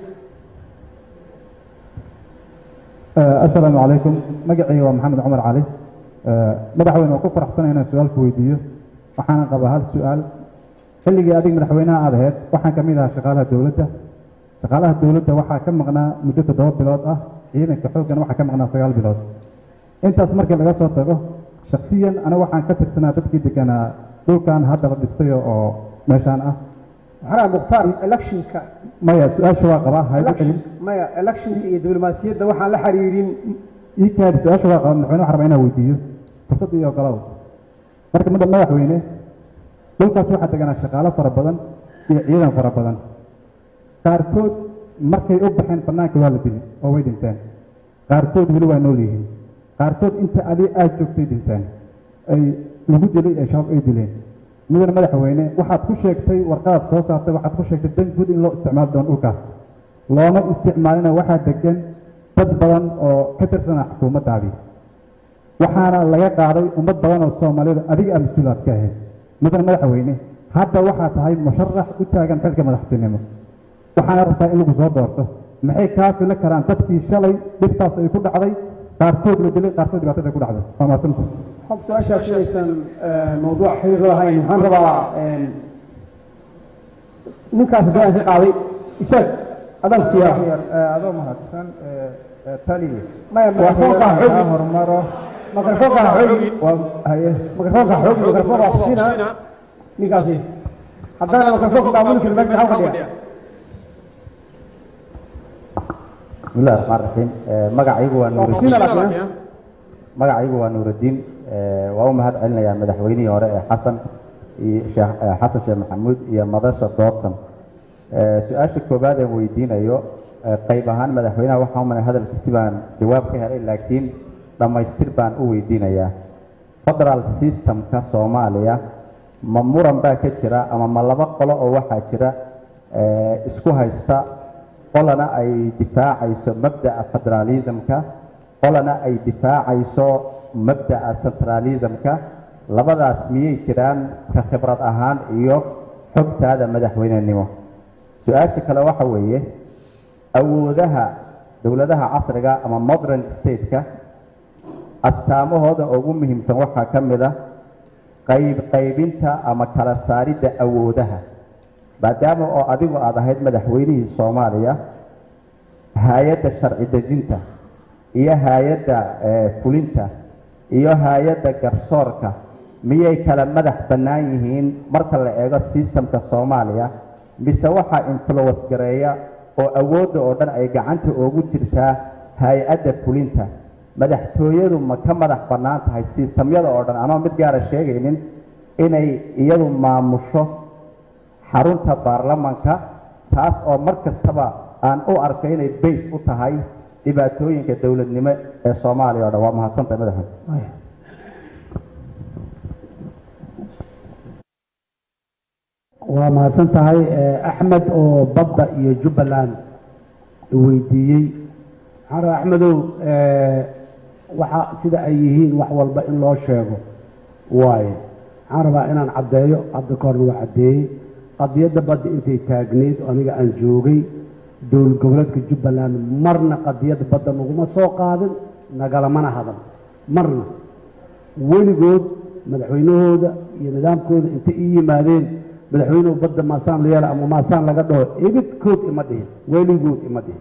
Speaker 10: asalaamu calaykum magacayga waa maxamed cumar cali madaxweyne waa ku faraxsanay inaan su-aalku weydiiyo waxaana qabaa hal su-aal xilligii adig madaxweynaha aad ahayd waxaan ka mid ahaa shaqaalaha dowladda shaqaalaha dowladda waxaa ka maqnaa muddo toddoba bilood ah ciidanka xooggana waxaa ka maqnaa sagaal bilood intaas markii laga soo tago shaksiyan aniga waxaan ka tirsanaa dadkii deganaa dhulkan hadda la dhistay oo meeshaan ah
Speaker 1: maxaa mukhtaar electionka
Speaker 10: maya su-aasha waa qabaa haygu celin
Speaker 1: maya electionka iyo diblomaasiyadda waxaan la xiriirin
Speaker 10: ii kaadi su-aasha waa qabaa madaxweyne waxaan rabaa inaan weydiiyo fursad iyo ogolow marka mada madaxweyne dhulkaas waxaa deganaa shaqaalo fara badan iyo ciidan fara badan qaarkood markay u baxeen bannaanka waa la dili oo way dhinteen qaarkood weli waa nool yihiin qaarkood inta adi aad joogtay dhinteen ay lagu dilay ee shabaab ay dileen mudane madaxweyne waxaad ku sheegtay warqadaad soo saartay waxaad ku sheegtay dan guud in loo isticmaali doono dhulkaas looma isticmaalina waxaa degan dad badan oo ka tirsana xukuumaddaadii waxaana laga qaaday ummad badan oo soomaalida adiga aa mas-uulaad ka ahayd mudane madaxweyne hadda waxaa tahay musharax u taagan xilka madaxtinimo waxaana rabtaa in lagu soo doorto maxay kaa fili karaan dadkii shalay dhibtaas ay ku dhacday qaarkood la dilay qaarkood dhibaatada ay ku dhacday waa mahadsanta
Speaker 1: حب سؤال شيء موضوع حير رهين waxaan rabaa ninkaas baa ka qaaday isaag adan fiya
Speaker 11: adoo mahadsan taliye
Speaker 1: maya mikrofoonka xoog
Speaker 11: hormaro
Speaker 1: mikrofoonka xoog
Speaker 11: haye
Speaker 1: mikrofoonka xoog mikrofoonka kusina ninkaasi haddana mikrofoonka daamuli kari meesha halka dhiga
Speaker 12: بسم الله الرحمن الرحيم magacaygu waa nuurudiin magacaygu waa nuurudiin waa u mahad celinayaa madaxweynihii hore ee xasan iyo sheekh xasan sheekh maxamuud iyo madasha doortan su-aasha koowaad aan weydiinayo qayb ahaan madaxweynaha waxaa u malay hadalkiisi baan jawaab ka helay laakiin dhammaystir baan u weydiinayaa federal systemka soomaaliya ma muran baa ka jira ama ma laba qolo oo waxaa jira isku haysta qolana ay difaacayso mabda'a federalismka qolana ay difaacayso mabda'a centralismka labadaas miyay jiraan ka khibrad ahaan iyo xogtaada madaxweynenimo su-aasha kale waxa weeye awoodaha dowladaha casriga ama modern stateka astaamahooda ugu muhiimsan waxaa ka mid ah qayb qaybinta ama kala saaridda awoodaha maadaama oo adigu aad ahayd madaxweynihii soomaaliya hay-adda sharci dejinta iyo hay-adda fulinta iyo hay-adda garsoorka miyay kala madax bannaan yihiin marka la eego sistamka soomaaliya mise waxaa influence gareeya oo awoodda oo dhan ay gacanta ugu jirtaa hay-adda fulinta madaxtooyadu ma ka madax bannaan tahay sistamyada oo dhan anoo mid gaara sheegaynin inay iyadu maamusho xarunta baarlamanka taas oo mar kastaba aan u arkay inay bays u tahay dhibaatooyinka dowladnimo ee soomaaliya o dhan waa mahadsantahay madaxweyne
Speaker 7: waa mahadsan tahay axmed oo badda iyo jubbaland weydiiyey waxaan rabaa axmedow waxa sida ay yihiin wax walba in loo sheego waaye waxaan rabaa inaan caddeeyo hadda ka horna waa caddeeyey qadiyadda badda intay taagneyd oo aniga aan joogay dowlad goboleedka jubbaland marna qadiyadda badda naguma soo qaadin nagalamana hadan marna weligood madaxweynahooda iyo nidaamkooda intay ii yimaadeen madaxweynuhu badda maasaan la yeela ama maasaan laga dhaho ibidkood ima dhihin weligood ima dhihin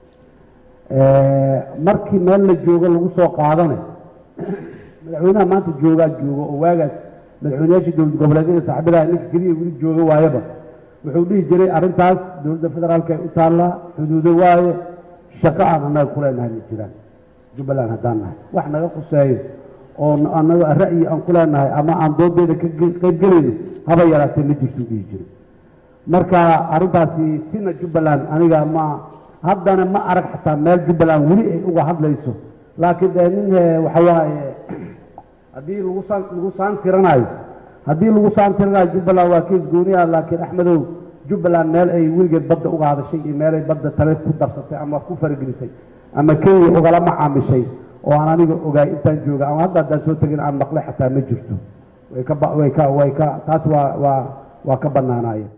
Speaker 7: markii meel la joogo lagu soo qaadana madaxweynaha maanta joogaa joogo oo waagaas madaxweynayaashii dowlad goboleedyada saaxiibadaha ninka keliya weli jooga waayaba wuxuu dhihi jiray arrintaas dowladda federaalka ay u taallaa xuduudo waaye shaqo aan annaga ku leenahay ma jiraan jubbaland haddaan nahay wax naga khuseeyo oo annaga ra'yi aan ku leenahay ama aan doodeeda ka qaybgelayno haba yaraatee ma jirtuu dhihi jiray marka arrintaasi sina jubbaland aniga ma haddana ma arag xataa meel jubbaland weli ay uga hadlayso laakiin dee nin waxa waaye haddii lagu saan lagu saan tiranayo haddii lagu saan tiranayo jubbaland waa kees gooniya laakiin axmedow jubbaland meel ay weligeed badda uga hadashay iyo meelay badda tale ku darsatay ama ku faragelisay ama kenya ugala macaamishay oo aan aniga ogaay intaan jooga ama hadda haddaan soo tegin aan maqlay xataa ma jirto way ka way ka way ka taas waa waa waa ka bannaanaayeen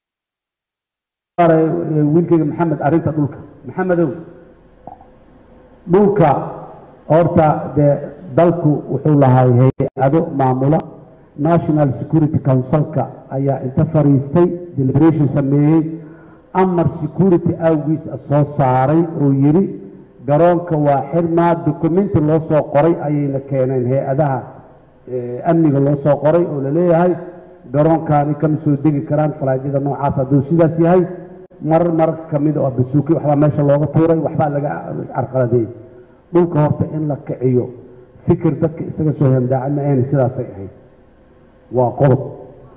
Speaker 7: wiilkayga maxamed arrinta dhulka maxamedow dhulka horta dee dalku wuxuu lahay hay-ado maamula national security councilka ayaa inta fariistay deliberation sameeyey amar security awgiis soo saaray oo yidhi garoonka waa xirmaa documenti loo soo qoray ayayna keeneen hay-adaha amniga loo soo qoray oo laleeyahay garoonkaani kama soo degi karaan falaadyada noocaas hadduu sidaas yahay marar mararka ka mid oo basuuki waxbaa meesha looga tuuray waxbaa laga carqaladeeyey dhulka horta in la kiciyo fikir dadka isaga soo hemdaacay ma ayna sidaasay ahayd waa qodob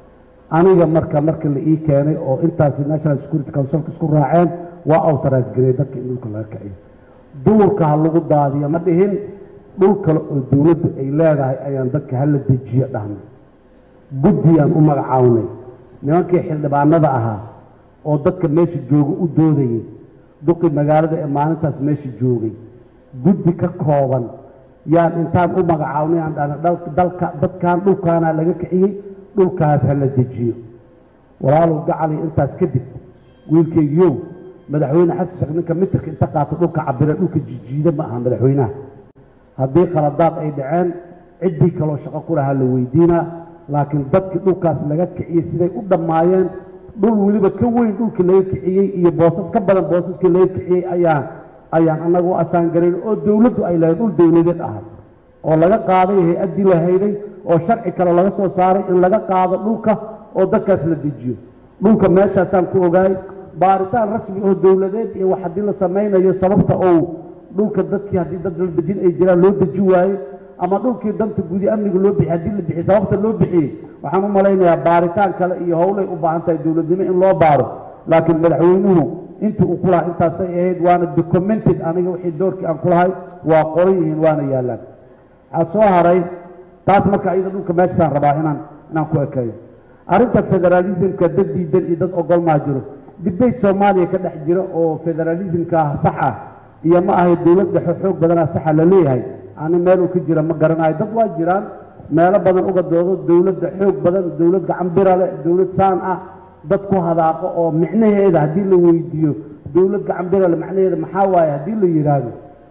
Speaker 7: aniga marka marka la ii keenay oo intaasi national security councilka isku raaceen waa authorize garey dadka in dhulka laga kiciyo duurka ha lagu daadiyo ma dhihin dhul kale oo dowladdu ay leedahay ayaan dadka hala dejiyo dhahnay guddiyaan u magacawnay nimankii xildhibaanada ahaa oo dadka meesha jooga u doodayay duqi magaalada ee maalintaas meesha joogay guddi ka kooban yaan intaan u magacawnay aan dhahna dal- dalka dadkan dhulkaanaa laga kiciyey dhulkaas ha la dejiyo walaalow gacali intaas kadib wiilkaygiyow madaxweyne xasan sheekh ninka mitirka inta qaato dhulka cabira dhulka jijiida ma aha madaxweynaha haddii qaladaad ay dhaceen ciddii kaloo shaqo ku lahaa la weydiinaa laakiin dadkii dhulkaas laga kiciyey siday u dhammaayeen dhul weliba ka weyn dhulkii laga kiciyey iyo boosas ka badan boosaskii laga kiciyey ayaan ayaan annagu u asaan garayn oo dowladdu ay lahayd dhul dowladeed ahay oo laga qaaday hay-addii la hayday oo sharci kale laga soo saaray in laga qaado dhulka oo dadkaas la dejiyo dhulka meeshaasaan ku ogaay baaritaan rasmi oo dowladeed iyo wax haddii la samaynayo sababta ou dhulka dadkii haddii dad la dejin ay jiraan loo deji waaye ama dhulkii danta gudi amniga loo bixiyey haddii la bixiyey sababta loo bixiyey waxaan u malaynayaa baaritaan kale iyo howlay u baahan tahay dowladnimo in loo baaro laakiin madaxweynuhu intii uu ku lahaa intaasay ahayd waana documented aniga wixii doorkii aan ku lahay waa qoran yihiin waana yaallaan waxaa soo haray taas marka iyada dhulka meeshaasaan rabaa inaan inaan ku ekeeyo arrinta federalismka dad diidan iyo dad ogol maa jiro debate soomaaliya ka dhex jira oo federalismka sax ah iyo ma ahay dowlad dhexe xoog badanaa saxa la leeyahay ani meel uu ka jira ma garanayo dad waa jiraan meelo badan uga doodo dowladda xoog badan dowlad gacan bira leh dowlad saan ah dad ku hadaaqo oo micnaheeda haddii la weydiiyo dowlad gacan bira leh macnaheeda maxaa waaye haddii la yidhaahdo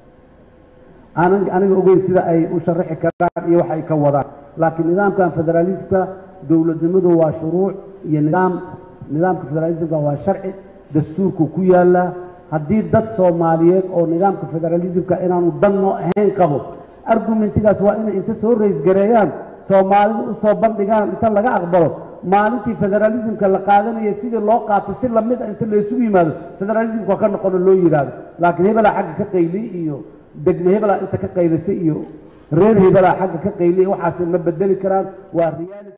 Speaker 7: aanan aniga ogeyn sida ay u sharaxi karaan iyo wax ay ka wadaan laakiin nidaamkan federalismka dowladnimadu waa shuruuc iyo nidaam nidaamka federalismka waa sharci dastuurku ku yaallaa haddii dad soomaaliyeed oo nidaamka federalismka inaanu danno ahayn qabo argumentigaas waa inay inta soo raysgareeyaan soomaalida u soo bandhigaan inta laga aqbalo maalintii federalismka la qaadanaya sidii loo qaatay si lamid a inta laysugu yimaado federalismka waa ka noqono loo yidhaahdo laakiin hebelaa xagga ka qayliy iyo degme hebelaa inta ka qaylisay iyo reer hebelaa xagga ka qayliy waxaasi ma bedeli karaan waa reality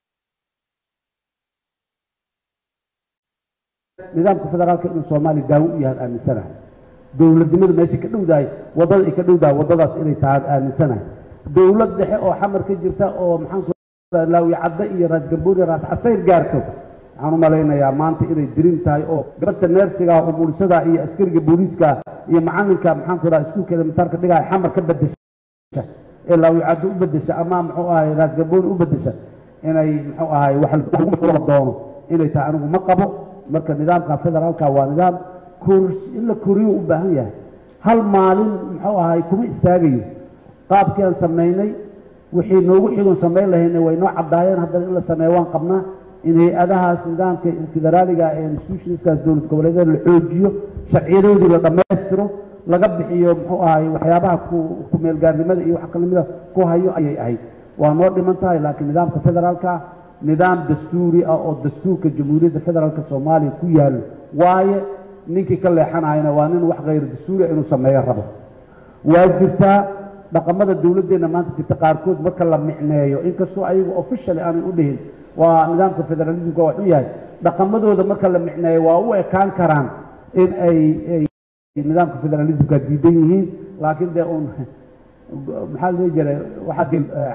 Speaker 7: nidaamka federaalka inuu soomaaliya daawo u yahay aaminsanahay dowladnimada meesha ka dhowdahay waddada ay ka dhowdahay waddadaas inay tahay aaminsanahay dowlad dhexe oo xamar ka jirta oo maxaanku laawi cadde iyo raas gambooni raas casayr gaarto waxaan u malaynayaa maanta inay dirin tahay oo gabadha neersiga oo mulisada iyo askariga booliiska iyo macalinka maxaanku dhaha iskuulkeeda mitaarka dhigaya xamar ka bedesha ee laawi cadde u bedesha ama muxuu ahay raas gambooni u bedesha inay muxuu ahay wax lagu mashquula doono inay tahay anigu ma qabo marka nidaamka federaalka waa nidaam kors in la koriyo u baahan yahay hal maalin muxuu ahay kuma istaagayo qaabkii aan samaynay wixii noogu xigoon samayn lahaynay way noo caddaayeen haddana in la sameeyo waan qabnaa in hay-adahaas nidaamka federaaliga ee institutionskaas dowlad goboleedyada la xoojiyo sharciyadoodii la dhammaystiro laga bixiyo muxuu ahay waxyaabaha ku ku-meelgaarnimada iyo wax kalamida ku hayo ayay ahayd waa noo dhiman tahay laakiin nidaamka federaalka nidaam dastuuri ah oo dastuurka jamhuuriyadda federaalka soomaaliya ku yaallo waaye ninkii ka leexanayana waa nin wax khayr dastuuri ah inuu sameeyo rabo waa jirtaa dhaqamada dowladdeenna maanta jirta qaarkood marka la micneeyo inkastoo ayagu officially aanay u dhihin waa nidaamka federalismka waa xun yahay dhaqamadooda marka la micneeyo waa u ekaan karaan in ay ay nidaamka federalismka diidan yihiin laakiin dee uun maxaa la dhihi jiray waxaas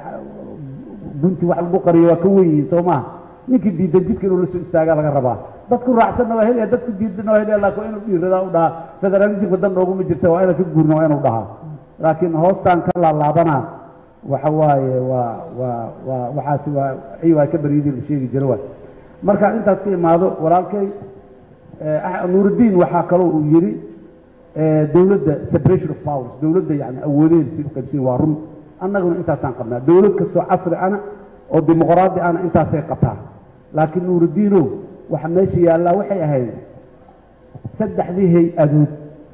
Speaker 7: gunti wax lagu qariyo waa ka wen yihiin soo maaha ninkii diidan jidka inuu la soo istaagaa laga rabaa dadku raacsanna waa helaya dadku diidanna waa helaya laakiin waa inuu dhiiradaa u dhahaa federalismka dan nooguma jirta waa inaan ka guurna waa inuu dhahaa laakiin hoostaan ka laalaabanaa waxa waaye waa waa waa waxaasi waa ciy waa ka baryadii la sheegi jira waay markaan intaas ka imaado walaalkay nuurudiin waxaa kaloo uu yidhi dowladda separation of powers dowladda yani awoodeeda si u qaybsan waa run annaguna intaasaan qabnaa dowlad kastoo casri ana oo dimuqraadi ana intaasay qabtaa laakiin nuurudiinow waxa meesha yaallaa waxay ahayd saddexdii hay-adood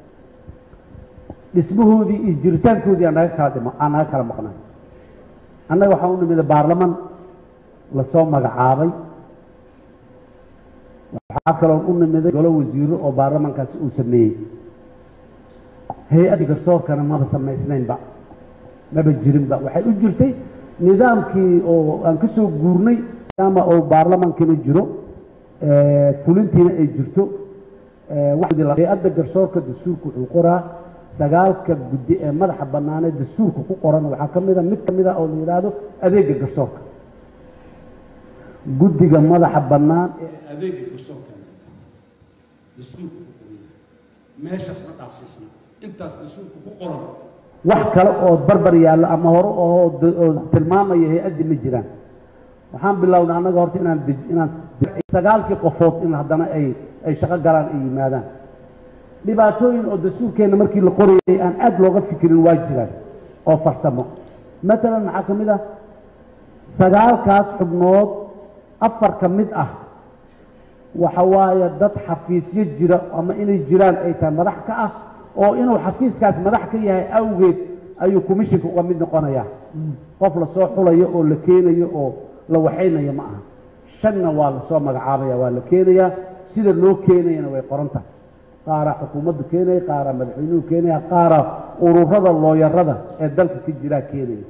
Speaker 7: dhismahoodii iyo jiritaankoodii aan naga kala dhimo aan naga kala maqnay annaga waxaan u nimida baarlaman lasoo magacaabay waxaa kaloo u nimiday golo wasiiro oo baarlamankaasi uu sameeyey hay-adda garsoorkana maba samaysnaynba maba jirinba waxay u jirtay nidaamkii oo aan ka soo guurnay maadaama oo baarlamaankina jiro fulintiina ay jirto hay-adda garsoorka dastuurka wuxuu qoraa sagaalka guddi ee madaxa bannaanee dastuurka ku qoran waxaa ka mida mid ka mida oo la yidhaahdo adeega garsoorka guddiga madaxa bannaan ee
Speaker 2: adeega garsoorka dastuurka ku qoran meeshaas ma dhaafsiisna intaas dastuurka ku qoran
Speaker 7: wax kale oo barbar yaallo ama hore oo oo tilmaamaya hay-addi ma jiraan waxaan bilownay annaga horta inaan dej inaan sagaalkii qofood in haddana ay ay shaqo galaan ay yimaadaan dhibaatooyin oo dastuurkeenna markii la qorayay aan aad looga fikirin waa jiraan oo farsamo matalan maxaa ka mid ah sagaalkaas xubnood afar ka mid ah waxa waaye dad xafiisyo jira ama inay jiraan ay tahay madax ka ah oo inuu xafiiskaas madax ka yahay awgeed ayuu commissionka uga mid noqonayaa qof lasoo xulayo oo la keenayo oo la waxaynayo ma aha shanna waa lasoo magacaabaya waa la keenayaa sida loo keenayana way qoran tahay qaaraa xukuumaddu keenaya qaaraa madaxweynuhu keenaya qaaraa ururada looyarada ee dalka ka jiraa keenaya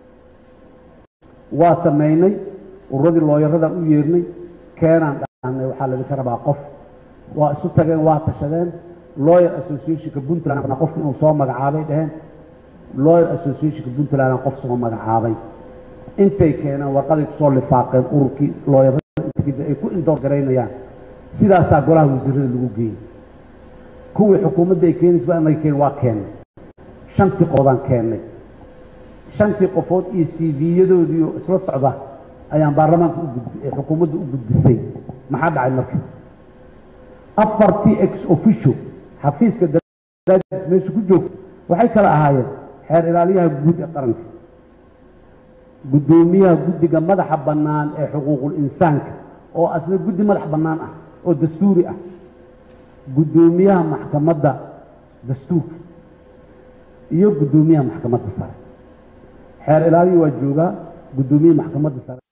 Speaker 7: waa samaynay ururadii looyaradan u yeernay keenaan dhahnay waxaa laydinka rabaa qof waa isu tageen waa tashadeen lawyer associationka puntland qof inuu soo magacaabay dheheen lawyer associationka puntland qof soo magacaabay intay keeneen warqaday kusoo lifaaqeen ururkii looyarada ay ku indoor garaynayaan sidaasaa golaha wasiirada lagu geeyey kuwii xukuumadda ay keenaysa anaga keen waa keennay shantii qoodaan keennay shantii qofood iyo c v-yadoodii oo isla socda ayaan baarlamaanka u gudbi ee xukuumadda u gudbisay maxaa dhacay marka afartii ex officio xafiiska daraadiis meesha ku joogta waxay kala ahaayeen xeer ilaaliyaha guud ee qaranka guddoomiyaha guddiga madaxa bannaan ee xuquuqul insaanka oo asna guddi madax bannaan ah oo dastuuri ah guddoomiyaha maxkamadda dastuurka iyo guddoomiyaha maxkamadda sare xeer ilaaliya waa joogaa guddoomiyaha maxkamadda sare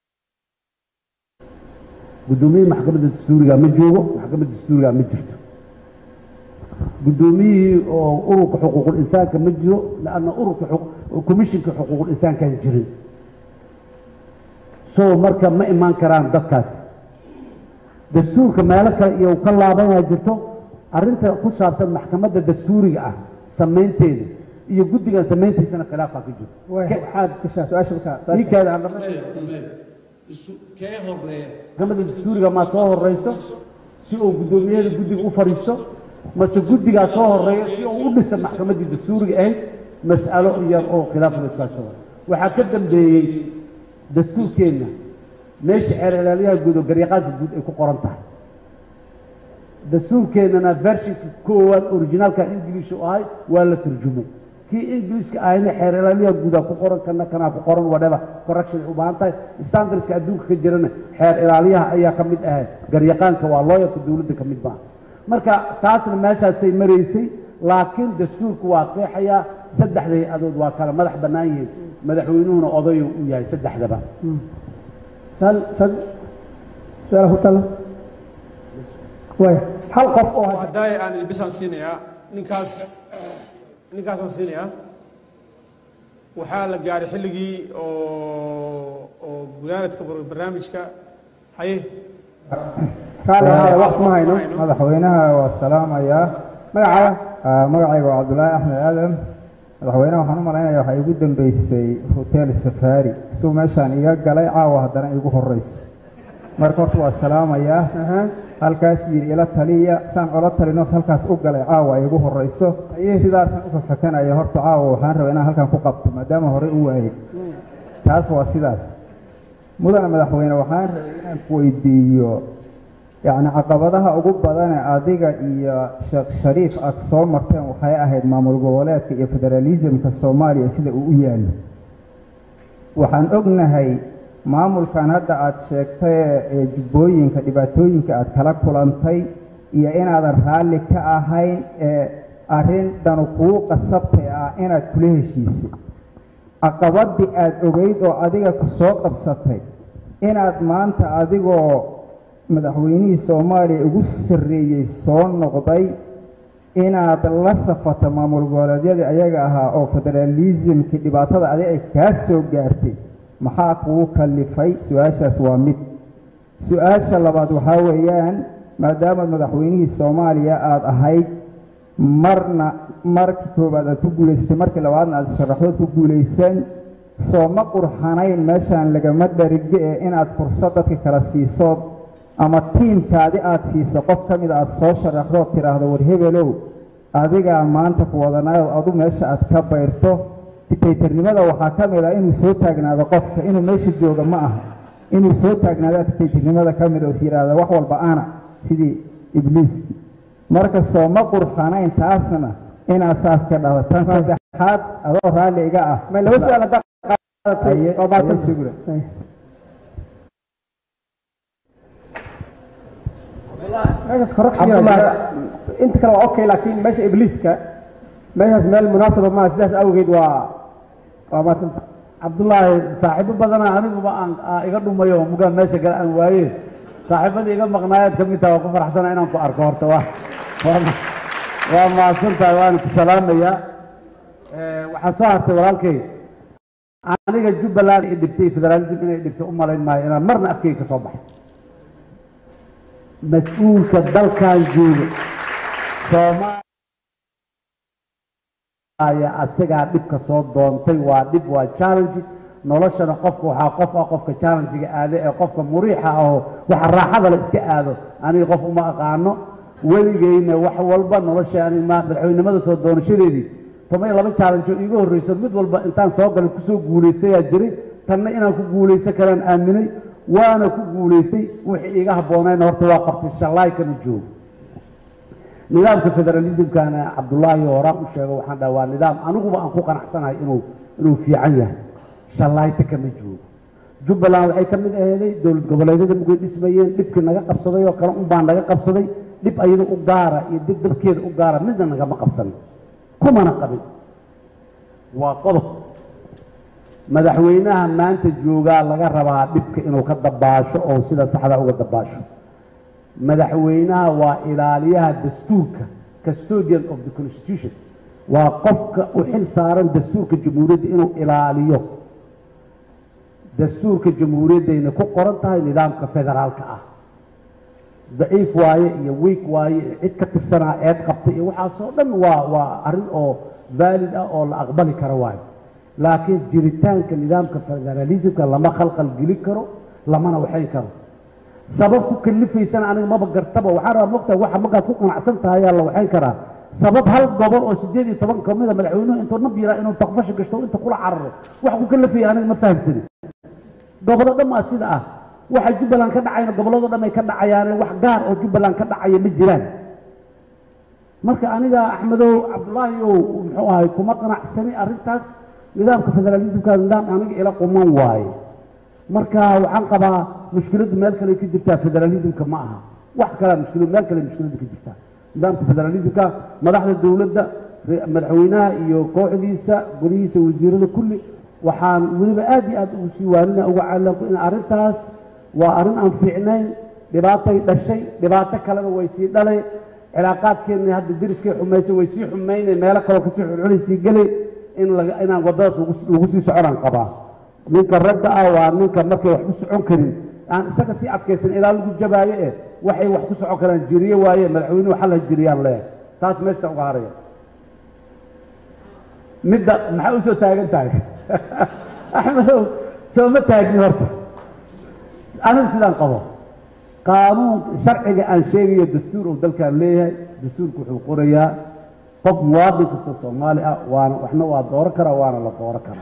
Speaker 7: guddoomiyaha maxkamadda dastuuriga ma joogo maxkamadda dastuuriga ma jirto guddoomiyihii oo ururka xuquuqul insaanka ma jiro lanna ururka commishinka xuquuqul insaankaan jirin so marka ma imaan karaan dadkaas dastuurka meelo kale iyo ka laabanyaa jirto arrinta ku saabsan maxkamadda dastuuriga ah samaynteeda iyo guddigan samayntiisana khilaafaa ka jiro
Speaker 11: waxaad gashaa su-aasha markaa
Speaker 7: ii keeda aan dhama
Speaker 2: kee horeeya
Speaker 7: maxkamadda dastuuriga maa soo horeyso si uu guddoomiyada guddiga u fadhiisto mase guddigaa soo horeeyo si uu u dhisa maxkamaddii dastuuriga ahayd mas'alo yar oo khilaaf la iskaashado waxaa ka dambeeyey dastuurkeenna meesha xeer ilaaliyaha guud oo garyaqaanka guud ay ku qoran tahay dastuurkeennana vershinka koowaad originaalka ingilish u ahay waa la turjumay kii ingilishka ahayna xeer ilaaliyaha guudaa ku qoran kana kanaa ku qoran whatever correction ay u baahan tahay standardska adduunka ka jirana xeer ilaaliyaha ayaa ka mid ahay garyaqaanka waa looyarka dowladda ka mid maaha marka taasna meeshaasay maraysay laakiin dastuurku waa qeexayaa saddexda hay-adood waa kala madax bannaan yihiin madaxweynuhuna odayu u yahay saddexdaba
Speaker 11: su-aala ku tala way hal qof oo
Speaker 1: haddaay aan ilbisaan siinayaa ninkaas ninkaasaan siinayaa waxaa la gaaray xilligii oo oo gudaanadka barnaamijka haye
Speaker 11: raalli ahaada waqti ma hayno madaxweynaha waa salaamayaa magacaaga magacayga waa cabdulaahi axmed aadan madaxweynaha waxaan u malaynayaa waxaa igu dambeysay hotel safari isuu meeshaan iga galay caawa haddana igu horeysa marka horta waa salaamayaa halkaas yidhi ila taliya saan ola talino halkaas u galay caawa igu horeyso sidaasaan u fafakanaya horta caawa waxaan rabaa inaan halkan ku qabto maadaama horey u waayey taas waa sidaas mudana madaxweyne waxaan rabay inaan ku weydiiyo yacni caqabadaha ugu badane adiga iyo sheekh shariif aad soo marteen waxay ahayd maamul goboleedka iyo federaalisimka soomaaliya sida uu u yaallo waxaan ognahay maamulkan hadda aad sheegtay ee jubbooyinka dhibaatooyinka aad kala kulantay iyo inaadan raalli ka ahayn ee arrin danu kugu qasabtay ah inaad kula heshiisay caqabadii aad ogeyd oo adiga ku soo qabsatay inaad maanta adigoo madaxweynihii soomaaliya ugu sarreeyey soo noqday inaad la safato maamul goboleedyadii ayaga ahaa oo federaalisimkii dhibaatada adig ay kaa soo gaartay maxaa kugu kallifay su-aashaas waa mid su-aasha labaad waxaa weeyaan maadaama madaxweynihii soomaaliya aada ahayd marna markii koowaad aad ku guulaysatay markii labaadna aad sharaxdood ku guulaysan soo ma qurxanayn meeshaan lagama dharige ee inaad fursad dadka kala siiso ama tiimkaadi aad siiso qof ka mid aad soo sharaxdood tidhaahdo war hebelow adigaa maanta ku wadanayo adu meesha aad ka bayrto dictaytarnimada waxaa ka mid ah inuu soo taagnaado qofka inuu meesha jooga ma aha inuu soo taagnaado dictaytarnimada ka mid oo is yidhaahda wax walba ana sidii ibliis marka soo ma qurxanayn taasna inaad saas ka dhahdo tan saddexaad adoo raalli iga ah
Speaker 13: laba su-aal haddaa qaadatay
Speaker 11: Aye-
Speaker 13: oo baatan
Speaker 11: aye sugura.
Speaker 13: meeshaas corruption yaa jira. inta kale waa okay laakiin meesha ibliiska meeshaas meel munaasaba maaha sidaas awgeed waa waa maatanta
Speaker 7: cabdullaahi saaxiibo badana aniguba aan aa iga dhumayo mugaan meesha kale aan waaye saaxiibadii iga maqnaayaad ka mid taha waa ku faraxsana inaan ku arko horta waa waa ma- waa mahadsantahay waana ku salaamayaa Eh, waxaa soo hartay walaalkay aniga jubbaland i dhibtay federalism inay dhibtay u malayn maayo inaan marna afkeyga ka soo baxay mas-uulka dalkan jooga soomaaliya asagaa dhibka soo doontay waa dhib waa challenge noloshana qofka waxaa qof ah qofka challenge-ga aade ee qofka muriixa ahoo waxa raaxada la iska aado aniga qof uma aqaano weligeyna wax walba nolosha ani ma madaxweynimada soo doonashadeedii toma iyo laba challenge oo iiga horreyso mid walba intaan soo galay kusoo guulaystayaa jiray tanna inaan ku guulaysan karaan aaminay waana ku guulaystay wixii iiga habboonayna horta waa qabtay shallaay kama joogo nidaamka federalismkana cabdullaahi horaan u sheego waxaan dhaha waa nidaam aniguba aan ku qanacsanahay inuu inuu fiican yahay shallayta kama joogo jubbaland waxay ka mid aheeday dowlad goboleedyada mugay dhismayeen dhibkii naga qabsaday oo kale unbaa naga qabsaday dhib ayada u gaara iyo dib dabkeeda u gaara midna nagama qabsanin kumana qabin waa qodob madaxweynaha maanta joogaa laga rabaa dhibka inuu ka dabaasho oo sida saxda uga dabaasho madaxweynaha waa ilaaliyaha dastuurka custodian of the constitution waa qofka u xil saaran dastuurka jamhuuriyadda inuu ilaaliyo dastuurka jamhuuriyaddayna ku qoran tahay nidaamka federaalka ah daciif waaye iyo week waaye cid ka tirsanaa eed qabtay iyo waxaasoo dhan waa waa arrin oo valid ah oo la aqbali karo waayo laakiin jiritaanka nidaamka federalismka lama khalqal gelin karo lamana waxayn karo sabab ku kalifaysana aniga maba gartaba waxaan rabaa mogtahay waxa markaad ku qanacsan tahay ayaa la waxayn karaa sabab hal gobol oo sideed iyo toban ka mida madaxweynuhu intuu nab yaraa inuu taqfasha gashto inta kula cararo wax ku kalifaya aniga ma fahamsanin gobollo dhan waa sida ah waxa jubbaland ka dhacayna gobollado dhan ay ka dhacayaane wax gaar oo jubbaland ka dhacaya ma jiraan marka aniga axmedow cabdullaahi ow muxuu ahay kuma qanacsani arrintaas nidaamka federalismka nidaam aniga ila quman waaye marka waxaan qabaa mushkiladdu meel kale ka jirtaa federalismka ma aha wax kalea mushkilad meel kale mushkiladda ka jirtaa nidaamka federalismka madaxda dowladda re- madaxweynaha iyo kooxdiisa golihiisa wasiirada kulli waxaan weliba aad iyo aad ugu sii waanina uga calanku in arrintaas waa arrin aan fiicnayn dhibaatay dhashay dhibaato kalena way sii dhalay cilaaqaadkeenna hadda deriskay xumaysay way sii xumaynay meelo kaloo kasii xulxulay sii gelay in laga inaan waddadaas lagu- lagu sii soconaan qabaa ninka ragga ah waa ninka markay wax ku socon karin aan isaga sii adkaysan ilaa lagu jabaayo eh waxay wax ku socon karaan jiriye waaye madaxweynuhu xal ha jiriyaan leeyahay taas meesha uga haraya midda maxaa u soo taagan tahay axmedow sooma taagni horta anigu sidaan qabo qaanuun sharciga aan sheegayo dastuur uu dalkan leeyahay dastuurku wuxuu qorayaa qof muwaadin kasta soomaali ah waana waxna waa dooran karaa waana la dooran karaa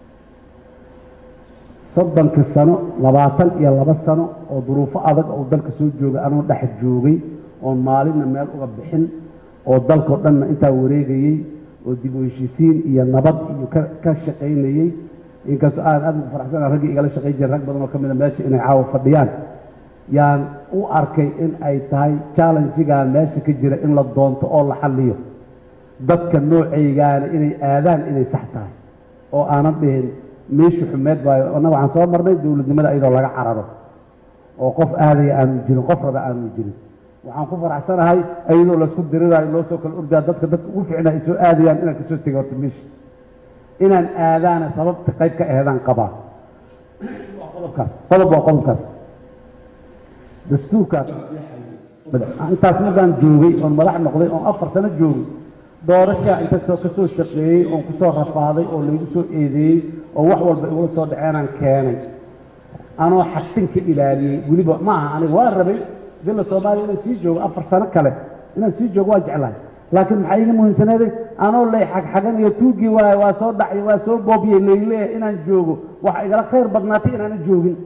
Speaker 7: soddonkii sano labaatan iyo laba sano oo duruufo adag oo dalka soo joogay anuu dhex joogay oon maalinna meel uga bixin oo dalkao dhanna intaa wareegayey oo dib u heshiisiin iyo nabad iyo ka ka shaqaynayey inkastoo aan aad ugu faraxsana raggii igala shaqayn jiray rag badan oo ka mida meesha inay caawa fadhiyaan yaan u arkay in ay tahay challenjigan meesha ka jira in la doonto oo la xalliyo dadka noocaygaana inay aadaan inay sax tahay oo aanan dhihin meeshu xumeed waayo annaga waxaan soo marnay dowladnimada iyadoo laga cararo oo qof aadaya aanu jirin qof raba aanu jirin waxaan ku faraxsanahay iyadoo laysku diriraayo loo soo kala ordaa dadka dadka ugu ficna ay soo aadayaan inaan kasoo tegay horta meesha inaan aadaana sababta qayb ka aheedaan qabaa waa qodobkaas qodob waa qodobkaas dastuurkaas intaas markaan joogay oon madax noqday oon afar sano joogay doorashaa inta soo ka soo shaqeeyey oon ku soo rafaaday oo laygu soo eedeeyey oo wax walba igula soo dhaceenaan keenay anoo xagtinka ilaaliyey weliba ma aha aniga waa rabay villa soomaaliya inaan sii joogo afar sano kale inaan sii joogo waa jeclahay laakiin maxaa iiga muhiimsaneeday anoo lay xagxaganayo tuugii waaye waa soo dhacay waa soo boobiyey layleeya inaan joogo waxa igala khayr badnaatay inaanan joogin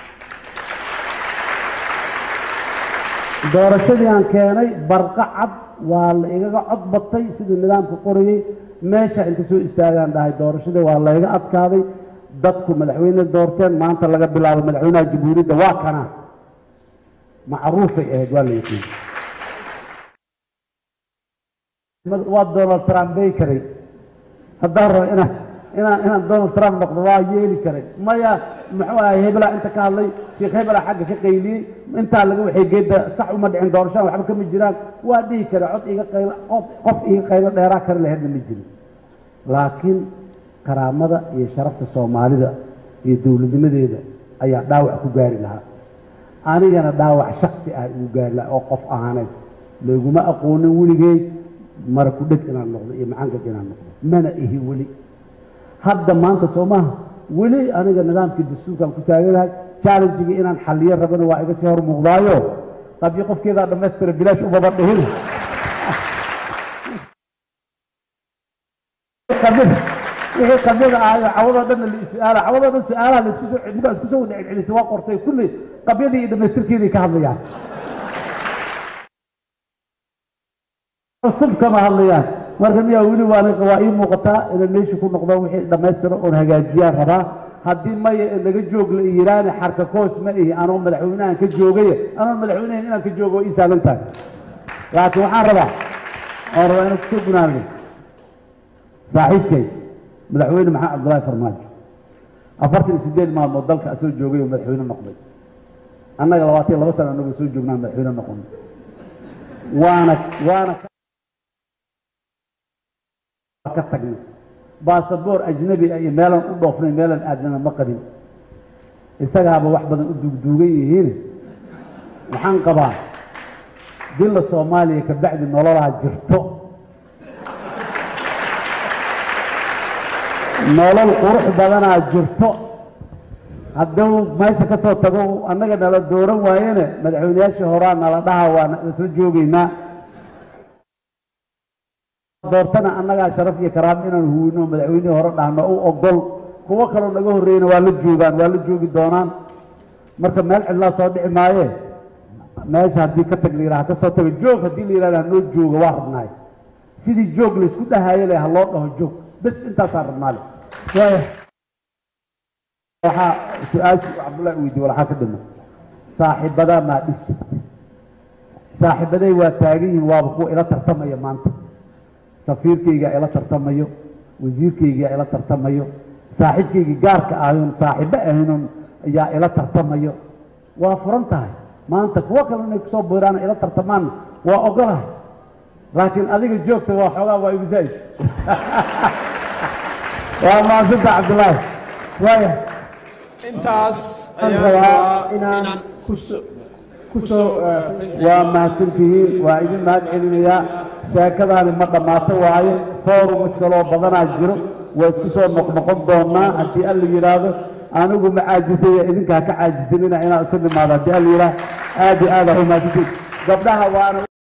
Speaker 7: doorashadii aan keenay barqa cad waa la igaga cod batay sidii nidaamka qorayey meesha inta soo istaagaan dhahay doorashadii waa layga adkaaday dadku madaxweyne doorteen maanta laga bilaabo madaxweynaha jamhuuriyadda waa kana macruufay ahayd waa la yaqiin waa donald trump bay karay haddaan rabo inaan inaan inaan donald trump noqdo waa yeeli karay maya muxuu ahay hebelaa inta ka hadlay sheekh hebelaa xagga ka qayliyey intaa laga waxay geedda sax uma dhicin doorashaan waxba kama jiraan waa dhihi kara cod iga qaylo qof qof iga qaylo dheeraa kari laheedna ma jirin laakiin karaamada iyo sharafta soomaalida iyo dowladnimadeeda ayaa dhaawac ku gaari lahaa anigana dhaawac shaksi ah igu gaari lahaa oo qof ahaaneed layguma aqoonin weligeed mara ku dheg inaan noqdo iyo macangag inaan noqdo mana ihi weli hadda maanta soo maaha weli aniga nidaamkii dastuurkaan ku taaganahay challengigii inaan xalliyo rabana waa iga sii hor muuqdaayo qabyo qofkeedaa dhammaystira bilaash umaba dhihin wixii qabyada ahayo cawadoo dhanna la is-aala cawadoo dhan su-aalaha laisku soo ninkaa isku soo wada celcelisay waa qortay kulli qabyadii iyo dhammaystirkeedii ka hadlayaan cusub kama hadlayaan marka miyaa weli waana waa ii muuqataa inaan meesha ku noqdo wixii dhammaystira oon hagaajiyaan rabaa haddii maya naga joog la yiraane xarka koos ma ihi anoo madaxweynahan ka joogaya anoo madaxweynahan inaan ka joogo waa ii saalan tahay laakiin waxaan rabaa oon rabaa inaan kusoo gunaano saaxiibkay madaxweyne maxamed cabdullaahi farmaajo afartan iyo siddeed maalmood dalka asoo joogay oo madaxweyne noqday annaga labaatan iyo laba sana anagoo soo joognaa madaxweyne noqon waana waana ka tagnay baasaboor ajnabi ah iyo meelaan u dhoofnay meelaan aadnana ma qabin isagaaba wax badan u duugduugan yihiin waxaan qabaa dilla soomaaliya ka bacdi nololaa jirto nolol qurux badanaa jirto hadduu meesha ka soo tago annaga nala dooran waayene madaxweyneyaashii horaa nala dhaha waa isla joogaynaa doortana annagaa sharaf iyo karaamo inaan huwino madaxweynihii hore dhahno u ogol kuwo kaloo naga horreeyna waa la joogaan waa la joogi doonaan marka meel cidlaa soo dhici maaye meesha haddii ka tag la yidhaha ka soo taga joog haddii la yidhahda hanoo jooga waa rabnaay sidii joog laysku dhahayo le ha loo dhaho joog bes intaasaan rabnaale waxaa su-aashii cabdullahi weydiye waxaa ka dhima saaxiibadaa maa dhis saaxiibaday waa taagan yihiin waaba kuwa ila tartamaya maanta safiirkaygaa ila tartamayo wasiirkaygaa ila tartamayo saaxiibkaygii gaarka ahayn saaxiibo ahaynun ayaa ila tartamayo waa furan tahay maanta kuwo kale inay kusoo biiraan ila tartamaan waa ogolahay laakiin adiga joogta waa xoogaa waa igu zaa'id waa maasanta cabdullaahi waaya
Speaker 1: intaas
Speaker 13: waxaan
Speaker 1: ayaan
Speaker 13: rabaa
Speaker 1: rabaa
Speaker 13: inaan
Speaker 1: inaan
Speaker 13: kuso kusoo
Speaker 7: waa mahadsantihiin waa idin mahad celinayaa sheekadaani ma dhammaato waaye foorum iskaloo badanaa jiro waa isku soo noqnoqon doonaa haddii alla yidhaahdo anigu ma caajisaya idinkaa ka caajisanina inaan isu nimaado haddii alla yidhaah aad iyo aad aa u mahadsantihiin gabdhaha waana